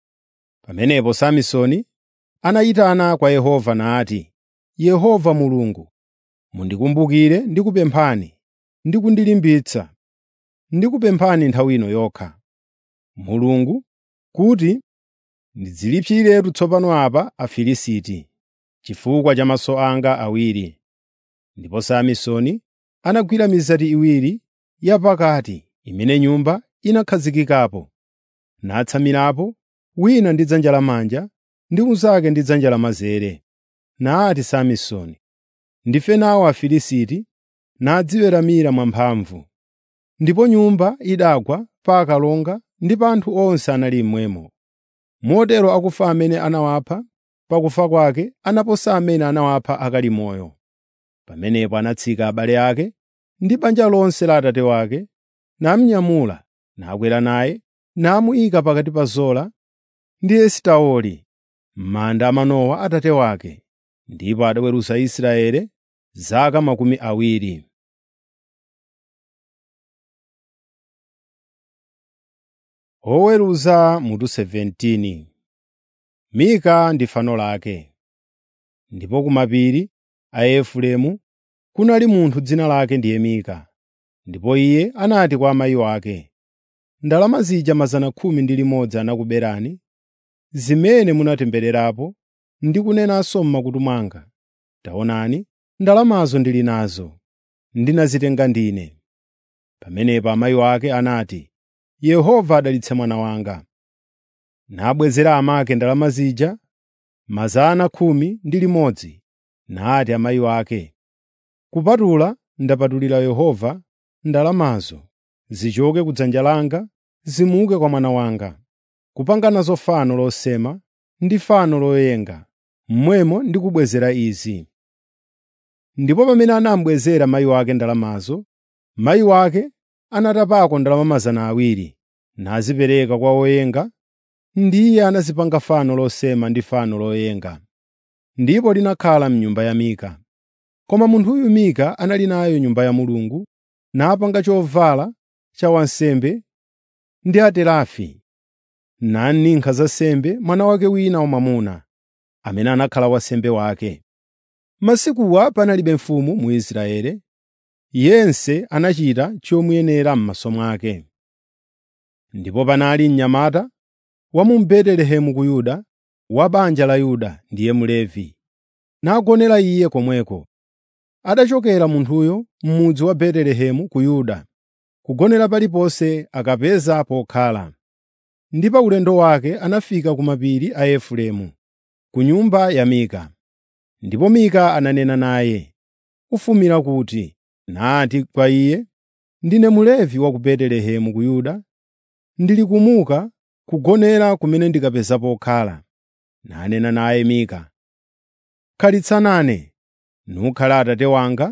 Pamenepo Samsoni anayitana kwa Yehova nati, “Yehova Mulungu, mundikumbukire ndikupemphani ndi kundilimbitsa, ndikupemphani nthawi ino yokha, Mulungu, kuti ndidzilipsiretu tsopano apa Afilisti, chifukwa cha maso anga awiri.” Ndipo Samsoni anagwira mizati iwiri yapakati imene nyumba inakhazikikapo, natsamirapo wina ndi dzanja lamanja ndi unzake ndi dzanja lamanzere. Nati Samsoni, “Ndife nawo Afilisti,” nadziweramira mwamphamvu. Ndipo nyumba idagwa pa akalonga ndi pa anthu onse anali mmwemo. Motero akufa amene anawapha pakufa kwake anaposa amene anawapha akali moyo. Pamenepo anatsika abale ake ndi banja lonse la atate wake, namunyamula, nakwera naye, namuyika pakati pa Zola ndi Esitaoli m'manda a Manowa atate wake. Ndipo adaweruza Israeli zaka makumi awiri. Oweruza mutu 17 Mika ndi fano lake. Ndipo ku mapiri a Efereimu kunali munthu dzina lake ndiye Mika. Ndipo iye anati kwa amayi ake, “Ndalama zija 110 anakuberani, zimene munatembererapo ndi kunenanso m'makutu mwanga. Taonani, ndalamazo ndili nazo, ndinazitenga ndine.” Pamenepo amayi ake anati, “Yehova adalitse mwana wanga.” Nabwezera amake ndalama zija 10 nati amayi ake, “Kupatula ndapatulira Yehova ndalamazo, zichoke ku dzanja langa zimuke kwa mwana wanga, kupanga nazo fano losema ndi fano loyenga, momwemo ndikubwezera izi.” Ndipo pamene anamubwezera mayi wake ndalamazo, mayi wake anatapako ndalama 200 nazipereka kwa woyenga, ndiye anazipanga fano losema ndi fano loyenga. Ndipo linakhala m'nyumba ya Mika. Koma munthuyu Mika anali nayo Nyumba ya Mulungu, napanga chovala cha wansembe ndi aterafi, naninkhira za sembe mwana wake wina wamwamuna, amene anakhala wansembe wake. Masikuwa panalibe mfumu mu Israeli, yense anachita chomuyenera m'maso mwake. Ndipo panali mnyamata wa mu Betelehemu ku Yuda, wa banja la Yuda ndiye Mlevi, nagonera iye komweko. Atachokera munthuyo m'mudzi wa Betelehemu ku Yuda, kugonera paliponse akapeza pokhala. Ndi pa ulendo wake anafika ku mapiri a Efereimu, ku nyumba ya Mika. Ndipo Mika ananena naye, “Ufumira kuti?” Nati kwa iye, “Ndine Mlevi wa ku Betelehemu ku Yuda, ndili kumuka kugonera kumene ndikapeza pokhala.” Nanena naye Mika, “Khalitsa nane, nukhale atate wanga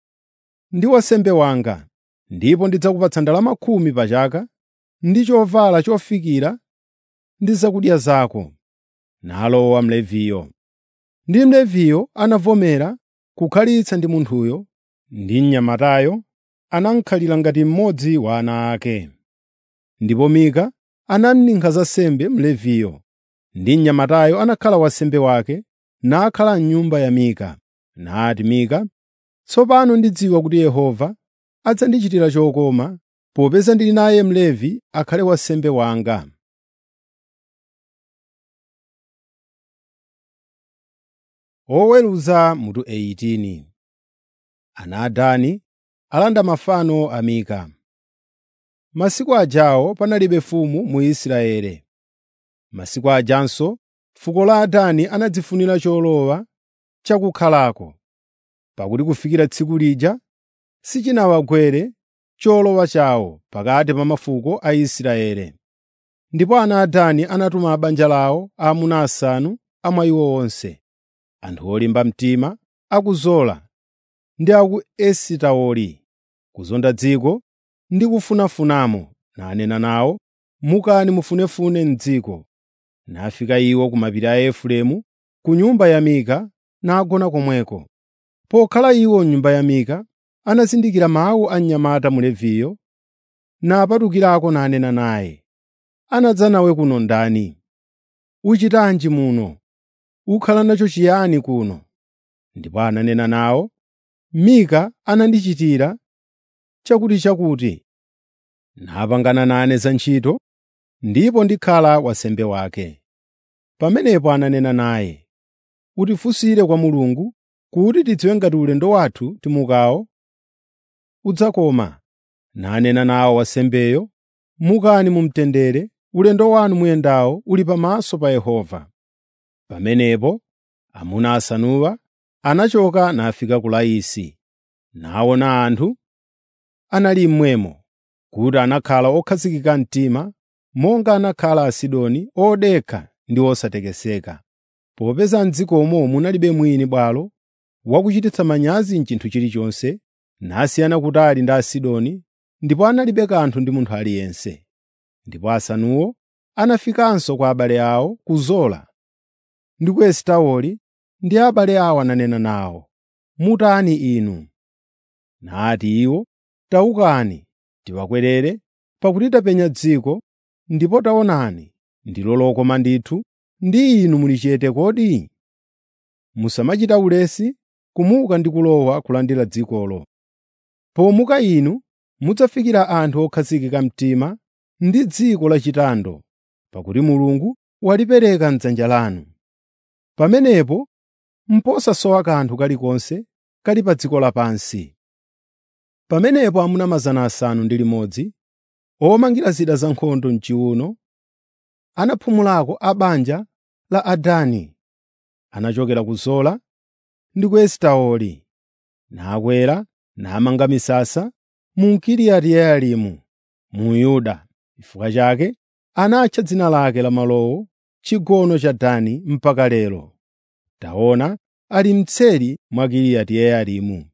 ndi wansembe wanga, ndipo ndidzakupatsa ndalama khumi pa chaka ndi chovala chofikira ndi zakudya zako.” Nalowa Mleviyo. Ndi Mleviyo anavomera kukhalitsa ndi munthuyo, ndi mnyamatayo anamukhalira ngati mmodzi wa ana ake. Ndipo Mika anamninkhira za sembe Mleviyo, ndi mnyamatayo anakhala wansembe wake, nakhala m'nyumba ya Mika. Nati Mika, “Tsopano ndidziwa kuti Yehova adzandichitira chokoma popeza ndili naye Mlevi akhale wansembe wanga.” Oweruza mutu 18 ana a Dani alanda mafano a Mika. Masiku ajawo panalibe mfumu mu Israeli. Masiku ajanso fuko la Adani anadzifunira cholowa chakukhalako, pakuti kufikira tsiku lija sichinawagwere cholowa chawo pakati pa mafuko a Israeli. Ndipo ana a Dani anatuma banja lawo aamuna asanu a mwa iwo onse, anthu olimba mtima a ku Zola ndi a ku Esitaoli, kuzonda dziko ndi kufunafunamo, nanena nawo, “Mukani mufunefune m'dziko.” Nafika iwo ku mapiri a Efereimu, ku nyumba ya Mika, nagona komweko. Pokhala iwo m'nyumba ya Mika, anazindikira mawu a mnyamata Mleviyo, napatukirako nanena naye, “Anadza nawe kuno ndani? Uchitanji muno? Ukhala nacho chiyani kuno?” Ndipo ananena nawo, “Mika anandichitira chakutichakuti, napangana nane za ntchito, ndipo ndikhala wansembe wake.” Pamenepo ananena naye, “Utifunsire kwa Mulungu kuti tidziwe ngati ulendo wathu timukawo udzakoma.” Nanena nawo wansembeyo, “Mukani mu mtendere, ulendo wanu muyendawo uli pamaso pa Yehova.” Pamenepo amuna asanuwa anachoka nafika ku Laisi, naona anthu anali mmwemo, kuti anakhala okhazikika mtima monga anakhala Asidoni odekha ndi osatekeseka, popeza m'dzikomo munalibe mwini bwalo wakuchititsa manyazi m'chinthu chilichonse, nasiyana kutali ndi Asidoni, ndipo analibe kanthu ndi munthu aliyense. Ndipo asanuwo anafikanso kwa abale awo ku Zola ndi ku Esitaoli, ndi abale awo ananena nawo, “Mutani inu?” Nati iwo, “Tawukani, tiwakwerere, pakuti tapenya dziko, ndipo taonani, ndilo lokoma ndithu, ndi inu muli chete kodi? Musamachita ulesi kumuka ndi kulowa kulandira dzikolo. Pomuka inu mudzafikira anthu okhazikika mtima ndi dziko lachitando, pakuti Mulungu walipereka m'dzanja lanu. Pamenepo mposasowa kanthu kalikonse kali pa dziko lapansi.” Pamenepo amuna 600 omangira zida zankhondo m'chiwuno anaphumulako a banja la Adani, anachokera ku Zola ndi ku Esitaoli, nakwera namanga misasa mu Kiriyati-Yearimu mu Yuda. Chifukwa chake anatcha dzina lake la malowo Chigono cha Dani mpaka lero. Taona, ali mtseri mwa Kiriyati-Yearimu.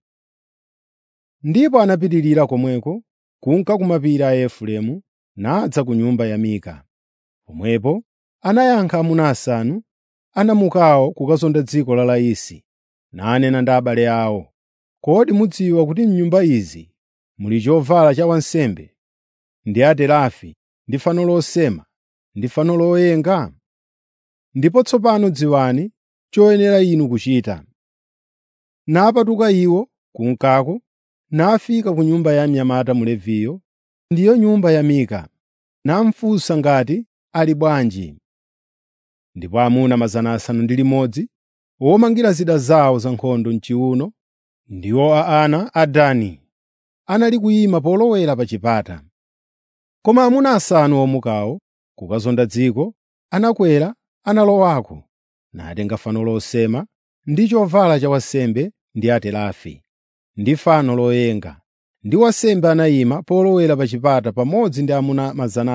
Ndipo anapitirira komweko kunka ku mapiri a Efereimu nadza ku nyumba ya Mika. Pomwepo anayankha amuna asanu anamukawo kukazonda dziko la Laisi, nanena ndi abale awo, “Kodi mudziwa kuti m'nyumba izi muli chovala cha wansembe, ndi aterafi, ndi fano losema, ndi fano loyenga? Ndipo tsopano dziwani choyenera inu kuchita.” Napatuka iwo kunkako nafika ku nyumba ya mnyamata Mleviyo, ndiyo nyumba ya Mika, namufunsa ngati ali bwanji. Ndipo amuna 600 omangira zida zawo zankhondo m'chiwuno, ndiwo a ana a Dani, anali kuyima polowera pa chipata. Koma amuna asanu omukawo kukazonda dziko anakwera analowako, natenga fano losema ndi chovala cha wansembe ndi aterafi, ndi fano loyenga. Ndi wansembe anayima polowera pa chipata pamodzi ndi amuna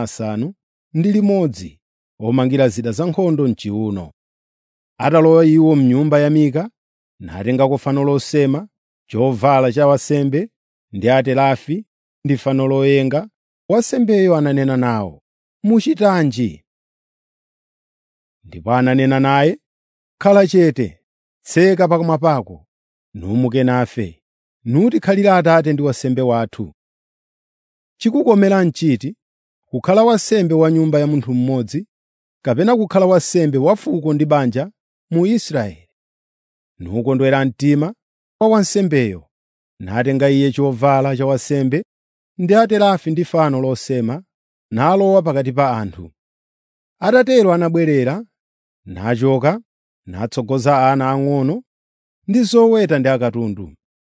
600 omangira zida zankhondo m'chiwuno. Atalowa iwo m'nyumba ya Mika, natengako fano losema, chovala cha wansembe ndi aterafi ndi fano loyenga, wansembeyo ananena nawo, “Muchitanji?” Ndipo ananena naye, “Khala chete, tseka pakamwa pako, numuke nafe, nutikhalire Atate ndi wansembe wathu. Chikukomera n'chiti kukhala wansembe wa nyumba ya munthu mmodzi, kapena kukhala wansembe wa fuko ndi banja mu Israeli?” Nukondwera mtima wa wansembeyo, natenga iye chovala cha wansembe ndi aterafi ndi fano losema, nalowa pakati pa anthu. Atatero anabwerera, nachoka, natsogoza ana ang'ono ndi zoweta ndi akatundu.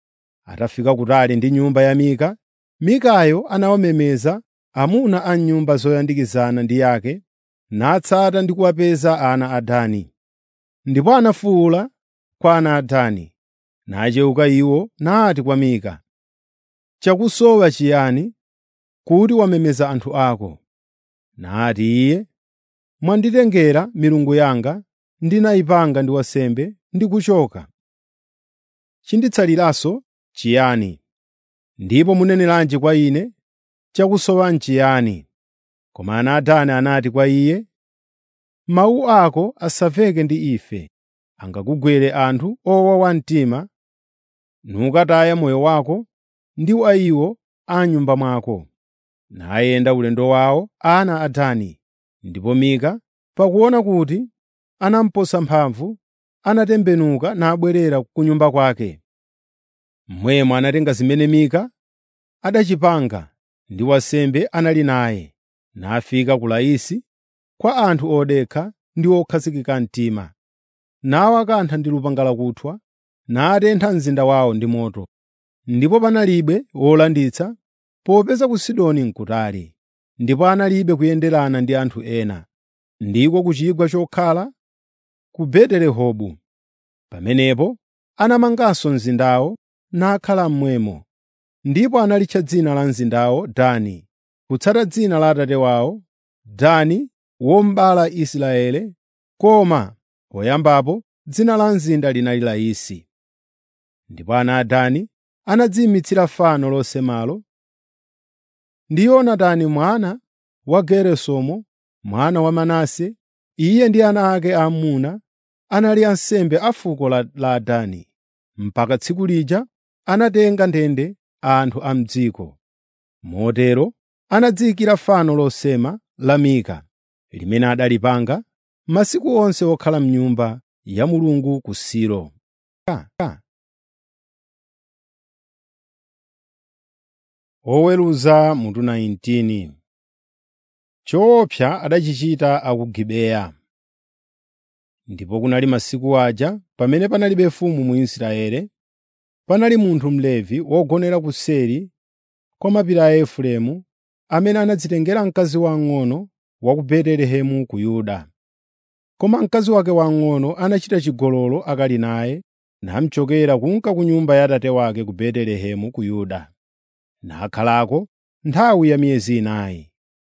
Atafika kutali ndi nyumba ya Mika, Mikayo anawamemeza amuna a nyumba zoyandikizana ndi yake natsata ndi kuwapeza ana a Dani. Ndipo anafuwula kwa ana a Dani, nachewuka iwo nati kwa Mika, “Chakusowa chiyani kuti wamemeza anthu ako?” Nati iye, “Mwanditengera milungu yanga, ndinayipanga ndi wansembe ndi kuchoka. Chinditsaliranso chiyani? Ndipo muneneranji kwa ine, chakusowa n'chiyani?” Koma ana a Dani anati kwa iye, “Mawu ako asamveke ndi ife. Angakugwere anthu owawa mtima, nukataya moyo wako ndi wa iwo a m'nyumba mwako.” Nayenda ulendo wawo ana a Dani. Ndipo Mika, pakuona kuti anamuposa mphamvu, anatembenuka nabwerera ku nyumba kwake. Momwemo anatenga zimene Mika adachipanga ndi wansembe anali naye, nafika ku Laisi kwa anthu odekha ndi okhazikika mtima, nawakantha ndi lupanga lakuthwa, natentha mzinda wawo ndi moto. Ndipo panalibe wolanditsa, popeza ku Sidoni n'kutali, ndipo analibe kuyenderana ndi anthu ena, ndiko ku chigwa chokhala ku Beti-Rehobu. Pamenepo anamanganso mzindawo nakhala momwemo. Ndipo analitcha dzina la mzindawo Dani, kutsata dzina la atate wawo, Dani wobereka Israeli, koma poyambapo dzina la mzinda linali Laisi. Ndipo ana a Dani anadziyimitsira fano losemalo ndi Yonatani mwana wa Geresomu, mwana wa Manase, iye ndi ana ake aamuna anali ansembe a fuko la, la Dani. Mpaka tsiku lija anatenga ndende anthu a m'dziko. Motero anadziyikira fano losema la Mika, limene adalipanga masiku onse okhala m'nyumba ya Mulungu ku Silo. Oweruza mutu 19 Choopsa adachichita a ku Gibeya. Ndipo kunali masiku aja pamene panalibe mfumu mu Israeli, panali munthu Mlevi wogonera kuseri kwa mapiri a Efereimu, amene anadzitengera mkazi wamng'ono wa ku Betelehemu ku Yuda. Koma mkazi wake wamng'ono anachita chigololo akali naye, namuchokera kunka ku nyumba ya atate wake ku Betelehemu ku Yuda, nakhalako nthawi ya miyezi inayi.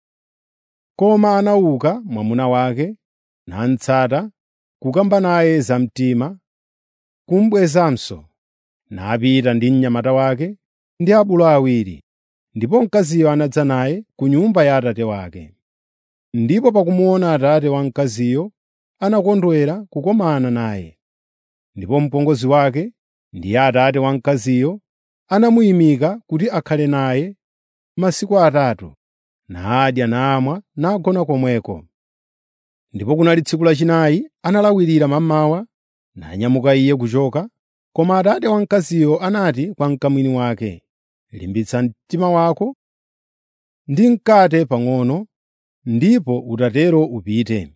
Koma anauka mwamuna wake, namutsata, kukamba naye zamtima, kumubwezanso, napita ndi mnyamata wake ndi abulu awiri, ndipo mkaziyo anadza naye ku nyumba ya atate wake. Ndipo pakumuona atate wa mkaziyo, anakondwera kukomana naye. Ndipo mpongozi wake ndi atate wa mkaziyo anamuyimika kuti akhale naye masiku atatu, nadya namwa nagona komweko. Ndipo kunali tsiku lachinayi analawirira mammawa, nanyamuka iye kuchoka, koma atate wa mkaziyo anati kwa mkamwini wake, “Limbitsa mtima wako ndi mkate pang'ono, ndipo utatero upite.”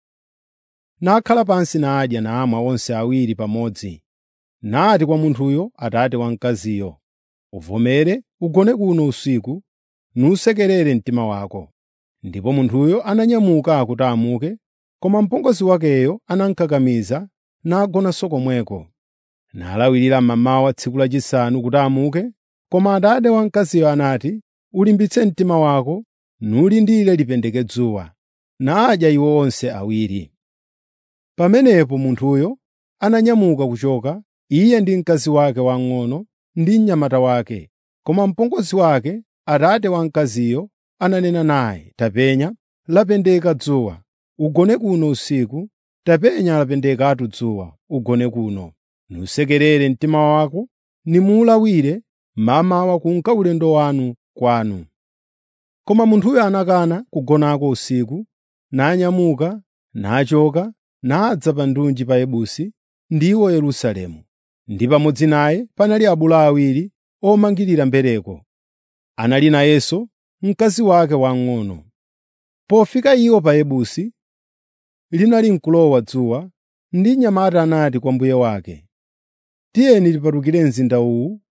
Nakhala pansi nadya namwa onse awiri pamodzi. Nati kwa munthuyo atate wa mkaziyo, “Uvomere ugone kuno usiku, nusekerere mtima wako.” Ndipo munthuyo ananyamuka kuti amuke, koma mpongozi wakeyo anamukakamiza nagonanso komweko. Nalawirira mmamawa tsiku lachisanu kuti amuke, koma atate wa mkaziyo anati, “Ulimbitse mtima wako, nulindire lipendeke dzuwa.” Nadya iwo onse awiri. Pamenepo munthuyo ananyamuka kuchoka, iye ndi mkazi wake wamng'ono ndi mnyamata wake. Koma mpongozi wake, atate wa mkaziyo, ananena naye, “Tapenya, lapendeka dzuwa, ugone kuno usiku, tapenya lapendekatu dzuwa, ugone kuno. Nusekerere mtima wako, nimuwulawire mmamawa kunka ulendo wanu kwanu.” Koma munthuyo anakana kugonako usiku, nanyamuka, nachoka, nadza pa ndunji pa Yebusi, ndiwo Yerusalemu. Ndi pamodzi naye panali abulu awiri omangirira mbereko. Anali nayenso mkazi wake wamng'ono. Pofika iwo pa Yebusi, linali nkulowa dzuwa, ndi mnyamata anati kwa mbuye wake, “Tiyeni tipatukire mzinda uwu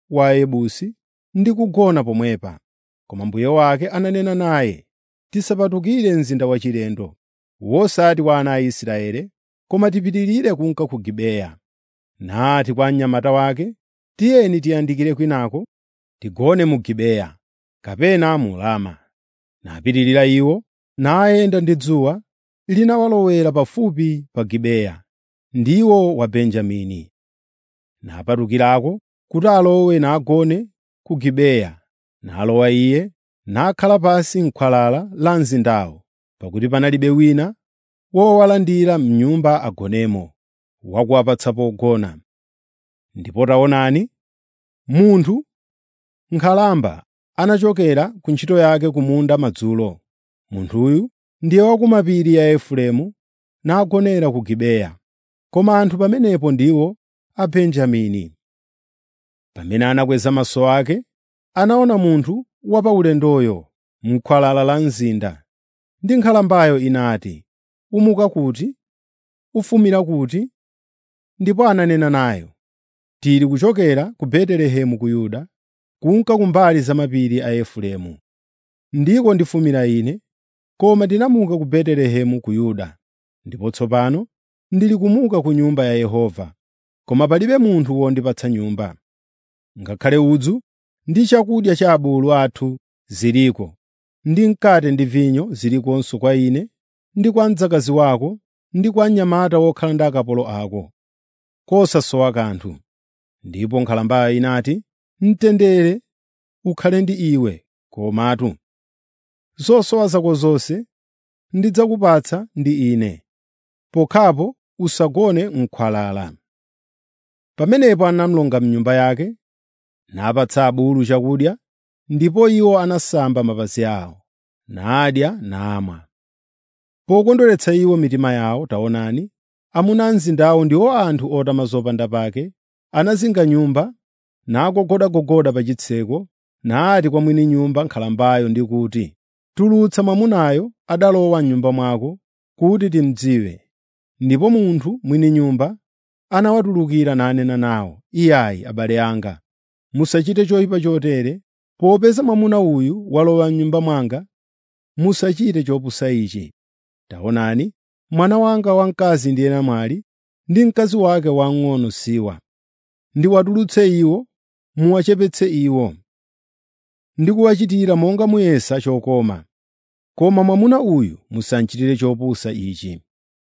wa Ayebusi ndi kugona pomwepa. Koma mbuye wake ananena naye, “Tisapatukire mzinda wachilendo, wosati wa ana a Israele, koma tipitirire kunka ku Gibeya.” Nati kwa mnyamata wake, “Tiyeni tiyandikire kwinako, tigone mu Gibeya kapena mu Rama.” Napitirira iwo, nayenda ndi dzuwa linawalowera pafupi pa Gibeya, ndiwo wa Benjamini. Napatukirako kuti alowe nagone ku Gibeya. Nalowa iye, nakhala pansi m'khwalala la mzindawo, pakuti panalibe wina wowalandira m'nyumba agonemo, wakuwapatsa pogona. Ndipo taonani, munthu nkhalamba anachokera ku ntchito yake ku munda madzulo. Munthuyu ndiye wa ku mapiri ya Efereimu nagonera ku Gibeya, koma anthu pamenepo ndiwo a Benjamini. Pamene anakweza maso ake, anaona munthu wa paulendoyo m'khwalala la mzinda. Ndi nkhalambayo inati, “Umuka kuti? Ufumira kuti?” Ndipo ananena nayo, “Tili kuchokera ku Betelehemu ku Yuda, kunka kumbali za mapiri a Efereimu. Ndiko ndifumira ine, koma ndinamuka ku Betelehemu ku Yuda, ndipo tsopano ndili kumuka ku Nyumba ya Yehova, koma palibe munthu wondipatsa nyumba. Ngakhale udzu ndi chakudya cha abulu athu ziliko, ndi mkate ndi vinyo zilikonso kwa ine ndi kwa mdzakazi wako ndi kwa mnyamata wokhala ndi akapolo ako, kosasowa kanthu.” Ndipo nkhalambayo inati, “Mtendere ukhale ndi iwe, komatu zosowa zako zonse ndidzakupatsa ndi ine, pokhapo usagone m'khwalala.” Pamenepo anamulonga m'nyumba yake, napatsa abulu chakudya, ndipo iwo anasamba mapazi awo, nadya namwa. Pokondweretsa iwo mitima yawo, taonani, amuna a mzindawo ndiwo anthu otama zopanda pake, anazinga nyumba, nagogodagogoda pa chitseko, nati kwa mwini nyumba nkhalambayo ndi kuti, “Tulutsa mwamunayo adalowa m'nyumba mwako, kuti timudziwe.” Ndipo munthu mwini nyumba anawatulukira nanena nawo, “Iyayi, abale anga, musachite choyipa chotere. Popeza mwamuna uyu walowa m'nyumba mwanga, musachite chopusa ichi. Taonani, mwana wanga wamkazi ndiye namwali, ndi mkazi wake wamng'ono siwa. Ndiwatulutse iwo, muwachepetse iwo, ndi kuwachitira monga muyesa chokoma. Koma mwamuna uyu musamchitire chopusa ichi.”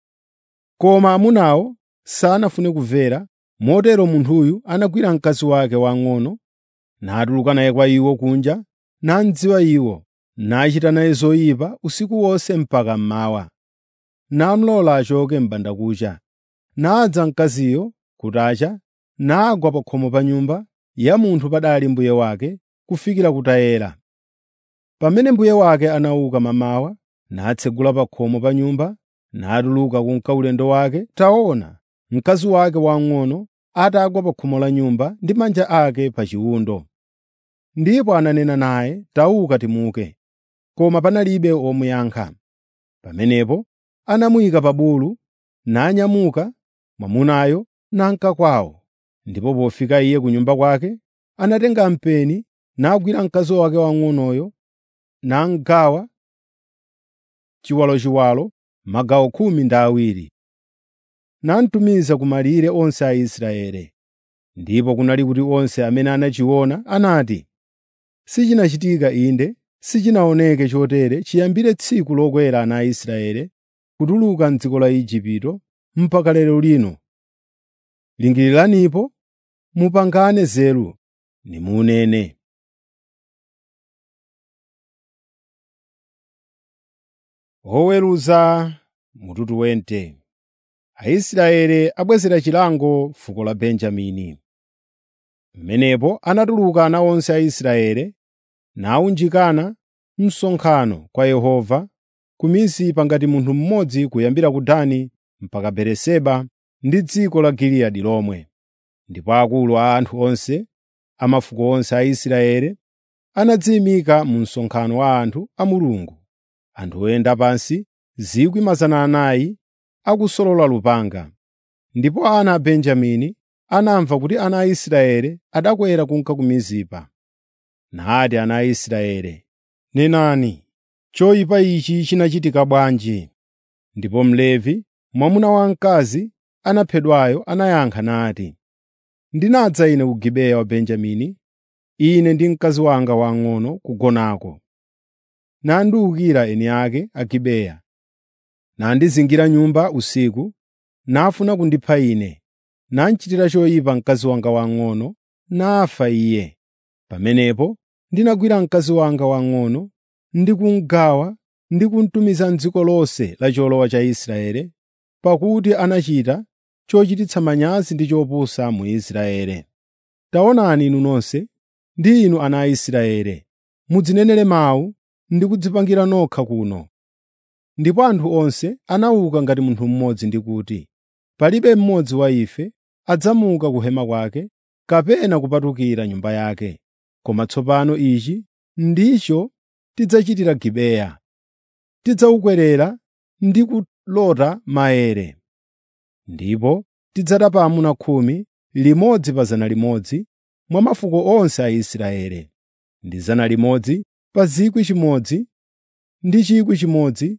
Koma amunawo sanafune kumvera, motero munthuyu anagwira mkazi wake wamng'ono, natuluka naye kwa iwo kunja, namudziwa iwo, nachita naye zoyipa usiku wonse mpaka mmawa. Namulola achoke m'bandakucha. Nadza mkaziyo kutacha, nagwa pa khomo pa nyumba ya munthu padali mbuye wake kufikira kutayera. Pamene mbuye wake anauka mamawa, natsegula pa khomo pa nyumba, natuluka kunka ulendo wake, taona, mkazi wake wamng'ono atagwa pa khomo la nyumba ndi manja ake pa chiwundo. Ndipo ananena naye, “Tauka timuke.” Koma panalibe womuyankha. Pamenepo anamuyika pa bulu, nanyamuka mwamunayo nanka kwawo. Ndipo pofika iye ku nyumba kwake, anatenga mpeni, nagwira mkazi wake wamng'onoyo, namgawa chiwalochiwalo magawo khumi ndi awiri, namutumiza ku malire onse a Israeli. Ndipo kunali kuti onse amene anachiona anati, “Sichinachitika inde, sichinaoneke chotere chiyambire tsiku lokwera ana a Israeli kutuluka m'dziko la Igupto mpaka lero lino. Lingiriranipo, mupangane nzeru, nimunene.” Oweruza mututu wente Aisraeli abwezera chilango fuko la Benjamini. Pamenepo anatuluka ana onse a Israeli nawunjikana msonkhano kwa Yehova ku Mizipa ngati munthu mmodzi kuyambira ku Dani mpaka Beeriseba ndi dziko la Giliyadi lomwe. Ndipo akulu a anthu onse a mafuko onse a Israeli anadziyimika mu msonkhano wa anthu a Mulungu, anthu oyenda pansi 400,000 akusolola lupanga. Ndipo ana a Benjamini anamva kuti ana a Israeli adakwera kunka ku Mizipa. Nati ana a Israeli, “Nenani, choyipa ichi chinachitika bwanji?” Ndipo Mlevi, mwamuna wamkazi anaphedwayo anayankha nati, “Ndinadza ine ku Gibeya wa Benjamini, ine ndi mkazi wanga wang'ono kugonako. Nandiwukira eni ake a Gibeya, nandizingira nyumba usiku, nafuna kundipha ine, nandichitira choyipa mkazi wanga wang'ono, nafa iye. Pamenepo ndinagwira mkazi wanga wang'ono ndi kumugawa ndi kumutumiza m'dziko lonse la cholowa cha Israeli, pakuti anachita chochititsa manyazi ndi chopusa mu Israeli. Taonani inu nonse, ndi inu ana a Israeli, mudzinenere mawu ndi kudzipangira nokha kuno. Ndipo anthu onse anauka ngati munthu mmodzi ndi kuti, “Palibe mmodzi wa ife adzamuka ku hema kwake kapena kupatukira nyumba yake, koma tsopano ichi ndicho tidzachitira Gibeya. Tidzawukwerera ndi kulota maere. Ndipo tidzatapa amuna khumi, limodzi pa zana limodzi, mwa mafuko onse a Israeli, ndi zana limodzi pa 1,000 ndi 1,000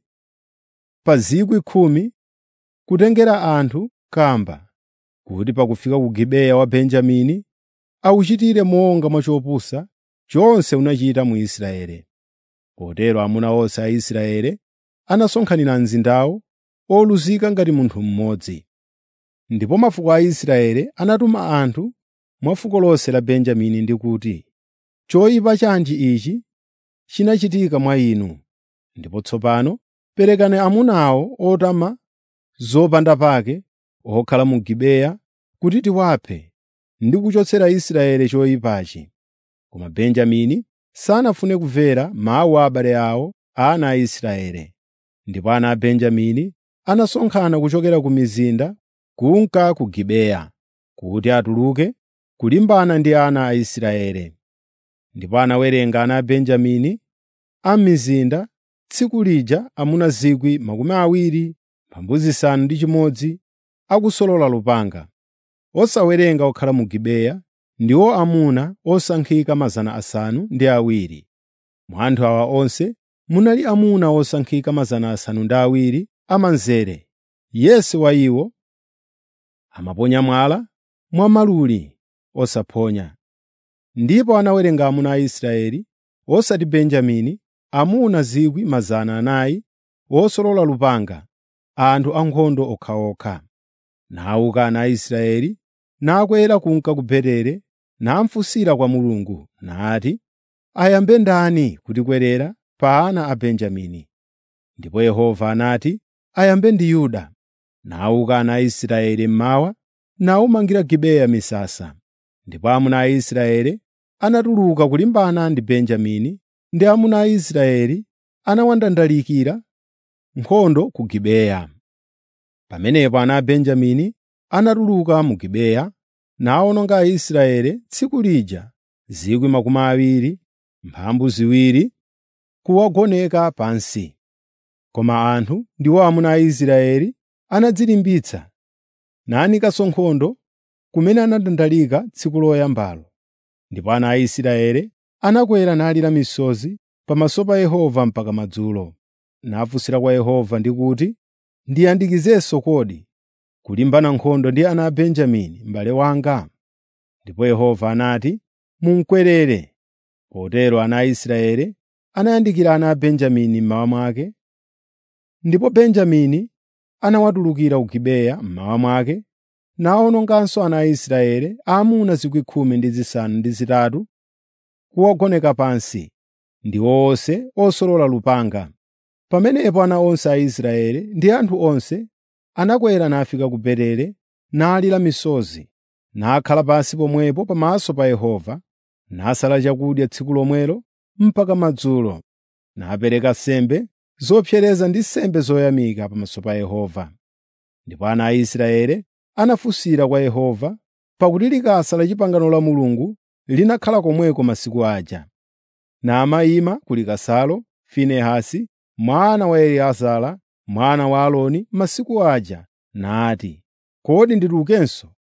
pa 10,000 kutengera anthu kamba, kuti pakufika ku Gibeya wa Benjamini awuchitire monga mwa chopusa chonse unachita mu Israeli. Potero amuna onse a Israeli anasonkhanira mzindawo oluzika ngati munthu mmodzi. Ndipo mafuko a Israeli anatuma anthu mwa fuko lonse la Benjamini ndi kuti, “Choyipa chanji ichi chinachitika mwa inu? Ndipo tsopano perekani amunawo otama zopandapake okhala mu Gibeya kuti tiwaphe ndi kuchotsera Israeli choyipachi.” Koma Benjamini sanafune kumvera mawu a abale awo ana a Israeli. Ndipo ana a Benjamini anasonkhana kuchokera ku mizinda kunka ku Gibeya kuti atuluke kulimbana ndi ana a Israeli. Ndipo anawerenga ana a Benjamini a m'mizinda tsiku lija amuna 20,000 pambuzi zisanu ndi chimodzi akusolola lupanga, osawerenga okhala mu Gibeya ndiwo amuna osankhika mazana asanu ndi awiri. Mwa anthu awa onse munali amuna osankhika mazana asanu ndi awiri amanzere. Yense wa iwo amaponya mwala mwamaluli osaphonya. Ndipo anawerenga amuna a Israeli, osati Benjamini, amuna 400,000 osolola lupanga, anthu ankhondo okhaokha. Nawuka ana a Israeli, nakwera kunka ku Betere, namufunsira kwa Mulungu, nati, “Ayambe ndani kutikwerera pa ana a Benjamini?” Ndipo Yehova anati, “Ayambe ndi Yuda.” Nawuka ana a Israeli mmawa, nawumangira Gibeya misasa. Ndipo amuna a Israeli anatuluka kulimbana ndi Benjamini, ndi amuna a Israeli anawandandalikira nkhondo ku Gibeya. Pamenepo ana a Benjamini anatuluka mu Gibeya nawononga Aisraeli tsiku lija 20,000 mphambu ziwiri kuwagoneka pansi. Koma anthu ndiwo amuna a Israeli anadzilimbitsa nayanikanso nkhondo kumene anadandalika tsiku loyambalo. Ndipo ana a Israeli anakwera nalira misozi pamaso pa Yehova mpaka madzulo, nafunsira kwa Yehova ndi kuti, “Ndiyandikizenso kodi kulimbana nkhondo ndi ana a Benjamini m'bale wanga?” Ndipo Yehova anati, “Mumukwerere.” Potero ana a Israeli anayandikira ana a Benjamini mmawa mwake, ndipo Benjamini anawatulukira ku Gibeya mmawa mwake, nawononganso ana a Israeli aamuna 18,000 kuwagoneka pansi, ndiwo onse osolola lupanga. Pamenepo ana onse a Israeli ndi anthu onse anakwera nafika ku Betere, nalira misozi, nakhala pansi pomwepo pamaso pa Yehova, nasala chakudya tsiku lomwelo mpaka madzulo, napereka nsembe zopsereza ndi nsembe zoyamika pamaso pa Yehova. Ndipo ana a Israeli anafunsira kwa Yehova, pakuti likasa la pangano la Mulungu linakhala komweko masiku aja. Namayima ku likasalo Finehasi mwana wa Eliezara mwana wa Aaroni masiku aja, nati, “Kodi nditulukenso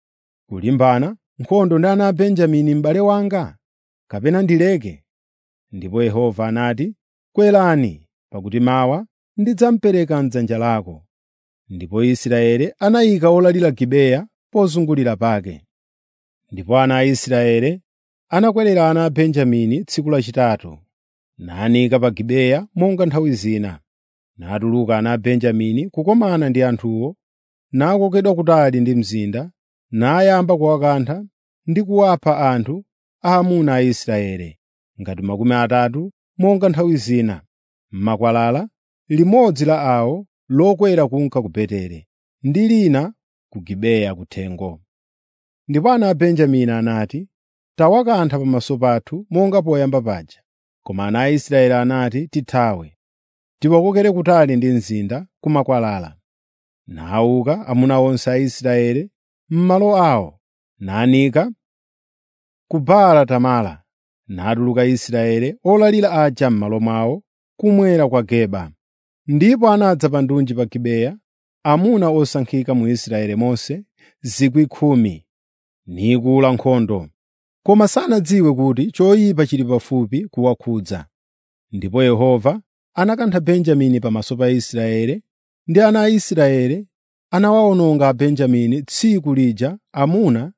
kulimbana nkhondo ndi ana a Benjamini m'bale wanga, kapena ndileke?” Ndipo Yehova anati, “Kwerani, pakuti mawa ndidzamupereka m'dzanja lako.” Ndipo Israeli anayika olalira Gibeya pozungulira pake. Ndipo ana a Israeli anakwerera ana a Benjamini tsiku lachitatu, nanika pa Gibeya monga nthawi zina. Natuluka ana a Benjamini kukomana ndi anthuwo, nakokedwa kutali ndi mzinda, nayamba kuwakantha ndi kuwapha anthu aamuna a Israeli, ngati makumi atatu monga nthawi zina, m'makwalala, limodzi la awo lokwera kunka ku Beteli, ndi lina ku Gibeya kuthengo. Ndipo ana a Benjamini anati, “Tawakantha pamaso pathu monga poyamba paja.” Koma ana a Israeli anati, “Tithawe, tiwakokere kutali ndi mzinda ku makwalala.” Nawuka amuna onse a Israeli m'malo awo, nanika ku Baala Tamara, natuluka Israeli olalira aja m'malo mwawo kumwera kwa Geba. Ndipo anadza pa ndunji pa Gibeya amuna osankhika mu Israeli monse 10,000 nikula nkhondo. Koma sanadziwe kuti choyipa chili pafupi kuwakhudza. Ndipo Yehova anakantha Benjamini pamaso pa Israeli, ndi ana a Israeli anawawononga Abenjamini tsiku lija amuna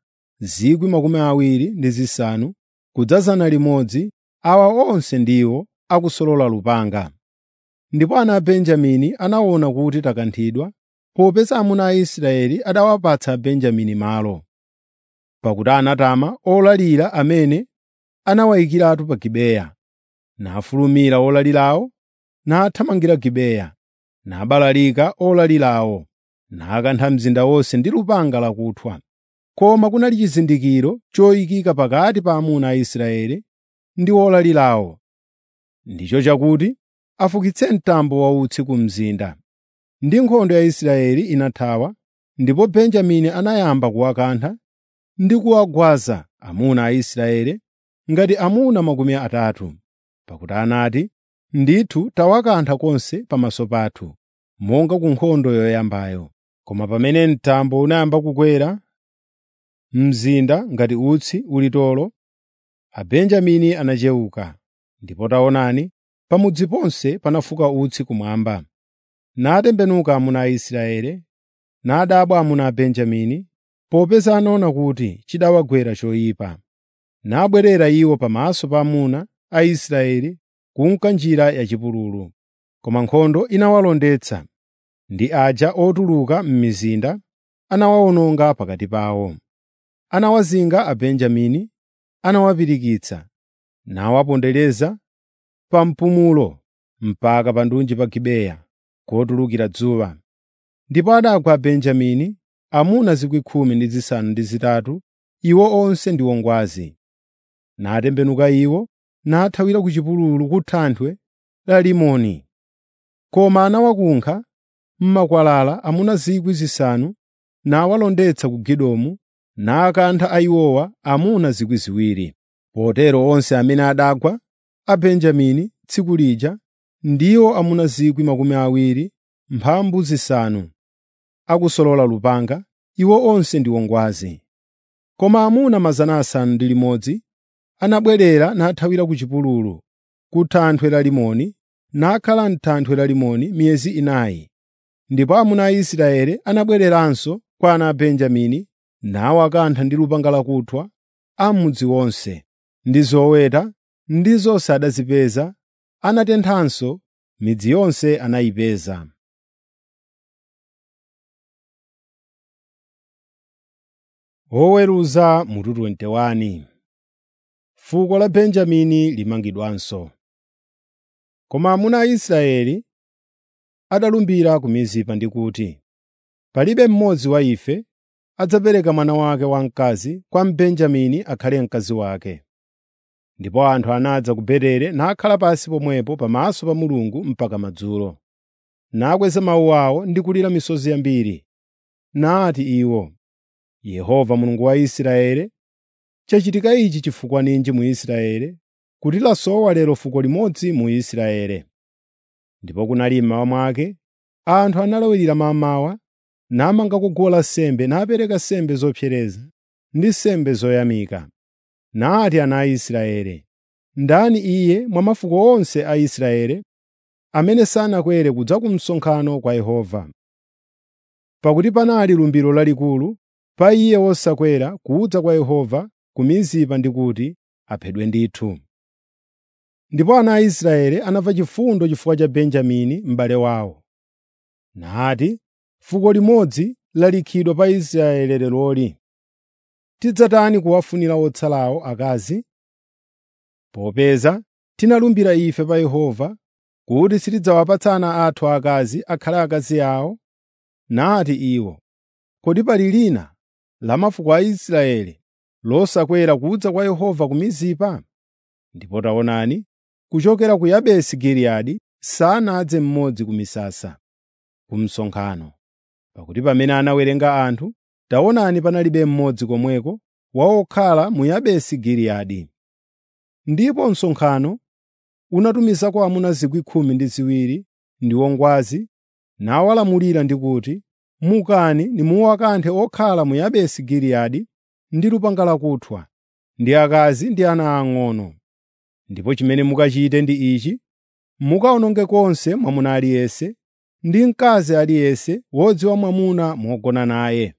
25,000 kudzazana limodzi, awa onse ndiwo akusolola lupanga. Ndipo ana a Benjamini anaona kuti takanthidwa, popeza amuna a Israeli adawapatsa Abenjamini malo. Pakuti anatama olalira amene anawayikiratu pa Gibeya. Nafulumira olalirawo, nathamangira Gibeya, nabalalika olalirawo, nakantha mzinda wonse ndi lupanga lakuthwa. Koma kunali chizindikiro choyikika pakati pa amuna a Israeli ndi olalirawo, ndicho chakuti afukitse mtambo wautsi ku mzinda. Ndi nkhondo ya Israeli inathawa, ndipo Benjamini anayamba kuwakantha ndi kuwagwaza amuna a Israeli ngati amuna makumi atatu. Pakuti anati, “Ndithu tawakantha konse pamaso pathu, monga ku nkhondo yoyambayo.” Koma pamene mtambo unayamba kukwera mzinda ngati utsi ulitolo, Abenjamini anachewuka, ndipo taonani, pamudzi ponse panafuka utsi kumwamba. Natembenuka amuna a Israeli, nadabwa amuna a Benjamini, popeza anaona kuti chidawagwera choyipa. Nabwerera iwo pamaso pa amuna a Israeli kunka njira yachipululu. Koma nkhondo inawalondetsa, ndi aja otuluka m'mizinda anawawononga pakati pawo. Anawazinga Abenjamini, anawapirikitsa, nawapondereza pa mpumulo mpaka pa ndunji pa Gibeya kotulukira dzuwa. Ndipo adagwa Abenjamini amuna 18,000 iwo onse ndi ongwazi. Natembenuka iwo nathawira ku chipululu ku thanthwe la Limoni. Koma anawakunkha m'makwalala amuna 5,000 nawalondetsa ku Gidomu nakantha ayiwowa amuna 2,000. Potero onse amene adagwa a Benjamini tsiku lija ndiwo amuna 20,000 mphambu zisanu, akusolola lupanga, iwo onse ndi ongwazi. Koma amuna 600 anabwerera nathawira ku chipululu, ku thanthwe la Limoni, nakhala m'thanthwe la Limoni miyezi inayi. Ndipo amuna a Israeli anabwereranso kwa ana a Benjamini nawakantha ndi lupanga lakuthwa a m'mudzi wonse, ndi zoweta ndi zonse adazipeza, anatenthanso midzi yonse anayipeza. Oweruza mutu 21 Fuko la Benjamini limangidwanso. Koma amuna a Israeli adalumbira ku Mizipa ndi kuti, “Palibe mmodzi wa ife adzapereka mwana wake wamkazi kwa Mbenjamini akhale mkazi wake.” Ndipo anthu anadza ku Beteli nakhala pansi pomwepo pamaso pa Mulungu mpaka madzulo. Nakweza mawu awo ndi kulira misozi yambiri. Nati iwo, “Yehova Mulungu wa Israeli, chachitika ichi chifukwa ninji mu Israeli, kuti lasowa lero fuko limodzi mu Israeli?” Ndipo kunali mmawa mwake, anthu analawirira mammawa, namangako guwa lansembe napereka nsembe zopsereza, ndi nsembe zoyamika. Nati ana a Israeli, “Ndani iye mwa mafuko onse a Israeli amene sanakwere kudza ku msonkhano kwa Yehova?” Pakuti panali lumbiro lalikulu pa iye wosakwera kudza kwa Yehova ku Mizipa ndi kuti aphedwe ndithu. Ndipo ana a Israeli anamva chifundo chifukwa cha Benjamini m'bale wawo. Nati, “Fuko limodzi lalikhidwa pa Israeli leroli. Tidzatani kuwafunira otsalawo akazi? Popeza tinalumbira ife pa Yehova kuti sitidzawapatsa ana athu akazi akhale akazi awo.” Nati iwo, “Kodi pali lina la mafuko a Israeli losakwera kudza kwa Yehova ku Mizipa?” Ndipo taonani, kuchokera ku Yabesi Giliyadi sanadze mmodzi ku misasa, ku msonkhano. Pakuti pamene anawerenga anthu, taonani panalibe mmodzi komweko wa okhala mu Yabesi Giliyadi. Ndipo msonkhano unatumizako amuna 12,000 ndi ongwazi nawalamulira ndi kuti, “Mukani nimuwakanthe okhala mu Yabesi Giliyadi ndi lupanga lakuthwa, ndi akazi ndi ana ang'ono. Ndipo chimene mukachite ndi ichi: mukawononge konse mwamuna aliyense ndi mkazi aliyense wodziwa mwamuna mogona naye.”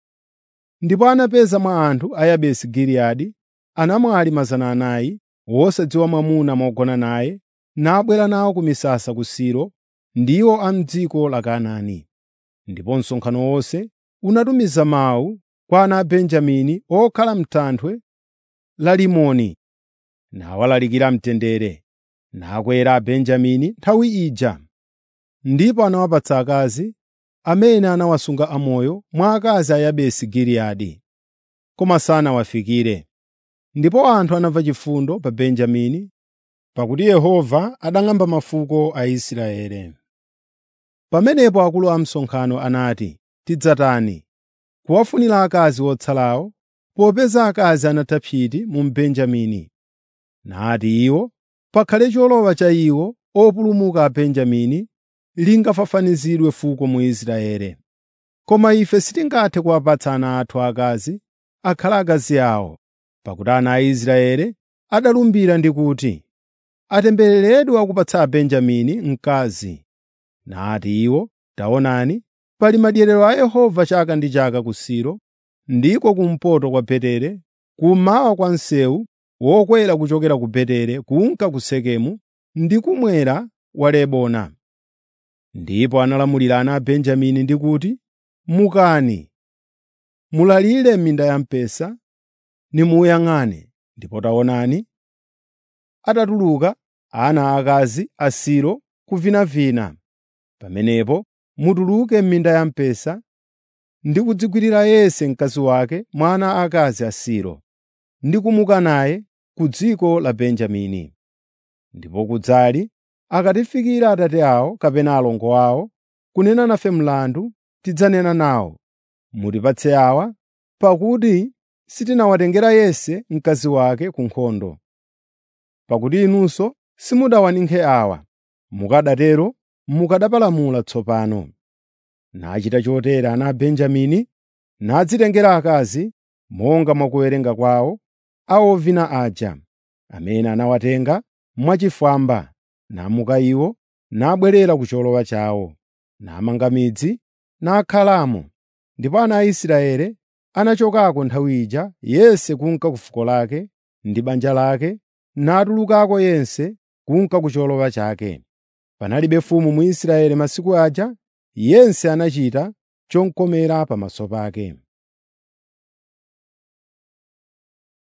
Ndipo anapeza mwa anthu a Yabesi Giliyadi anamwali 400 wosadziwa mwamuna mogona naye, nabwera nawo ku misasa ku Silo, ndiwo a m'dziko la Kanaani. Ndipo msonkhano wonse unatumiza mawu kwa ana a Benjamini okhala m'thanthwe la Rimoni, nawalalikira mtendere. Nakwera Abenjamini nthawi ija. Ndipo anawapatsa akazi amene anawasunga amoyo mwa akazi a Yabesi Giliyadi, koma sanawafikire. Ndipo anthu anamva chifundo pa Benjamini, pakuti Yehova adang'amba mafuko a Israeli. Pamenepo akulu a msonkhano anati, “Tidzatani kuwafunira akazi otsalawo, popeza akazi anatha psiti mu Benjamini.” Nati iwo, “Pakhale cholowa cha iwo opulumuka a Benjamini lingafafanizidwe fuko mu Israeli. Koma ife sitingathe kuwapatsa ana athu akazi akhale akazi awo, pakuti ana a Israeli adalumbira ndi kuti, ‘Atembereredwe akupatsa Abenjamini mkazi.’ Nati iwo, “Taonani, pali madyerero a Yehova chaka ndi chaka ku Silo, ndiko kumpoto kwa Betere, kummawa kwa msewu wokwera kuchokera ku Betere kunka ku Sekemu ndi kumwera wa Lebona.” Ndipo analamulira ana a Benjamini ndi kuti, “Mukani, mulalire m'minda ya mpesa, nimuyang'ane.” Ndipo taonani, atatuluka ana aakazi a Silo kuvinavina. Pamenepo mutuluke m'minda ya mpesa ndi kudzigwirira Yese mkazi wake mwa ana aakazi a Silo, ndi kumuka naye ku dziko la Benjamini. Ndipo kudzali akatifikira atate awo kapena alongo awo kunena nafe mlandu, tidzanena nawo, “Mutipatse awa, pakuti sitinawatengera Yese mkazi wake ku nkhondo.” Pakuti inunso simudawaninkhe awa, mukanatero mukanapalamula tsopano. Nachita chotere ana a Benjamini, nadzitengera akazi monga mwa kuwerenga kwawo a ovina aja, amene anawatenga mwachifwamba, namuka iwo, nabwerera ku cholowa chawo, namanga midzi, nakhalamo. Ndipo ana a Israeli anachokako nthawi ija yense kunka ku fuko lake ndi banja lake, natulukako yense kunka ku cholowa chake. Panalibe mfumu mu Israeli masiku aja, yense anachita chomkomera pamaso pake.